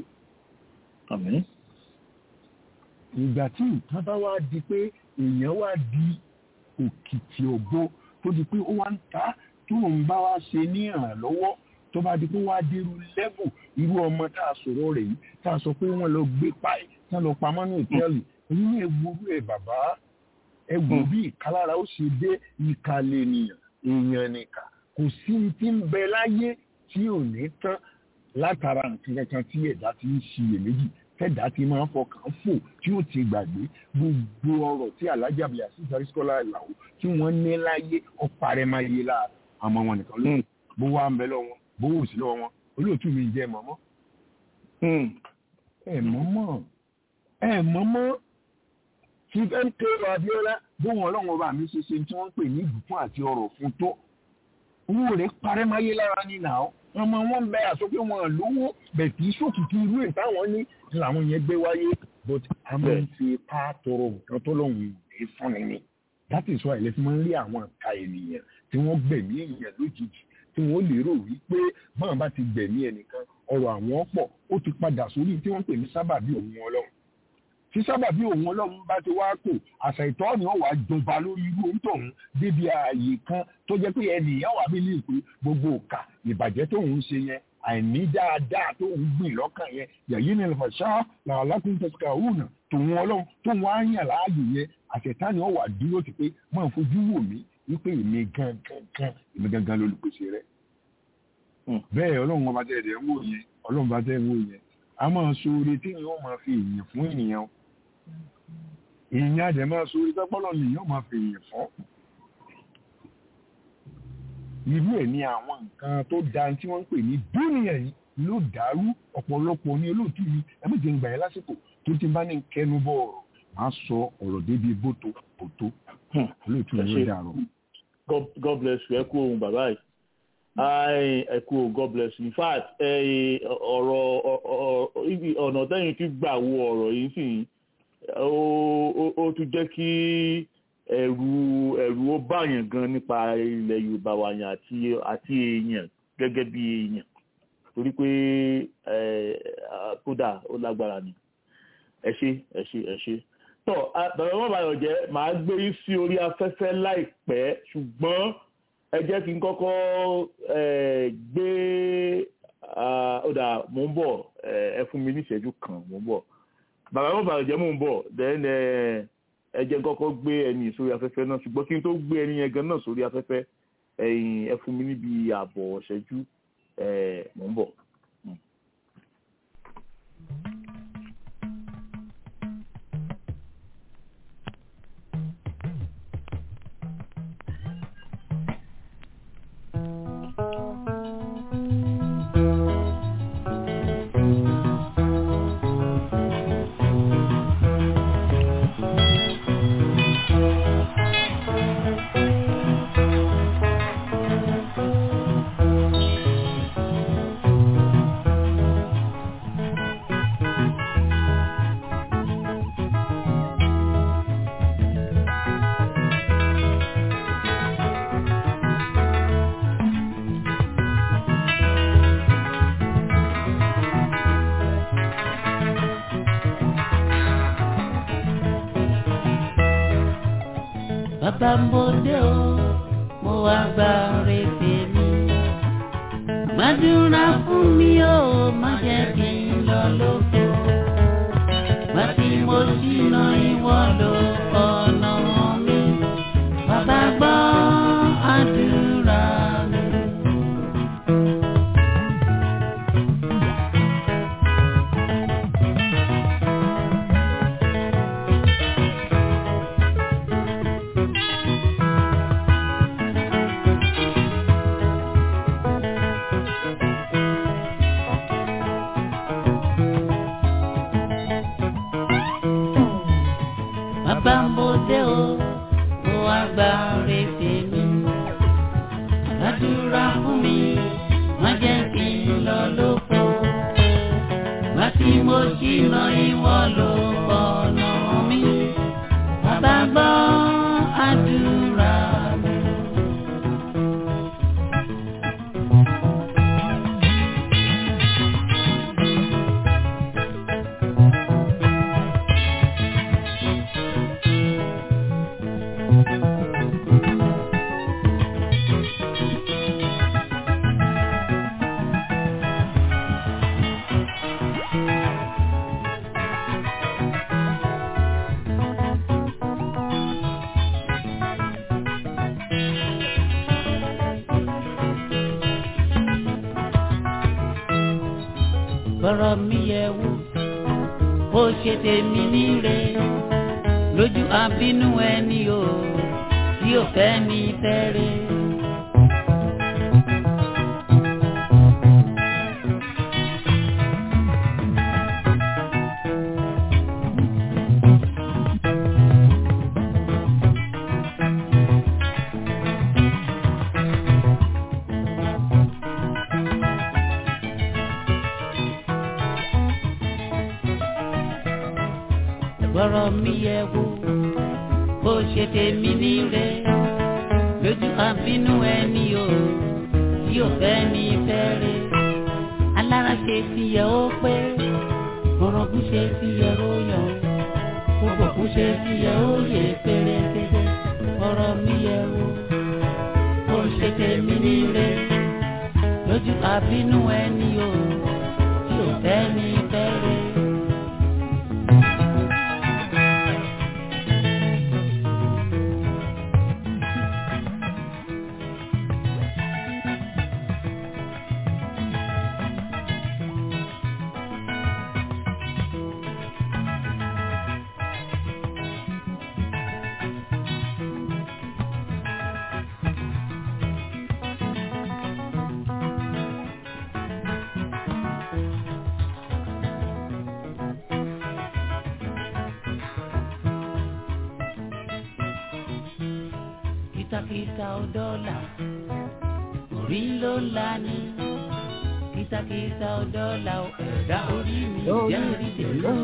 ìgbà tí nǹkan bá wá di pé èèyàn wá di òkìtì ògbó tó di pé ó wá ń ta tó ń bá wá ṣe ní ìrànlọ́wọ́ tó bá di pé wá dérú lẹ́bù irú ọmọ tá a sọ̀rọ̀ rẹ̀ yìí tá a sọ pé wọ́n lọ gbé páì tá a lọ pamọ́ ní ìtẹ́ẹ̀lì èyí ní ewúrú ẹ̀ bàbá ẹ wò bí ìkálára ó ṣe dé ìkàlẹ̀ ènìyàn èèyàn nìkan kò sí ti ń bẹ láyé tí ò ní tán látara nǹkan kankan tí ẹ̀dá ti ń ṣiyèméjì tẹ̀dá ti máa ń fọkàn fò tí ó ti gbàgbé gbogbo ọ̀rọ̀ tí alájà bíi àṣìṣe àrísíkọ́lá ìlàwó tí wọ́n ní láyé ọ̀parẹ́ máa yé lára àmọ́ wọn nìkan ló bó wá ń bẹ lọ́wọ́ bó wò sí lọ́wọ́ wọn olóòtú mi jẹ́ mọ́mọ́ ẹ mọ́mọ́ ẹ mọ́mọ́ chief mk abiola bóun ọlọ́run ọba mi ṣe ṣe tí wọ́n ń pè ní ìbùkún àti ọ̀rọ̀ fún tó owó rẹ̀ parẹ́ máyé lára ní nà ó ọmọ wọn bẹ àsọ pé wọn lówó bẹ̀ kì í ṣòkìkì irú ẹ̀ táwọn ní làwọn yẹn gbé wáyé but a máa ń fi ipá tọrọ nǹkan tó lọ́hùn ìwé fúnni ni that is why ilẹ̀ fi máa ń rí àwọn àka ènìyàn tí wọ́n gbẹ̀mí èèyàn lójijì tí wọ́n lérò wípé báwọn bá ti gbẹ̀mí ẹnìkan ọ̀rọ̀ àwọn pọ̀ ó ti padà sórí tí wọ́n pè ní sábàbí òun ọlọ́run tí sábàbí òun ọlọ́run bá ti wá kò àṣà ìtọ́ ni ó wà jọba lórí irú òǹtọ̀hún débi ààyè kan tó jẹ́ pé ẹnìyàn wà bí ní ìpè gbogbo òkà ìbàjẹ́ tóun ṣe yẹn àìní dáadáa tóun gbìn lọ́kàn yẹn yàyí ni ìfọ̀ṣá làlákùn tẹ̀síkà òun tòun ọlọ́run tóun á yàn láàyò yẹn àṣetá ni ó wà dúró sí pé máa fojú wò mí wípé èmi gangan èmi gangan lolùpèsè rẹ̀ bẹ́ẹ̀ ọlọ́run ọba tẹ̀ ẹ̀ ń wò yẹn ọlọ́run bá tẹ̀ ń wò yẹn a máa so oore tí yóò máa fi èèyàn fún ènìyàn èèyàn àjẹ́ máa so orí tọ́pọ́lọ́ ni yóò máa fi èèyàn fọ́. irú ẹ̀ ní àwọn nǹkan tó da tí wọ́n ń pè ní dúnìyàn yìí ló dàrú ọ̀pọ̀lọpọ̀ ní olóòtú mi ẹ méje ń gbà yẹn lásìkò tó ti bá ní kẹnu bọ̀ ọ̀rọ̀ máa sọ ọ̀rọ̀ débi bóto bóto olóòtú mi ló dàrú. God bless you ẹ kú ohun bàbá yìí ẹ kú ohun God bless you in fact ọ̀rọ̀ ọ̀nà tẹ́yìn ti gbà wo ọ̀rọ̀ yìí sì yìí ó tún jẹ́ kí ẹ̀rù ẹ̀rù ó báyàn gan nípa ilẹ̀ yorùbá wa yàn àti àti èèyàn gẹ́gẹ́ bí èèyàn torí pé kódà ó lágbára ni ẹ ṣé ẹ ṣé ẹ ṣé tọ bàbá wọn báyọ̀ jẹ́ màá gbé yín sí orí afẹ́fẹ́ láìpẹ́ ṣùgbọ́n ẹ jẹ́ kí n kọ́kọ́ gbé ọ̀dà mò ń bọ̀ ẹ fún mi ní ìṣẹ́jú kan mò ń bọ̀ bàbá wọn bàbá jẹ́ mò ń bọ̀ then ẹ jẹ́ kọ́kọ́ gbé ẹni sórí afẹ́fẹ́ náà ṣùgbọ́n kí n tó gbé ẹni yẹn gan náà sórí afẹ́fẹ́ ẹ̀yìn ẹ fún mi níbi ààbọ̀ ṣẹ́jú mò ń bọ̀. Thank you. bàbá mo dé o mo wá gba ọ̀rẹ́ tèmi. gbàdúrà fún mi o má jẹ́ kí n lọ lóko. Gbà tí mo ṣìnà ìwọ lọ ọ̀nà mi. Bàbá gbọ́ àdúrà mi. Bàbá mo dé o, mo wá gba ọ̀rẹ́ tèmi. Gbàdúrà fún mi, má jẹ́ kí n lọ lóko. Gbà tí mo ṣìnà ìwọ ló ọ̀nà mi. Bàbá gbọ́ àdúrà mi. bọ́rọ̀ mi yẹ wò ó ṣe tèmi níre lójú àbínú ẹni o tí ò fẹ́ mi fẹ́rẹ̀. bọ́rọ̀ mi yẹ wò ó ṣe tèmi níre lójú àbínú ẹni o tí ò fẹ́ mi fẹ́rẹ̀. alára ṣe ti yẹ ó pé orogún ṣe ti yẹ ó yọ gbogbo kú ṣe ti yẹ ó yẹ pérépéré bọ́rọ̀ mi yẹ wò ó ṣe tèmi níre lójú àbínú ẹni o tí ò fẹ́ mi fẹ́rẹ̀. kìtàkìtà ọdọ́là orí ló la ní kìtàkìtà ọdọ́là ẹ̀dá orí mi jẹ́ orí tèmi.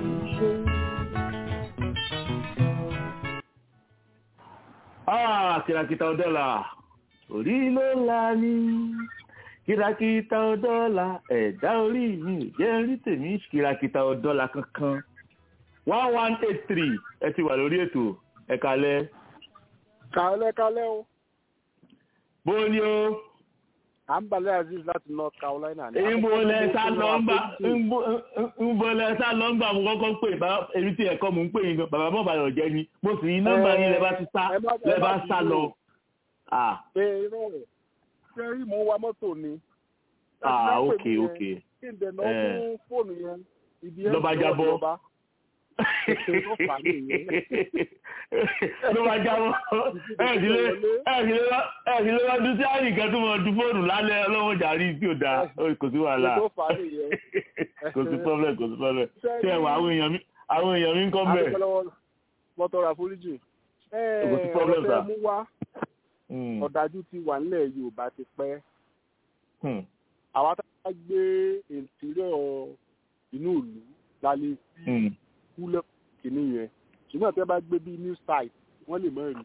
Ah, kìràkìtà ọ̀dọ́là orí ló la ní kìràkìtà ọ̀dọ́là ẹ̀dá orí mi ò jẹ́ rí tèmi kìràkìtà ọ̀dọ́là kankan one one eight three ẹ ti wà lórí ètò ẹ kalẹ̀. kàálẹ̀ kálẹ̀ o. bó ni o. à ń balẹ̀ aziz láti north carolina. ìbòlẹ̀ sá lọ́ngbà ìbòlẹ̀ sá lọ́ngbà mo kọ́kọ́ pè bá èmi tí ẹ̀kọ́ mò ń pè yín gan bàbá mọ̀ bàyọ̀ jẹ́ ni mo sì yín nọ́mbà yín lẹ́ bá ti sá lẹ́ bá sá lọ. ẹ irọ́ rẹ̀ ṣé rí mo wa mọ́tò ni. ah ok ok. kí n dẹ̀ náà fún fóònù yẹn ibi ẹ̀ lọ́ba jábọ́ ló máa jábọ́ ẹ̀ẹ́dìlẹ́ lọ́dún tí àyíká tó máa du fóònù lálẹ́ ọlọ́wọ́ jàrí tí ò dáa kò sí wàhálà kò sí problem kò sí problem tí ẹ̀wọ̀ àwọn èèyàn mi àwọn èèyàn mi ń kọ́ bẹ́ẹ̀. mọ́tò ra foríjì kò sí problem sà. mú wá ọ̀dájú ti wà nílẹ̀ yorùbá ti pẹ́ àwa tá a gbé ìntìrọ̀ inú ìlú la lè fi kúlẹ̀ kìíní yẹn ṣùgbọ́n tẹ́ bá gbé bí new site wọ́n lè mọ̀ rí.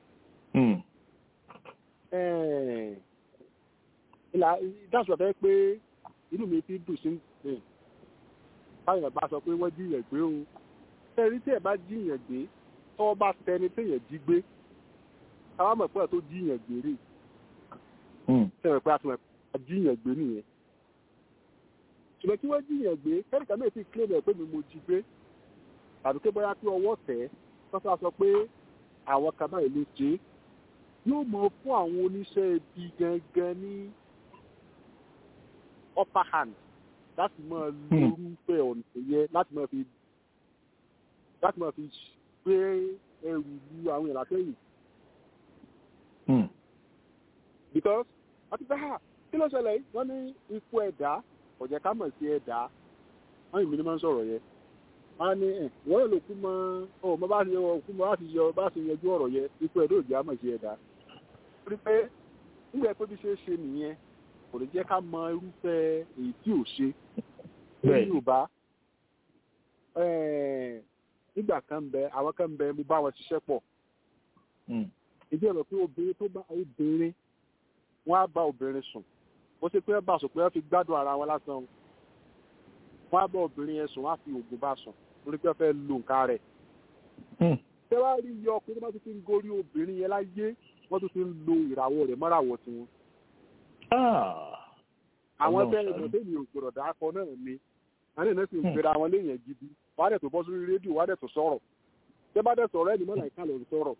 ìdáṣọ fẹ́ pé inú mi fi dùn sí ní báyọ̀ bá sọ pé wọ́n jíyàn gbé o ẹ̀rí tí ẹ̀ bá jíyàn gbé tọ́wọ́ bá tẹni téèyàn jí gbé táwa mọ̀ pé ẹ̀ tó jíyàn gbèrè sẹ́wọ̀n pé a ti mọ̀ pé jíyàn gbé nìyẹn ṣùgbọ́n kí wọ́n jíyàn gbé kẹ́ríkà náà ti kílẹ̀ ẹ̀ pé mi mo jí gbé tàbí pé bóyá pé ọwọ́ tẹ̀ sọ́sọ́ sọ pé àwọn kan báyìí ló ṣe é yóò mọ fún àwọn oníṣẹ́ ibi gangan ní upper hand láti máa lórúfẹ́ ọ̀nà yẹ láti máa fi láti máa fi gbé ẹrù lu àwọn ìlà sẹ́yìn. because àti bẹ́ẹ̀ hà kí ló ṣẹlẹ̀ yìí wọ́n ní ikú ẹ̀dá ọ̀jẹ̀ ká mọ̀ sí ẹ̀dá wọ́n yìí mi ni máa ń sọ̀rọ̀ yẹn wọ́n ní ẹ̀ wọ́n lè kú mọ́ ọ mọ́ bá ti yọ kú mọ́ bá ti yọ bá ti yanjú ọ̀rọ̀ yẹn ikú ẹ̀dá òjì á mọ̀ sí ẹ̀dá. rí pé nígbà pé bí ṣe ṣe nìyẹn kò lè jẹ́ ká mọ irúfẹ́ èyí tí ò ṣe ní yorùbá nígbà kan bẹ àwọn kan bẹ mo bá wọn ṣiṣẹ́ pọ̀ ìdí ẹ̀rọ pé obìnrin tó bá obìnrin wọ́n á bá obìnrin sùn bó ṣe pé bá sùn pé wọ́n fi gbádùn ara wọn lásán wọ́n á bá obìnrin yẹn sùn wọ́n á fi oògùn bá sùn lórí pé wọ́n fẹ́ lo nǹkan rẹ̀ ṣé wàá rí iye ọkùnrin tó bá tún ti ń gorí obìnrin yẹn láyé wọ́n tún ti ń lo ìràwọ̀ rẹ̀ mọ́ràwọ̀ tiwọn àwọn tẹ ìmọ̀ tẹ́mi ò gbọ́dọ̀ dákọ náà ni àwọn ènìyàn sì ń gbéra wọn léèyàn gidi wọ́n á dẹ̀ tó bọ́ sórí rédíò wọ́n á dẹ̀ tó sọ̀rọ̀ tẹ́ bá dẹ̀ sọ̀rọ̀ ẹni mọ́nà ìka lòún sọ̀rọ̀.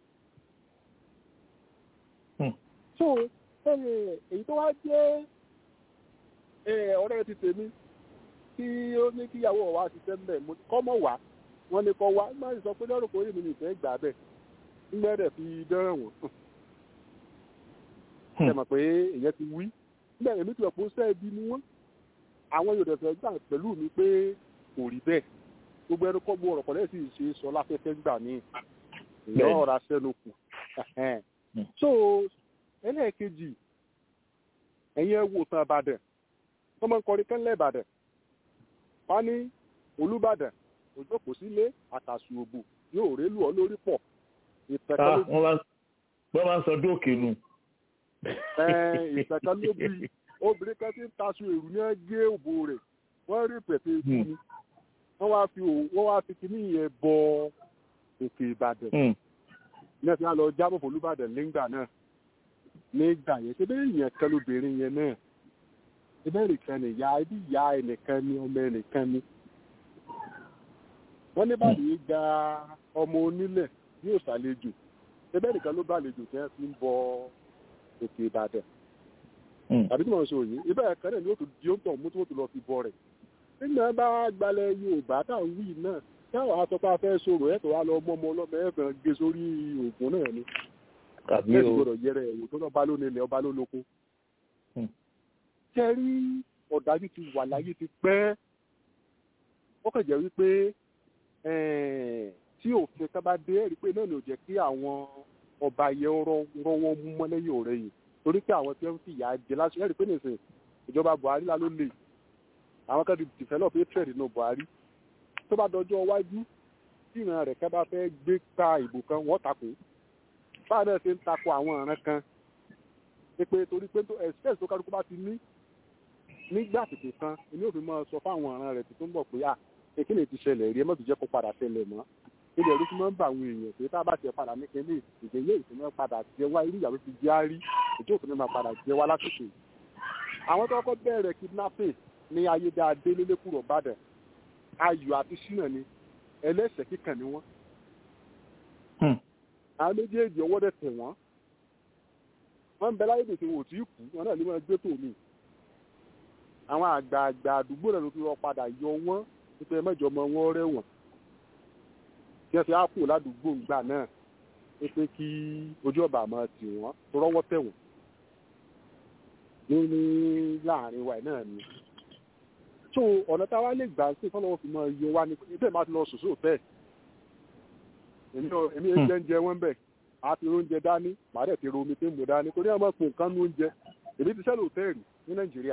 so èyí tó wá jẹ́ ọ̀rẹ́ ti tèmi tí ó ní kíyàwó wa ti tẹ́ mbẹ́ kọ́mọ̀ wá wọ́n ní kọ́ wá má sì sọ pé lọ́rùn kò rí mi nìfẹ́ gbà bẹ́ẹ̀ ńgbẹ́ dẹ̀ fi dẹ́rẹ̀ wọ̀n ṣe mọ̀ pé èyàn ti wí nígbà èmi ti ọ̀pọ̀ sẹ́ẹ̀bí ni wọ́n àwọn yóò dẹ̀fẹ̀ gbà pẹ̀lú mi pé kò rí bẹ́ẹ̀ gbogbo ẹnu kọ́ gbọ́ ọ̀rọ̀ kọ́lẹ́ sì ṣe sọ láfẹ́fẹ́ gbà ní ìyá ọ̀rọ̀ aṣẹ́nu kù so ẹlẹ́ẹ̀kejì ẹ̀yin ẹ wò tán ìbàdàn wọ́n máa ń kọrin kẹ́lẹ́ ìbàdàn wọ́n ní olúbàdàn òjò kò sílé àtàṣù òbò yóò rélù ọ lórí pọ̀ ìtẹ̀kẹ́ wọ́n máa ń sọ dóòkè nù ìtẹ̀kẹ́ ló bí obìnrin kan tí ń taṣu èrú ní gé òbò rẹ̀ wọ́n rí pẹ̀tẹ́ ikú ni wọ́n wá fi wọ́n wá fi kíní yẹn bọ òkè ìbàdàn ní ẹ̀sìn àlọ́ jábọ̀ fòlúbàdàn nígbà náà nígbà yẹn ṣé bẹ́ẹ̀ yẹn kan lóbìnrin yẹn náà ṣé bẹ́ẹ̀ nìkan ni ìyá ibi ìyá ẹnìkan ni ọmọ ẹnìkan ni wọ́n ní báyìí gba ọmọ onílẹ̀ yóò ṣàlejò ṣé bẹ́ẹ̀ nìkan ló bá àlejò tẹ́ fi ń bọ òkè ìbàdàn tàbí tí mo sọ yìí ibà ẹ̀kan náà ni ó tún di ó ń tọ̀ mú tí wọ́n tún lọ fi bọ rẹ̀ nígbà bá gbalẹ̀ yorùbá táwọn wí náà táwọn atọ́pá fẹ́ sọ̀rọ̀ ẹ̀ tó wá lọ mọ́ ọmọ ọlọ́mọ ẹ̀fẹ̀ gé sórí ògùn náà ni bẹ́ẹ̀ ni gbọ́dọ̀ yẹrẹ ẹ̀wò tó lọ́ba ló nílẹ̀ ọba ló lóko. kẹrí ọ̀dájú ti wà láyé ti pẹ́ ó kàn jẹ́ wípé tí òfin kan bá dé ẹ̀rí pé náà ni ò jẹ́ kí àwọn ọba yẹn rọ́wọ́ mú mọ́lẹ́yìn ọ̀rẹ́ yìí torí pé àwọn tí wọ́n fi ìyà jẹ lásìkò ẹ̀rí pé nìsín ìjọba buhari lá ló lè àwọn kan ti develop hatred nínú buhari tó bá dọjọ́ iwájú tí ìran rẹ̀ kẹ́ bá fẹ́ gbé ta ìbò kan wọ́n takò báà náà ṣe ń takò àwọn ọ̀ràn kan pé torí pé express tó kálukú bá ti ní nígbà tètè kan èmi ò fi máa sọ fáwọn ọ̀ràn rẹ̀ tó ń bọ̀ pé à kékeré ti ṣẹlẹ̀ rí ẹ mọ̀ tó jẹ́ kó padà ṣẹlẹ̀ mọ́ ilé ẹ̀rú tí wọ́n ń bá àwọn èèyàn pé tá a bá tiẹ̀ padà ní kẹ́lé ìgbéyé ìsinmi padà jẹ wá irú ìyàwó ti jẹ́ àárí ìjọ òfin máa padà jẹ wá lásìkò àwọn tó kọ́kọ́ bẹ̀rẹ̀ kidnapping ní ayédáadé lélẹ́kùrọ̀ bàdàn ayọ̀ àti ṣínà ni ẹlẹ́sẹ̀ kíkàn ni wọ́n. àwọn méjèèjì ọwọ́ dẹ̀ tẹ̀ wọ́n wọ́n ń bẹ láyé tètè wò tí ì kú wọn náà ní wọ́n gbé tò mí. àwọn àgbààgbà àdúgbò náà ló fi rọ padà yọ wọ́n nípa ẹ mẹ́jọ ọmọ wọn rẹ̀wọ̀n kí wọ́n fi á kù ládùúgbò ńgbà náà pé kí ojú ọba máa tì wọ́n tó rọ́wọ́ tẹ̀ wọ́n ní ní láàrin wa náà ni so ọ̀nà tá a wá lè gbà sí fọlọ́wọ́ fi mọ iye wa ni ibẹ̀ máa ti lọ sòsò bẹ́ẹ̀ èmi èmi ẹ̀ ń jẹ wọ́n bẹ̀ a ti oúnjẹ dání màá dẹ̀ ti ro omi tí ń mu dání torí àwọn ọmọ nǹkan ní oúnjẹ èmi ti sẹ́lẹ̀ òtẹ́ẹ̀lì ní nàìjíríà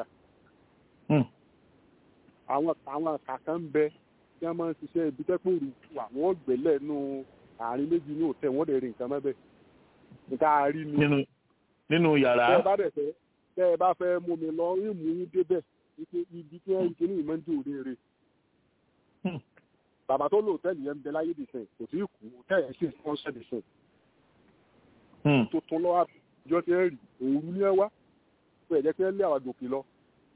àwọn àwọn kàkàn ń bẹ tí wọ́n máa ń ṣiṣẹ́ ibi tẹ́pọ̀ òru wà wọ́n gbẹ́lẹ̀ nù àárín méjì ní òtẹ́ wọ́n dẹ̀ rí nǹkan mẹ́bẹ̀ nǹkan àárí ni. nínú yàrá. tẹ́ ẹ bá dẹ̀ fẹ́ tẹ́ ẹ bá fẹ́ mú mi lọ rí mú yín débẹ̀ ipe ibi tí wọ́n ń ṣe ní ìmọ̀ǹdé òde rè. bàbá tó lò hòtẹ́ẹ̀lì yẹn ń bẹ láyé dìsẹ̀ kò sí kú hòtẹ́ẹ̀lì sì sponsor dìsẹ̀. tuntun lọ́wọ́ àjọ tí ẹ rí òru ní ẹ wá pé ẹ̀jẹ̀ tí ẹ lé àwọn gòkè lọ.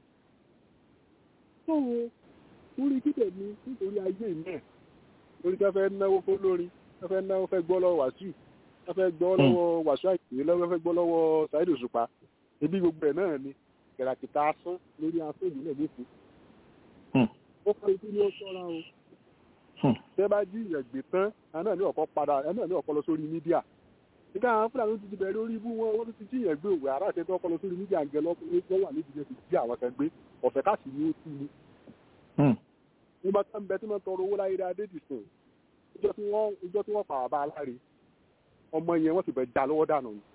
sọ̀rọ̀ orí kíkẹ́ mi nítorí ayé náà lórí ká fẹ́ náwó fún lórí ká fẹ́ náwó fẹ́ gbọ́ lọ́wọ́ wàásù ká fẹ́ gbọ́ lọ́wọ́ wàásù àìsí lọ́wọ́ fẹ́ gbọ́ lọ́wọ́ Saheed Òṣùpá ebi gbogbo ẹ̀ náà ni kẹ̀ràkìtà asán lórí asán ìbílẹ̀ lẹ́kọ̀ọ́. ó kọ́ ikú ní ó sọ́ra o. tẹ́ bá jí ìyẹ̀gbé tán ẹ̀ náà ní ọ̀kọ́ padà ẹ̀ náà ní ọ̀kọ́ lọ sórí mídíà. nígbà àwọn fúlàní ti ti bẹ̀rẹ̀ orí ibú wọn wọ́n ti jí ìyẹ̀gbé òwe ará àti ẹ̀tọ́ ọkọ́ lọ sórí mídíà gẹ lọ́wọ́ wà nídìí ti jí àwọn kan gbé ọ̀fẹ́ káàsì ni ó tú ni. nígbà tó ń bẹ tí wọ́n tọrọ owó láyé dáadé dìsìn ìjọ tí wọ́n pa àbá aláre ọmọ yẹn wọ́n ti bẹ̀ já lọ́wọ́ dànù ni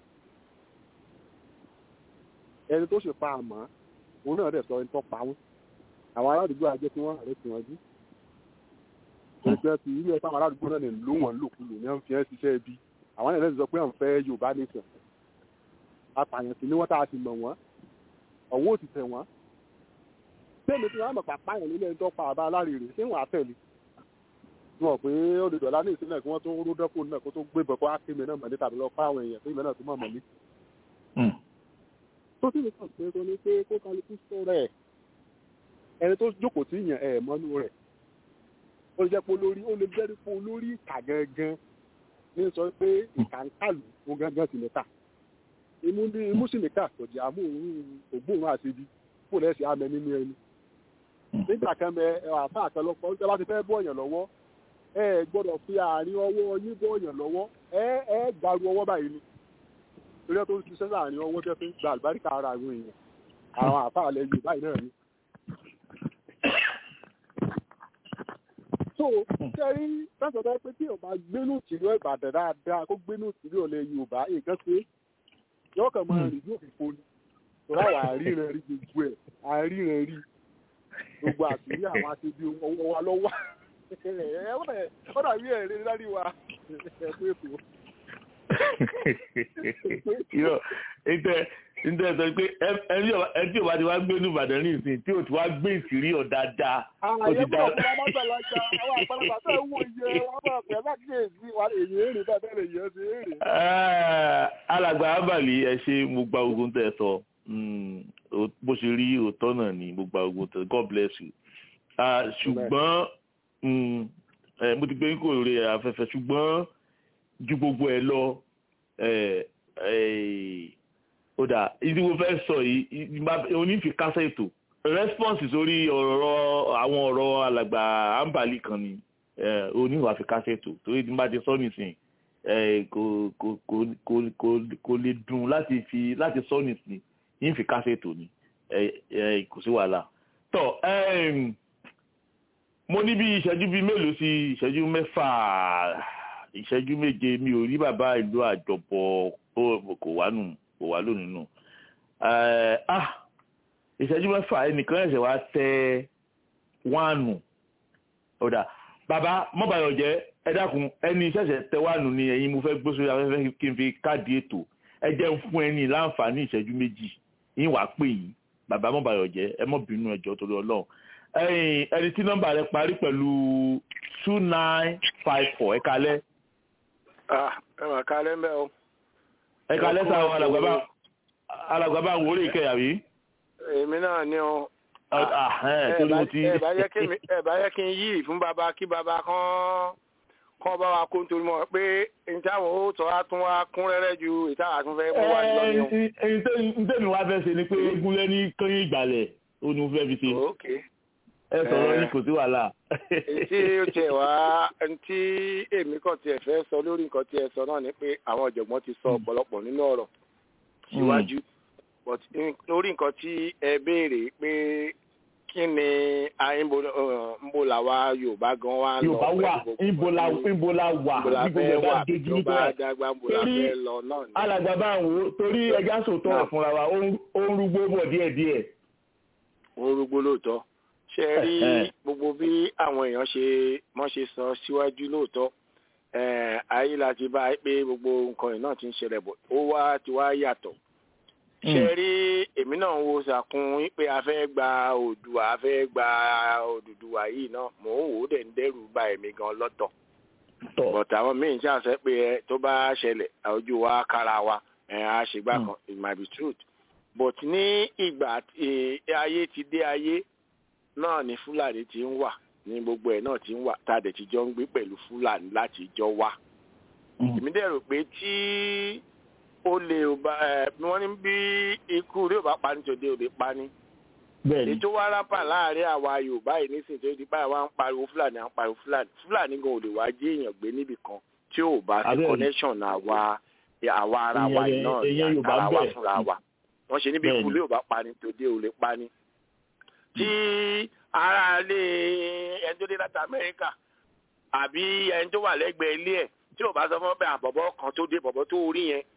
ẹni tó ṣe pa àmọ́ òun náà dẹ̀ sọ ẹni tó pa wọ́n àwọn aládùúgbò àjẹ tí wọ́n rẹ̀ tí wọ́n jí ẹgbẹ́ ti ilé ẹ̀fọ́ àwọn aládùúgbò náà lè ló wọ́n lòkulò ní wọ́n fi ẹ́ ṣiṣẹ́ ibi àwọn ẹ̀rẹ́ ti sọ pé àwọn fẹ́ Yorùbá nation apààyàn sí ni wọ́n tá a ti mọ̀ wọ́n ọ̀wọ́ ò ti tẹ̀ wọ́n tẹ́lẹ̀ tí wọ́n á mọ̀ pàpá yẹn nílé ẹni tó pa àbá alárèrè ṣé wọ́n á tẹ̀lé wọn pé ó lè dọ̀lá ní ìsínlẹ̀ kí wọ́n tó rú dẹ́kun náà kó tó gbé bọ̀ kó á kéme náà mọ̀lẹ́ tàbí lọ pa àwọn èèyàn tó ìmọ̀ náà tó mọ̀ mọ̀lẹ́ tó sì lè kàn pé kó ní pé kó kálukú sọ̀rọ̀ ẹ̀ ẹni tó jókòó tí yàn ẹ̀ mọ́nú rẹ̀ ó lè jẹ́ pé olórí ó lè jẹ́ pé olórí ìkà gangan ní sọ pé ìkà ń kàlù ó gangan sì nìkà imú ní imú sì nìkà tọ̀jà amóhùn ògbóhùn àṣebi kó lẹ́sẹ̀ amẹ nínú ẹni nígbà kan bẹ àfa àkànlọpọ ń tẹ́ bá ti fẹ́ bọ̀yàn lọ́wọ́ ẹ gbọ́dọ̀ fi àárín ọwọ́ yín bọ̀yàn lọ́wọ́ ẹ ẹ gbàrú ọwọ́ báyìí ni torí tó ń ṣiṣẹ́ láàrin ọwọ́ tẹ́ fi ń gba àlùbáríkà ara àwọn èèyàn àwọn àfáà lẹ yorùbá yìí náà ni. so sẹ́rí sẹ́sọ̀tọ́ pé tí yorùbá gbénú tìlú ìbàdàn dáadáa kó gbénú tìlú ọ̀lẹ́ yorùbá nǹkan ṣe yóò kàn máa rìn yóò fi foni torí àwọn àríran rí gbogbo ẹ̀ àríran rí gbogbo àṣírí àwọn aṣebi ọwọ́ wa lọ́wọ́ ó dàbí ẹ̀rín lárí wa ẹ̀ pé ètò yọ ntẹ ntẹ sọ pé ẹni tí o bá ti wá gbé ní Ìbàdàn ní ìsìn tí o ti wá gbé ìsírí ọ̀ dáadáa o ti dá. àyẹ̀wò ọ̀pọ̀ ọmọdàlájà àwọn àgbàlagbà tó ń wò yẹ wọn bá pẹ̀ láti èsì wa èyí èrè bẹ́ẹ̀ lè yẹ sí èrè. alàgbà abàlí ẹ ṣe mo gba ogun tẹ sọ bó ṣe rí òótọ́ náà ni mo gba ogun tẹ God bless you ṣùgbọ́n mo ti gbé kò rí afẹ́fẹ́ ṣùgbọ́n ju gbogbo ẹ lọ ó dà ìdí mo fẹ́ sọ yìí onífi kásẹ̀ ètò response sórí ọ̀rọ̀ àwọn ọ̀rọ̀ alàgbà ambali kan ni oníwà fi kásẹ̀ ètò torí tí n bá ti sọ nìsín kò lè dùn láti fi láti sọ nìsín yín fi kásẹ̀ ètò ni kò sí wàhálà tọ́ mo ní bí ìṣẹ́jú bíi mélòó sí ìṣẹ́jú mẹ́fà ìṣẹ́jú méje mi ò rí bàbá ìlú àjọpọ̀ kò wá nù kò wá lónìí nù. ìṣẹ́jú mẹ́fà ẹnìkan ẹ̀ṣẹ̀ wá tẹ wánù ọ̀dà bàbá mọ́bàyọ̀ jẹ́ ẹ dákun ẹni ṣẹ̀ṣẹ̀ tẹ wánù ni ẹ̀yin mo fẹ́ gbé sórí afẹ́fẹ́ kí n fi káàdì ètò ẹ jẹ́ ń fún ẹni láǹfààní ìṣẹ́jú méjì yín wàá pè yín bàbá mọ́bàyọ̀ jẹ́ ẹ mọ́ bínú ẹjọ́ torí ọlọ́run ẹni tí nọ́mbà rẹ parí pẹ̀lú two nine five four ẹ kalẹ́ ẹ mà kalẹ́ mbẹ́ o. ẹ kalẹ́ sá o alàgbàbà alàgbàbà ń wọlé ìkẹyà rí. èmi náà ni o. torí mo ti. ẹ bá yẹ kí n yí fún bàbá kí bàbá kan kán bá wa kó nítorí mọ̀ pé ìtàwọn ó tọ́ á tún wá kún rẹ́rẹ́ ju ìtàwọn àtúnfẹ́ mú wá lọ ní o. ntẹ́mi wá fẹ́ ṣe ni pé gúnlẹ́ ní kányìn ìgbàlẹ̀ ó ní mo fẹ́ fi ṣe. ẹ sọ̀rọ̀ ní kò sí wàhálà. tí ó tiẹ̀ wá tí èmi kàn tiẹ̀ fẹ́ sọ lórí nǹkan tí ẹ sọ náà ni pé àwọn ọ̀jọ̀gbọ́n ti sọ ọ̀pọ̀lọpọ̀ nínú ọ̀rọ̀ síwájú but lórí nǹkan tí ẹ béèrè pé kí ni nbo làwa yorùbá gan wa lọ yorùbá wà nbo la nbo la wà níbo la wà níbo la dàgbà nbo la fẹ́ lọ náà ni. alàgbà bá ń wo torí ẹja sòtọ́ fúnra wa ó ń rúgbó bọ̀ díẹ̀díẹ̀. ó ń rúgbó lóòótọ́ ṣe rí gbogbo bí àwọn èèyàn ṣe mọ́ ṣe sọ síwájú lóòótọ́ ayé la ti bá pé gbogbo nǹkan yìí náà ti ń ṣẹlẹ̀ bọ̀ ó wá ti wá yàtọ̀ ṣe rí èmi náà wo sàkún pé a fẹ́ gba Oòduà a fẹ́ gba Odùduwà yìí náà mò ń wò ó dẹ̀ ń dẹ́rù bà èmi gan lọ́tọ̀ but àwọn míì ṣàṣẹ pé ẹ tó bá ṣẹlẹ̀ ojú wa kára wa ẹ á ṣe gbà kan it might be truth but ní ìgbà ayé ti dé ayé náà ni fúlàní ti ń wà ní gbogbo ẹ̀ náà ti ń wà tá a dẹ̀ ti jọ ń gbé pẹ̀lú fúlàní láti jọ wá. èmi dẹ̀ rò pé tí ó lè bá ẹ wọ́n ní bí ikú rí ò bá pa ní tòde ò lè pa ní. ètò wa rápà láàrin àwa yorùbá yìí nísìnyí tó di báyìí wá ń pariwo fúlàní à ń pariwo fúlàní fúlàní gan ò lè wá jí èèyàn gbé níbì kan tí ò bá sí connection àwa àwa ara wa yìí náà ní ara wa fúnra wa wọ́n ṣe níbi ikú rí ò bá pa ní tòde ò lè pa ní. tí ara lé ẹni tó dé láti amẹ́ríkà àbí ẹni tó wà lẹ́gbẹ̀ẹ́ ilé ẹ̀ tí ò bá sọ fún bẹ́ẹ̀ àbọ̀bọ̀ kan tó dé bọ̀bọ̀ tó rí yẹn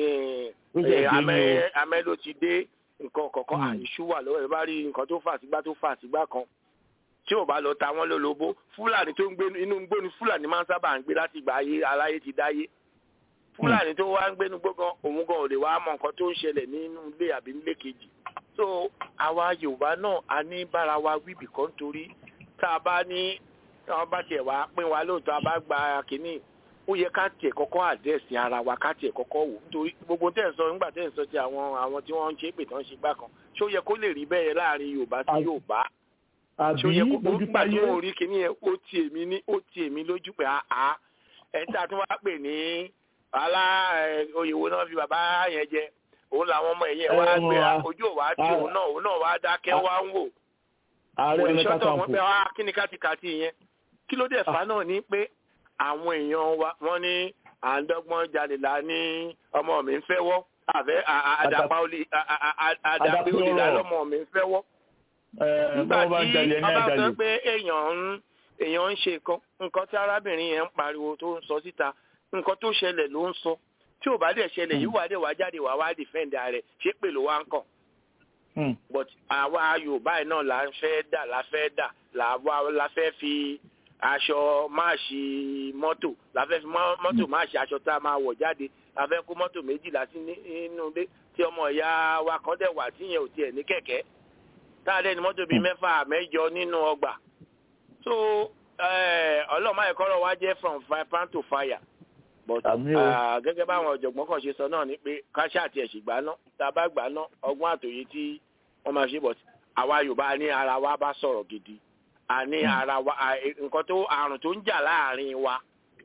amẹ́ ló ti dé nǹkan kọ̀ọ̀kan àìṣú wà lọ́wọ́ ẹ̀ bá rí nǹkan tó fà sígbà tó fà sígbà kan tí ò bá lọ ta wọ́n lólobó fúlàní tó ń gbé inú gbó ni fúlàní máa ń sábà ń gbé láti ìgbà ayé aláyé ti dáyé fúlàní tó wá ń gbénu gbógan òun gan ò lè wá mọ nǹkan tó ń ṣẹlẹ̀ nínú ilé àbí nílé kejì so àwa yorùbá náà a ní bára wa wí bìkan nítorí tá a bá ní tí wọn bá tiẹ̀ wá pín wa lóòótọ́ a bá gba kínní ó yẹ ká tiẹ̀ kọ́kọ́ àdẹ́sì ara wa ká tiẹ̀ kọ́kọ́ wò nítorí gbogbo tẹ̀ ń sọ nígbà tẹ̀ ń sọ ti àwọn àwọn tí wọ́n ń ṣe é pè tán ṣe gbà kan ṣé ó yẹ kó lè rí bẹ́ẹ̀ láàrin yorùbá sí yorùbá ṣé ó yẹ kó nígbà tí wọ́n rí kínní yẹn ó ti èmi ní ó ti èmi lójú pé àá ẹ̀ ń tà tí wọ́n á pè ní alá oyèwò náà fi bàbá yẹn jẹ òun làwọn ọmọ ẹ̀yẹ wá gbé ojú òwá tí òun náà òun náà wá dákẹ́ wá ń wò. ààrẹ ọ̀nà ìṣọ́tọ̀ wọn pé wá kíni kátikàti yẹn kí ló dé fà náà ní pé àwọn èèyàn wa wọ́n ní àádọ́gbọ́n jalè là ní ọmọ mi ń fẹ́ wọ́ àfẹ́ àdàpá olè àdàpé olè là lọ́mọ mi ń fẹ́ wọ́. nígbà tí ọba sọ pé èèyàn ń èèyàn ń ṣe nǹkan tí arábìnrin yẹn ń pariwo tó ń sọ síta nǹkan tó ṣẹlẹ̀ ló ń sọ tí ò bá dẹ̀ ṣẹlẹ̀ yìí wà dẹ̀ wá jáde wá wá dìfẹ́ǹdì rẹ̀ ṣé pè ló wá ń kàn. but àwa yorùbá yìí náà la fẹ́ dà la fẹ́ dà la fẹ́ fi aṣọ máàṣì mọ́tò la fẹ́ fi mọ́tò máàṣì aṣọ tá a máa wọ̀ jáde la fẹ́ kó mọ́tò méjìlá sí nínú ilé tí ọmọ ìyá wa kan dẹ̀ wà tíyẹn ò tiẹ̀ ní kẹ̀kẹ́ tá a dẹ̀ ní mọ́tò bíi mẹ́fà mẹ́jọ nínú ọgbà so ọlọ́mọ ẹ̀kọ́ wa jẹ́ from fire pan to fire but gẹ́gẹ́ báwọn ọ̀jọ̀gbọ́n kan ṣe sọ náà ni pé káṣá àti ẹ̀sìn gbà ná tá a bá gbà ná ọgbọ́n àtòyé tí wọ́n máa ṣe bọ̀ àwa yorùbá ní ara wa bá sọ̀rọ̀ gidi a ní ara wa nǹkan tó àrùn tó ń jà láàrin wa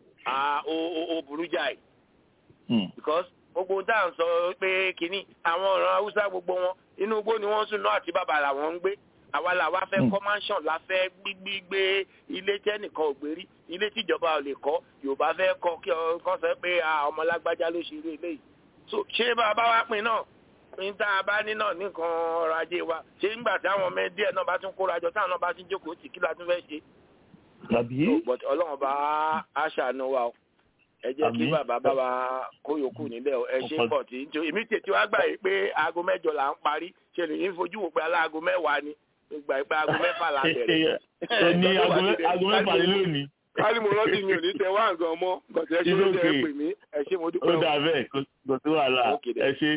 ó burú jáì because gbogbo tá à ń sọ pé kínní àwọn ọ̀ràn haúsá gbogbo wọn inú igbó ni wọ́n sùn náà àti bàbá làwọn ń gbé àwa làwa fẹ́ kọ́ mansion la fẹ́ gbígbé ilé tẹ́nìkan ò gbé rí ilé tíjọba ò lè kọ́ yorùbá fẹ́ kọ́ kí ọkàn sọ pé ọmọ lágbájá ló ṣe irú eléyìí so ṣé bàbá wa pin náà pin tá a bá ní náà nìkan ọrọ̀ ajé wa ṣé nígbà tí àwọn ọmọ díẹ̀ náà bá tún kóra jọ táwọn náà bá tún jókòó tì kí la tún fẹ́ ṣe. tàbí. but ọlọ́run bá a ṣàánú wa o ẹ jẹ́ kí bàbá bá wa kó yòókù nílẹ̀ ẹ ṣe pọ̀ tí èmi tètè wá gbà yìí pé aago mẹ́jọ là ń parí ṣe lè ní fojú wò pé aláago mẹ́wàá ni ìgbà ìgbà aago mẹ́fà la bẹ̀rẹ̀. ẹ ní aago mẹ́fà ni lónìí. káàdì mo rántí mi ò ní tẹ wá nǹkan mọ́ gọ̀tẹ́ ṣe ló tẹ ẹ pè mí ẹ ṣé mo dúpẹ́. ó dà bẹ́ẹ̀ kò sí wàhálà ẹ ṣe.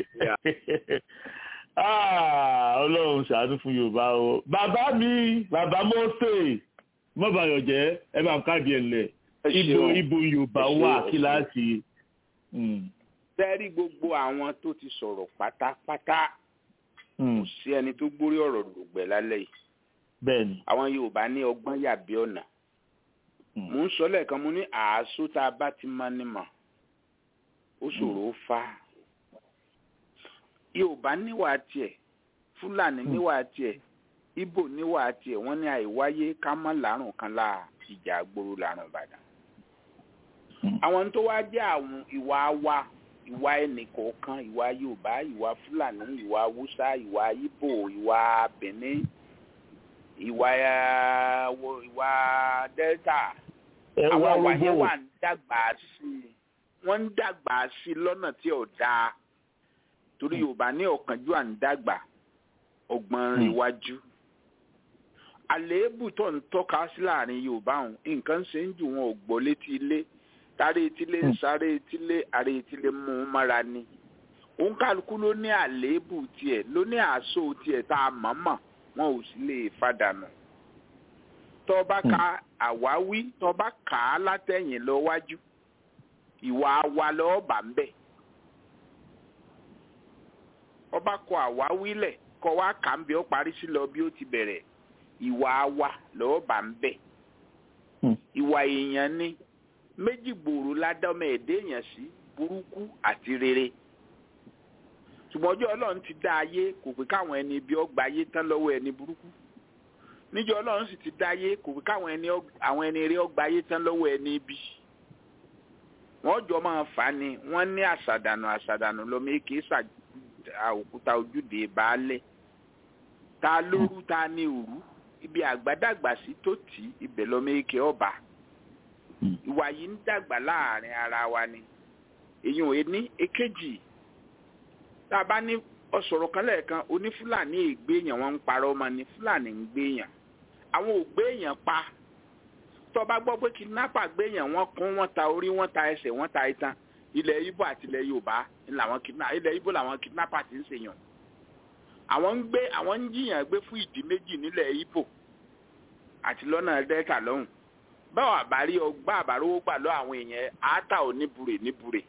ọlọ́run ṣàánú fún yorùbá o. bàbá mi bàbá mọ́sẹ̀ mọ́bàyọ̀ jẹ́ ẹ bá ń káàdì ẹ̀ lẹ̀ ibo ibo yorùbá wà kíláàsì. sẹ́rí gbogbo àwọn tó ti sọ̀rọ̀ pátápátá kò sí ẹni tó gbórí ọ̀rọ̀ lògbẹ̀ lálẹ́ yìí. bẹ́ẹ̀ni. àwọn yorùbá ní ọgbọ́n yàbí ọ̀nà. mò ń sọ lẹ́ẹ̀kan mo ní àásó tá a bá ti mọ ni mọ̀ ó ṣòro ó fa. yorùbá níwà tiẹ̀ fúlàní níwà tiẹ̀ ibo níwà tiẹ̀ wọ́n ní àìwáyé ká mọ́ làárùn kan láà ìjà àgbòrò làárùn ìbàdàn. àwọn tó wá jẹ́ àwọn ìwà wa ìwà ẹnìkọ̀ọ̀kan ìwà yorùbá ìwà fúlàní ìwà haúsá ìwà ibo ìwà benin ìwà ìwà delta àwọn ìwà yẹn wà ń dàgbà sí i wọ́n ń dàgbà sí i lọ́nà tí ò dáa torí yorùbá ní ọ̀kánjú à ń dàgbà ọgbọ́n iwájú àléébù tó ń tọ́ka sí láàrin yorùbá ọ̀hún nǹkan ṣe ń jù wọn ò gbọ́ létí ilé tàrí etílé ń sáré etílé àrẹ etílé mú un mára ni òun kálukú ló ní àléébù tiẹ̀ ló ní àásó tiẹ̀ tá a mọ̀ọ́mọ̀ wọn ò sì lè fàdànù tó bá ka àwáwí tó bá kà á látẹ̀yìn lọ wájú ìwà wa lọ́ọ́ bà ń bẹ̀ ọba kọ àwáwí lẹ̀ kọ wá kà ń bí ó parí sí lọ bí ó ti bẹ̀rẹ̀ ìwà wa lọ́ọ́ bà ń bẹ̀ ìwà èèyàn ni méjì gbòòrò ládọ́mọ ẹ̀dẹ́ èèyàn sí burúkú àti rere ṣùgbọ́n ọjọ́ ọlọ́run ti dá ayé kò pé káwọn ẹni ibi ọgbà ayé tán lọ́wọ́ ẹni burúkú níjọ́ ọlọ́run sì ti dá ayé kò pé káwọn ẹni àwọn ẹni eré ọgbà ayé tán lọ́wọ́ ẹni ibi wọ́n jọ máa fà á ni wọ́n ní àṣàdànù àṣàdànù lọ́mọ èké òkúta ojúde baálẹ̀ ta lóru ta ní òru ibi àgbàdàgbà sí tó tì í ibẹ̀ lọ́mọ èké ọba ìwà yìí ń dàgbà láàrin ara wa ni èyí ò ní èkejì tá a bá ní ọ̀sọ̀rọ̀ kan lẹ́ẹ̀kan onífúlàní ègbéèyàn wọn ń parọ́ ọmọ ní fúlàní ń gbéèyàn àwọn ò gbéèyàn pa tó bá gbọ́ pé kidnapper gbéèyàn wọn kún wọn ta orí wọn ta ẹsẹ̀ wọn ta itan ilẹ̀ ibo àti ilẹ̀ yorùbá làwọn kidnapper ilẹ̀ ibo làwọn kidnapper ti ń ṣèyàn àwọn ń gbé àwọn ń jiyàn gbé fún ìdí méjì nílẹ̀ ibo àti lọ́nà delta lọ́hùn báwo àbárí ọgbà àbárówó gbà lọ àwọn èèyàn àátà ò níbure níbure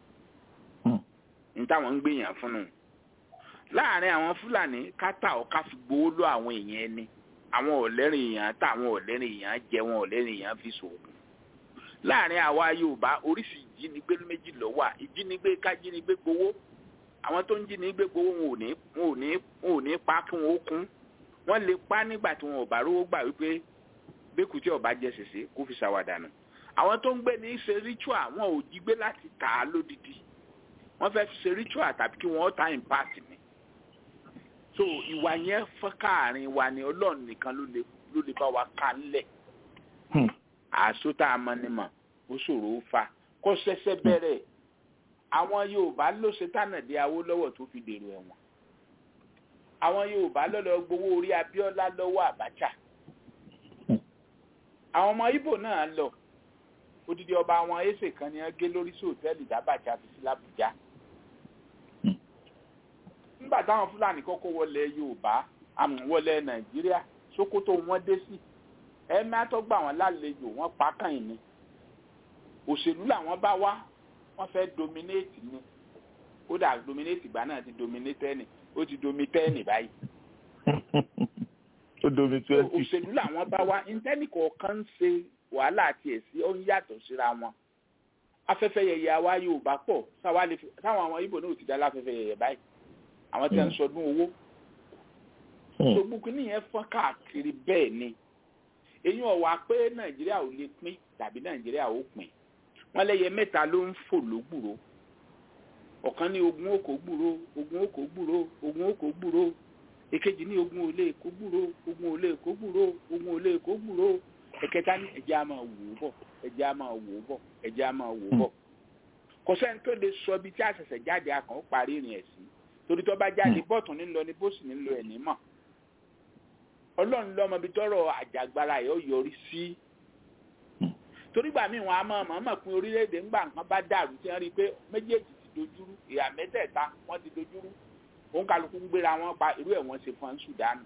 ní táwọn ń gbèyàn fún un láàrin àwọn fúlàní kátà ọ̀ká fi gbowó lọ àwọn èèyàn ẹni àwọn ọ̀lẹ́rìn èèyàn tá àwọn ọ̀lẹ́rìn èèyàn jẹ wọn ọ̀lẹ́rìn èèyàn fi sòògùn láàrin àwa yorùbá oríṣi ìjínigbé méjì ló wà ìjínigbé kájínigbé gbowó àwọn tó ń jínigbé gbowó wọn ò ní wọn ò ní wọn ò ní pa kí wọn ó kún wọn lè pa nígbà tí wọn ò bá rówó gbà wípé bẹ́kù tí ọba jẹ sèse kó fi ṣàwàdànù àwọn tó ń gbé ní ṣe ritual wọn ò jí gbé láti tà á lódìdí wọ́n fẹ́ fi ṣe ritual tàbí kí wọ́n ta impact ni so ìwà yẹn fọ́n káàrin wa ni ọlọ́run nìkan ló lè ló lè bá wa ká ńlẹ̀ àṣọ tá a mọ ni mọ̀ ó ṣòro ó fa kó ṣẹ̀ṣẹ̀ bẹ̀rẹ̀ àwọn yorùbá ló ṣe tànàdé awólọ́wọ̀ tó fi dèrò ẹ̀wọ̀n àwọn yorùbá ló lọ gbowó orí abíọ́lá lọ́wọ́ àbájá àwọn ọmọ ibo náà lọ odidi ọba àwọn ẹsẹ kan ni wọn gé lórí sí òtẹ́ẹ̀lì dábàjá fi sí làbújá nígbà táwọn fúlàní kọ́kọ́ wọlé yorùbá àmọ́ wọlé nàìjíríà sokoto wọn dé sí ẹ̀mí àtọ́gbà wọn lálejò wọn pa kàn ní òṣèlú làwọn bá wá wọn fẹ́ dominate ni kódà dominate ìgbà náà ti dominate ẹni ó ti dominate ẹni báyìí ó domi twenty. òṣèlú làwọn bá wá intanet kọ̀ọ̀kan ń ṣe wàhálà àti ẹ̀sí ó ń yàtọ̀ síra wọn afẹ́fẹ́ yẹyẹ àwa yorùbá pọ̀ táwọn àwọn ibo náà ti dá láfẹ́fẹ́ yẹyẹ báyìí àwọn tí wọ́n ń sọdún owó gbogbo kìíní yẹn fọ́n káàkiri bẹ́ẹ̀ ni èyí ọ̀wà pé nàìjíríà ò lè pín tàbí nàìjíríà ò pín wọ́n lẹ́yẹ mẹ́ta ló ń fò lógbùrò ọ̀kan ní ogun òkò gbùrò ogun òkò gbùrò ogun òkò gbùrò èkejì ní ogun olè kó gbúrò ogun olè kó gbúrò ogun olè kó gbúrò ẹ̀kẹta ní ẹ̀jẹ̀ á máa wò ó bọ̀ ẹ̀jẹ̀ á máa wò ó bọ̀ ẹ̀jẹ̀ á máa wò ó bọ̀ kò sẹ́ni tó lè sọ ibi tí àṣẹ̀ṣẹ̀ jáde akàn ó parí ìrìn ẹ̀sìn torí tó bá jáde bọ́ọ̀tún nílọ ní bóṣì nílò ẹ̀ ní mọ̀ ọlọ́run lọ́mọ ibi tọ́rọ̀ àjàgbara ẹ̀ ó yọrí sí torí gbà míì wọn a máa mọ̀ mọ̀ pín orílẹ̀-èdè ńgbà nǹkan bá dàrú tí wọ́n rí i pé méjèèjì ti dojúrú ìhà mẹ́tẹ̀ẹ̀ta wọ́n ti dojúrú òun kálukú ń gbéra wọn pa irú ẹ̀ wọ́n ṣe fún Sudan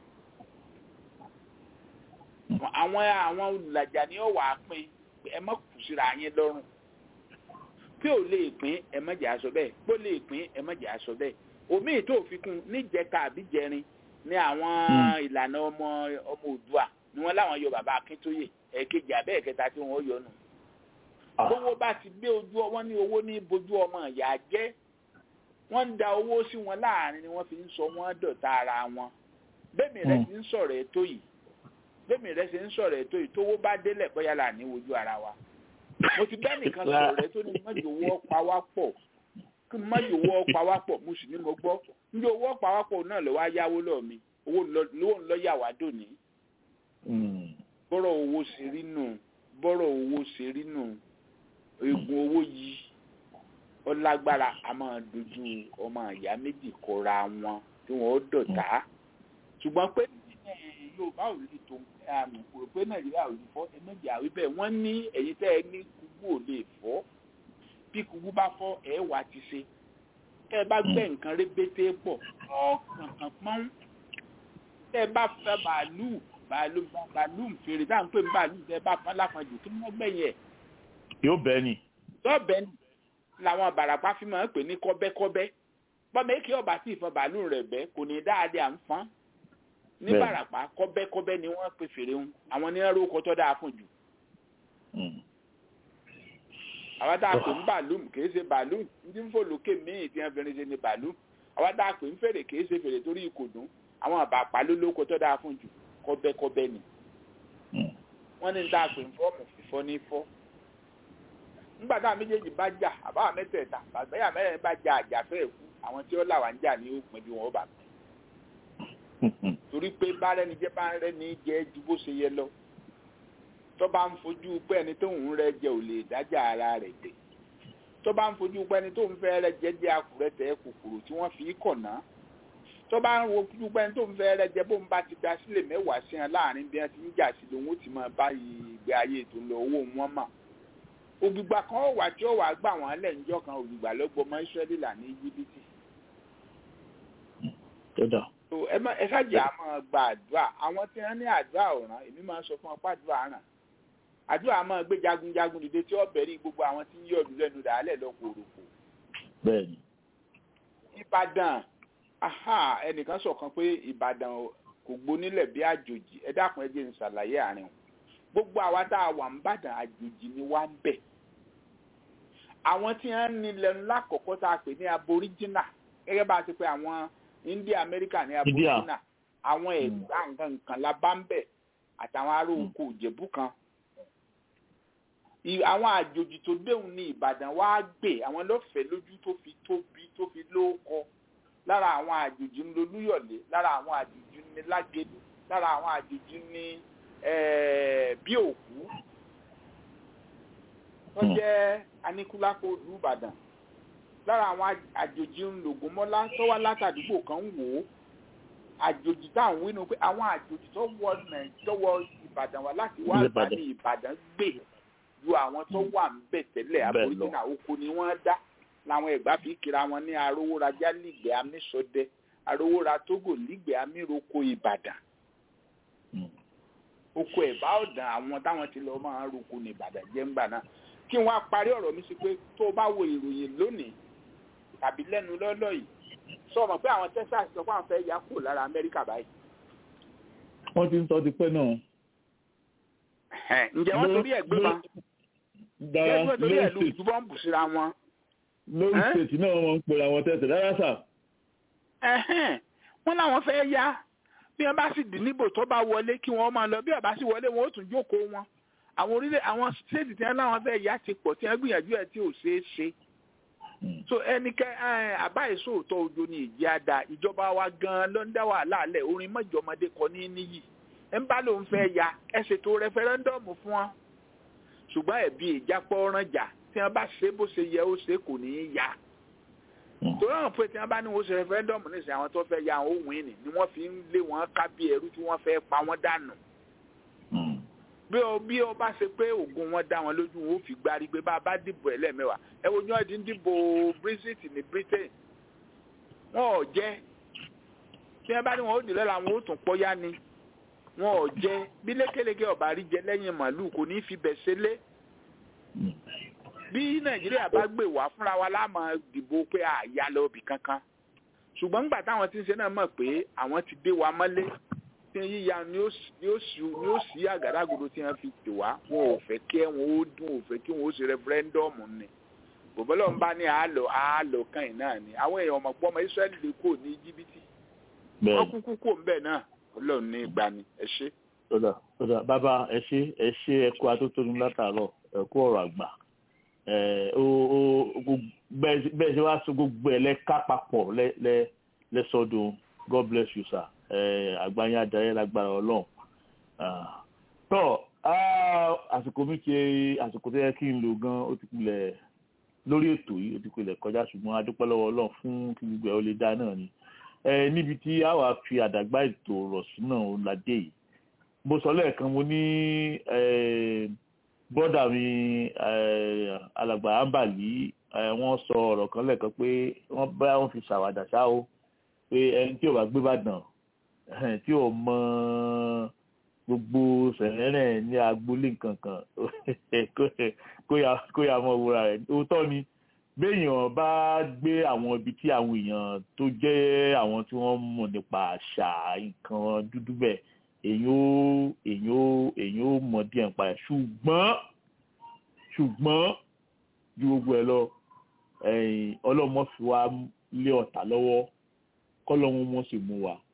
àwọn àwọn olùlàjà ni ó wàá pín ẹ má kù síra yín lọ́rùn pé ò lè pín ẹ má jẹ́ aṣọ bẹ́ẹ̀ pé ó lè pín ẹ má jẹ́ aṣọ bẹ́ẹ̀ omi ètò òfikún níjẹta àbí jẹrin ní àwọn ìlànà ọmọ ọmọ Oòduà ni wọ́n láwọn yọ bàbá Akíntóyè ẹ̀ẹ̀kejì abẹ́ ẹ̀kẹta tí wọ́n yọ nù owó bá ti gbé ojú wọn ní owó ní bojú ọmọ ìyá jẹ́ wọ́n ń da owó sí wọn láàrin ni wọ́n fi ń sọ wọ́n dọ̀tá ara wọn bẹ́ẹ̀mi rẹ̀ ti ń sọ̀rọ̀ ètò yìí bẹ́ẹ̀mi rẹ̀ ti ń sọ̀rọ̀ ètò yìí tówó bá délẹ̀ bóyá là ní wojú ara wa mo ti bẹ́ẹ̀ nìkan sọ̀rọ̀ rẹ̀ tó ní mọ́jọ owó ọ̀pá wá pọ̀ kí mọ́jọ owó ọ̀pá wá pọ̀ mo sì ní mo gbọ́ níbi owó ọ̀pá wá pọ̀ náà ló wá yáwó lọ́ọ̀ mi owó lówó ńlọ yà wá dòní. bọ́rọ̀ owó ṣe rí nù bọ́rọ̀ owó ṣe rí nù egun owó yìí ọlágbára a máa dojú ọmọ ìyá méjì kọra wọn tí wọn ó dọ̀tá ṣùgbọ́n pé yorùbá ò lè tó àmì kò pé nàìjíríà ò lè fọ́ ẹ̀mẹ́jì àwí bẹ́ẹ̀ wọ́n ní ẹ̀yin tẹ́ ẹ ní kúgbù ò lè fọ́ bí kúgbù bá fọ́ ẹ̀ wá ti ṣe tẹ́ ẹ bá gbẹ́ nǹkan rébété pọ̀ ọ́ kankan pọ́n tẹ́ ẹ bá fẹ́ bàálù bàálù bàálù fèrè táà ń pè ní bàálù tẹ bá fún alápọ̀jù kí wọ́n gbẹ̀yìn ẹ̀ yóò bẹ́ẹ̀ ni. lọ́ọ̀bẹ làwọn bàràpá fi máa ń pè ní kọ́bẹ́kọ́bẹ́ bọ́mọ èkì ọba tí ìfọn bàálù rẹ̀ bẹ́ kò ní dáadé à ń fọ́n ní Bẹ́ẹ̀ni. bàràpá kọ́bẹ́kọ́bẹ́ ni wọ́n pe fèrè ń àwọn ní ẹrú ọkọ̀ tó dáa fún jù àwọn tá a pè ń bàálù kìí ṣe bàálù ní ń fò lókè míì tí wọ́n fi rin ṣe ní bàálù àwọn tá a pè ń fèrè kìí ṣe fèrè torí ìkòdùn àwọn àbàpá ló lóko tó dáa fún jù kọ́bẹ́kọ́bẹ́ ni wọ́n ní tá a pè ń fọ́ọ̀mù fífọ́ ní fọ́ nígbà táwọn méjèèjì bá jà àbáwá mẹ́tẹ̀ẹ̀ta bàbáyà mẹ́rin bá jà àjàfẹ́ ẹ̀kú àwọn tí ó là wá ń jà ní òpin bí wọn ó bà pín torí pé bárẹ́ni jẹ́ bárẹ́ni jẹ́ ju bó ṣe yẹ lọ tó bá ń fojú pé ẹni tó ń rẹ jẹ ò lè dájà ara rẹ̀ dé tó bá ń fojú pé ẹni tó ń fẹ́ rẹ jẹ jẹ́ akùrẹ́tẹ̀ kòkòrò tí wọ́n fi kọ̀nà tó bá ń fojú pé ẹni tó ń fẹ́ rẹ jẹ bó ń bá ti da sílẹ̀ mẹ́wàá sí ẹ láàrin bí wọ́n ti ń jà sí lòun ó ti máa bá ìgbé ayé tó ń lọ owó wọn mà ògbìgbà kan ó wà tí ó wà gbà wọ́n lẹ̀ níjọ́ kan ògbìgbà lọ́gbọ́mọ Ísírẹ́lì là ní Íjíbítì tó dà. so ẹ má ẹ ṣáàjì á máa gba àdúrà àwọn tí wọn ní àdúrà ọ̀ràn èmi máa ń sọ fún ọpá àdúrà ràn àdúrà máa gbé jagunjagun dìde tí ó bẹ̀rí gbogbo àwọn tí ń yọ̀ ọdún lẹ́nu dàálẹ̀ lọ́kòròkò bẹ́ẹ̀ni. ìbàdàn aha ẹnìkan sọ̀kan pé ìbàdàn kò gbónílẹ̀ bí àjòjì ẹ dákun ẹ jẹ́ n ṣàlàyé àárín wọn gbogbo àwa tá a wà ń bàdàn àjòjì ni wá ń bẹ̀ àwọn tí wọn ní lẹ́nu lákọ̀ọ́kọ́ tá a pè ní aboriginal gẹ́gẹ́ bá a ti pè àwọn india america ní aboriginal àwọn ẹ̀gbá nǹkan nǹkan la bá ń bẹ̀ àtàwọn ará oko ìjẹ̀bú kan I- àwọn àjòjì tó déhùn ní ìbàdàn wá gbé àwọn lọ́fẹ̀ẹ́ lójú tó fi tóbi tó fi lóókọ lára àwọn àjòjì ń lolúyọ̀lé lára àwọn àjòjì ní lágẹ̀lú lára àwọn àjòjì ní eh, bí òkú tó jẹ́ aníkúlápó ìlú ìbàdàn lára àwọn àj- àjòjì ń lògùnmọ́lá tó wá látàdúgbò kan ń wò ó àjòjì tá à ń wínú pé àwọn àjòjì tó wọ Nàì- tó wọ ìbàdàn wá láti wá Ilé bá Ìbàdàn. ní ìbàdàn gbé ju àwọn tó wà ń bẹ̀ tẹ́lẹ̀ Bẹ́ẹ̀ aboríjìnà oko ni wọ́n dá làwọn ẹ̀gbá fi kíra wọn ní arówórajá lígbẹ̀ẹ́ amísọdẹ arówóra tógò lígbẹ̀ẹ́ amíroko ìbàdàn oko ẹ̀bá ọ̀dàn àwọn táwọn ti lọ máa ń roko ní ìbàdàn jẹ́ ńgbà náà kí wọ́n á parí ọ̀rọ̀ mi sí pé tó o bá wo ìròyìn lónìí tàbí lẹ́nu lọ́lọ́ yìí sọ ma pé àwọn texas sọ pé àwọn fẹ́ ya kúrò lára amẹ́ríkà báyìí. wọ́n ti ń tọ́ ti pẹ́ náà. ǹjẹ́ wọ́n torí ẹ̀ gbé ma dára ǹjẹ́ wọ́n torí ẹ̀ lu lórí ìtúbọ̀ ń bù síra wọn. lórí stéètì náà wọ́n ń pera wọn tẹ̀sẹ̀ rárá sà. Ẹ̀hẹ́n, wọ́n láwọn fẹ́ ya bí wọ́n bá sì dì níbò tó bá wọlé kí wọ́n máa lọ bí wọ́n bá sì wọlé wọn ó tún jókòó wọn àwọn orílẹ̀ àwọn stéètì tí wọ́n láwọn fẹ́ ya ti pọ̀ tí wọ́n gbìyànjú ẹ̀ tí ò ṣeé ṣe so ẹnikẹ́ ẹ, àbá ìṣòótọ́ ojo ni ìjì àdá ìjọba wa gan-an ló ń dá wàhálà lẹ̀ orin mọ́jọ́mọdé kọ ní níyì ẹ̀ ń bá lòun fẹ́ ya ẹ ṣètò rẹfẹrẹ́ndọ̀mù fún wọn ṣùgbọ́n ẹ̀bí ìjápọ̀ ọ̀rànjà tí wọ́n bá ṣe bó ṣe yẹ ó ṣe kò ní í ya torí àwọn pé tí wọ́n bá ní wọ́n ṣe rẹfẹrẹ́ndọ̀mù ní ìsìn àwọn tó fẹ́ ya àwọn òun ìní ni wọ́n fi ń lé wọn ká bí ẹrú tí wọ́n fẹ́ pa wọ́n dànù bí o bí o bá ṣe pé oògùn wọn dá wọn lójú wọn ó fi gbárí pé bá a bá dìbò ẹ lẹ́ẹ̀mẹ́wàá ẹ wo yán ti ń dìbò brexit ní britain wọn ò jẹ́ tí wọ́n bá ní wọn ó dì lọ́la wọn ó tún pọ́yá ni wọn ò jẹ́ bí lékeleke ọ̀bà rí jẹ lẹ́yìn màálù kò ní í fi bẹ̀ ṣe lé bí nàìjíríà bá gbè wá fúnra wa láàmú dìbò pé àyà lọ bì kankan ṣùgbọ́n nígbà táwọn tí ń ṣe náà mọ̀ pé àwọn ti dé wa mọ́lé tí yíya ni ó sì ni ó sì ni ó sì àgádágodo tí wọ́n fi tè wá wọn ò fẹ́ kí wọn ó dún ò fẹ́ kí wọn ó ṣe rẹfúrẹ́ndọ́ọ̀mù ni bòbọ́lọ́ ń bá ní àálò àálò kan yìí náà ni àwọn èèyàn ọmọ gbọ́mọ israẹli lè kó ní jìbìtì wọ́n kúkú kó ń bẹ̀ náà ọlọ́run ní ìgbà ni ẹ ṣe. tọ́jà tọ́jà bàbá ẹ ṣe ẹ ṣe ẹ kú atótónu látàárọ̀ ẹ kú ọ̀rọ̀ àgbà ẹ ó ó gbogbo- bẹ́ẹ̀ bẹ́ẹ̀ ṣe wá so gbogbo ẹ̀ lẹ́ka papọ̀ lẹ́ lẹ́ lẹ́sọdún god bless you sir ẹ àgbáyé adarí lágbára ọlọ́run Ah, tọ́ ah, àsìkò mi ṣe àsìkò tó yẹ kí n lò gan ó ti pilẹ̀ lórí ètò yìí ó ti pilẹ̀ kọjá ṣùgbọ́n a dúpẹ́ lọ́wọ́ ọlọ́run fún kí gbogbo ẹ̀ ó lè dá náà ni ẹ níbi tí a wà fi àdàgbà ètò rọ̀ sí náà ó la dé yìí mo sọ lẹ́ẹ̀kan mo ní eh, bọ́dà mi eh, alàgbà ambali eh, wọ́n sọ ọ̀rọ̀ kan lẹ́ẹ̀kan pé wọ́n bá wọn fi ṣàwàdà ṣá o pé ẹni tí ò bá gbé bàdàn eh, tí ò mọ gbogbo sẹ̀lẹ́rẹ̀ ní agboolé nkankan kó yà mọ́ wúra rẹ̀ òótọ́ ni béèyàn bá gbé àwọn ibi tí àwọn èèyàn tó jẹ́ àwọn tí wọ́n mọ̀ nípa àṣà nǹkan dúdú bẹ́ẹ̀ èyàn ó èyàn ó èyàn ó mọ̀ díẹ̀ nípa ẹ̀ ṣùgbọ́n ṣùgbọ́n ju gbogbo ẹ̀ lọ ọlọ́mọ fi wá lé ọ̀tá lọ́wọ́ kọ́lọ́hún mọ̀ sí mú wa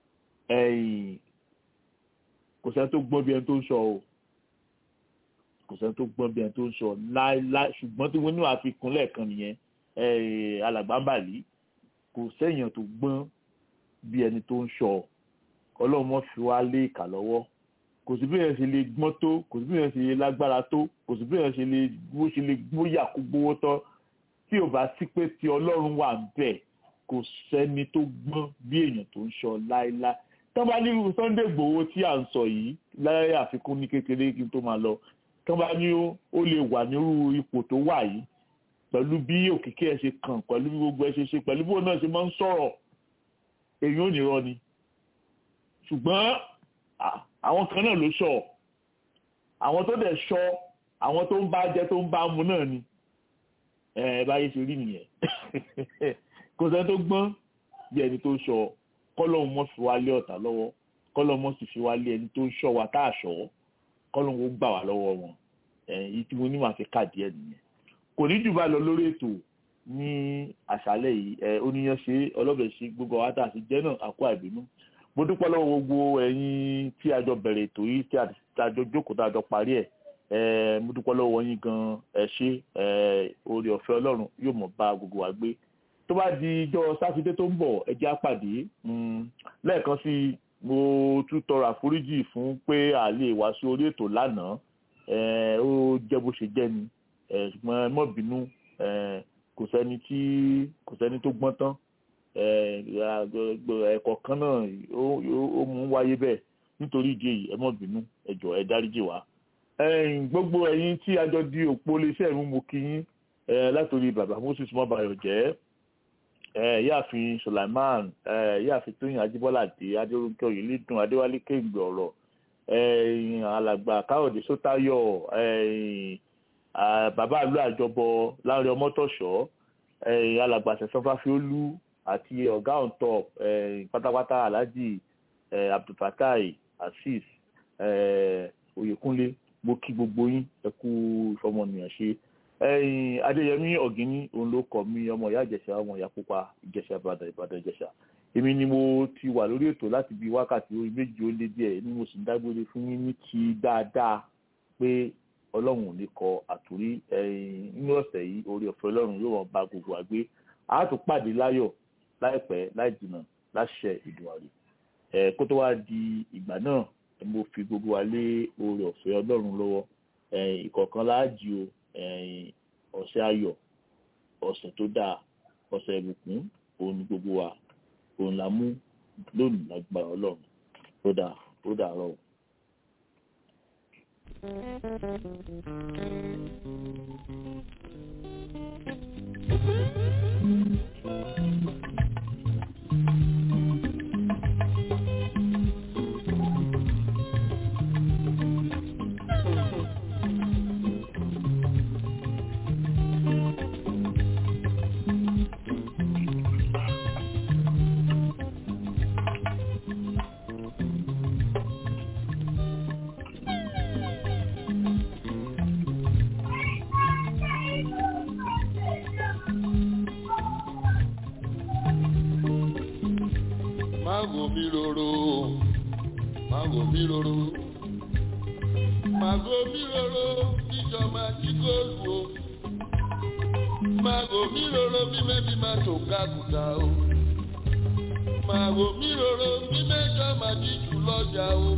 kò sẹ́ni tó gbọ́n bí ẹni tó ń sọ o kò sẹ́ni tó gbọ́n bí ẹni tó ń sọ láéláé ṣùgbọ́n tí wọ́n ní wàá fi kún lẹ́ẹ̀kan nìyẹn alàgbàǹbàlì kò sẹ́yìn tó gbọ́n bí ẹni tó ń sọ ọlọ́run mọ́ fi wá lé ìkà lọ́wọ́ kò sí bí èèyàn ṣe lè gbọ́n tó kò sí bí èèyàn ṣe lè lágbára tó kò sí bí èèyàn ṣe lè bó ṣe lè gbóyà kó gbówó tán tí ò bá sí pé tí ọlọ́run wà ń bẹ̀ kò sẹ́ni tó gbọ́n bí èèyàn tó ń sọ láéláé tán bá nírú Sunday Igboho tí à ń sọ yìí láyé àfikún ní kékeré kí n tó máa lọ tán bá ní ó lè wà nírú ipò tó wà yìí pẹ̀lú bí òkìkí ẹ̀ ṣe kàn pẹ̀lú bí gbogbo ẹ̀ ṣe ṣe pẹ̀lú bí òun náà ṣe máa ń sọ̀rọ̀ èyí ò ní rọ ni ṣùgbọ́n àwọn kan náà ló sọ àwọn tó dẹ̀ sọ àwọn tó ń bá jẹ tó ń bá mu náà ni ẹ báyé ṣe rí nìyẹn kò sẹ́ni tó gbọ́n bí ẹni tó sọ kọ́lọ́hún mọ́ fi wá lé ọ̀tá lọ́wọ́ kọ́lọ́hún mọ́ sì fi wá lé ẹni tó sọ wa tá a sọ kọ́lọ́hún ó gbà wá lọ́wọ́ wọn èyí tí mo ní màá fi káàdì ẹ̀ nìyẹn kò ní jù bá lọ lórí ètò ní àṣálẹ́ yìí ẹ oníyan ṣe ọlọ́bẹ̀ ṣe gbogbo àwọn àtàṣe jẹ́ náà àkó àìbínú mo dúpẹ́ lọ́wọ́ gbogbo ẹ̀yin tí a jọ bẹ̀rẹ̀ ètò yìí tí a jọ jókòó tá a jọ parí ẹ̀ mo dúpẹ́ lọ́wọ́ yín gan ẹ ṣé oore ọ̀fẹ́ ọlọ́run yóò mọ̀ bá gbogbo wa gbé tó bá di ijọ́ sátidé tó ń bọ̀ ẹ jẹ́ á pàdé lẹ́ẹ̀kan sí mo tún tọrọ àforíjì fún pé a lè wá sí orí ètò lánàá ó jẹ́ bó ṣe jẹ́ ni ṣùgbọ́n ẹ má bínú kò sẹ́ni tí kò sẹ́ni tó gbọ́n tán ẹ̀kọ́ kan náà ó mú wáyé bẹ́ẹ̀ nítorí ìdí èyí ẹ má bínú ẹ jọ̀ọ́ ẹ dáríjì wá. gbogbo ẹ̀yin tí a jọ di òpó iléeṣẹ́ ìrún mo kí yín látòrí bàbá moses mọ́bàyọ̀ jẹ́ yáàfin sulaiman yáàfin tóyìn ajíbọ́ládé adérúnkẹ́ oyèlédùn adéwálé kéǹgbè ọ̀rọ̀ alàgbà káyọ̀dé sótáyọ̀ bàbá àlú àjọbọ láàrin ọmọtọ̀ṣọ́ alàgbà sẹ̀sọ́fáfiólú àti ọ̀gá on top pátápátá alhaji abdulfatai azeez oyèkúnlé mo kí gbogbo yín ẹ kú ìfọmọnìyàn ṣe adéyẹmí ọ̀gíní òun ló kọ mí ọmọ ìyá ìjẹ̀ṣà ọmọ ìyá pupa ìjẹ̀ṣà ìbàdàn ìbàdàn ìjẹ̀ṣà èmi ni mo ti wà lórí ètò láti bí wákàtí orí méjì ó lé díẹ̀ ni mo sì ń dágbére fún yín ní ti dáadáa pé ọlọ́run ò ní kọ àtúrí nínú ọ̀sẹ̀ yìí orí ọ̀fẹ́ ọlọ́run yóò wọ́n bá gbogbo àgbé a tún pàdé láyọ̀ láìpẹ́ láì jìnnà láṣẹ ìdùnnàrí kó tó wá di ìgbà náà mo fi gbogbo wa lé orí ọ̀fẹ́ ọlọ́run lọ́wọ́ ìkọ̀ọ̀kan láàjì o ọ̀sẹ̀ ayọ̀ ọ̀sẹ̀ tó dáa ọ̀sẹ̀ ìbùkún òun ni gbogbo wa òun la mú lónìí lágbára ọlọ́run tó dáa tó dáa rọ̀. Mago mi roro, mago mi roro, mago mi roro, ìjọ máa jí góòlù o. Mago mi roro, bí mẹ́bí máa tó kákùtà o. Mago mi roro, bí mẹ́jọ máa jí jù lọ́jà o.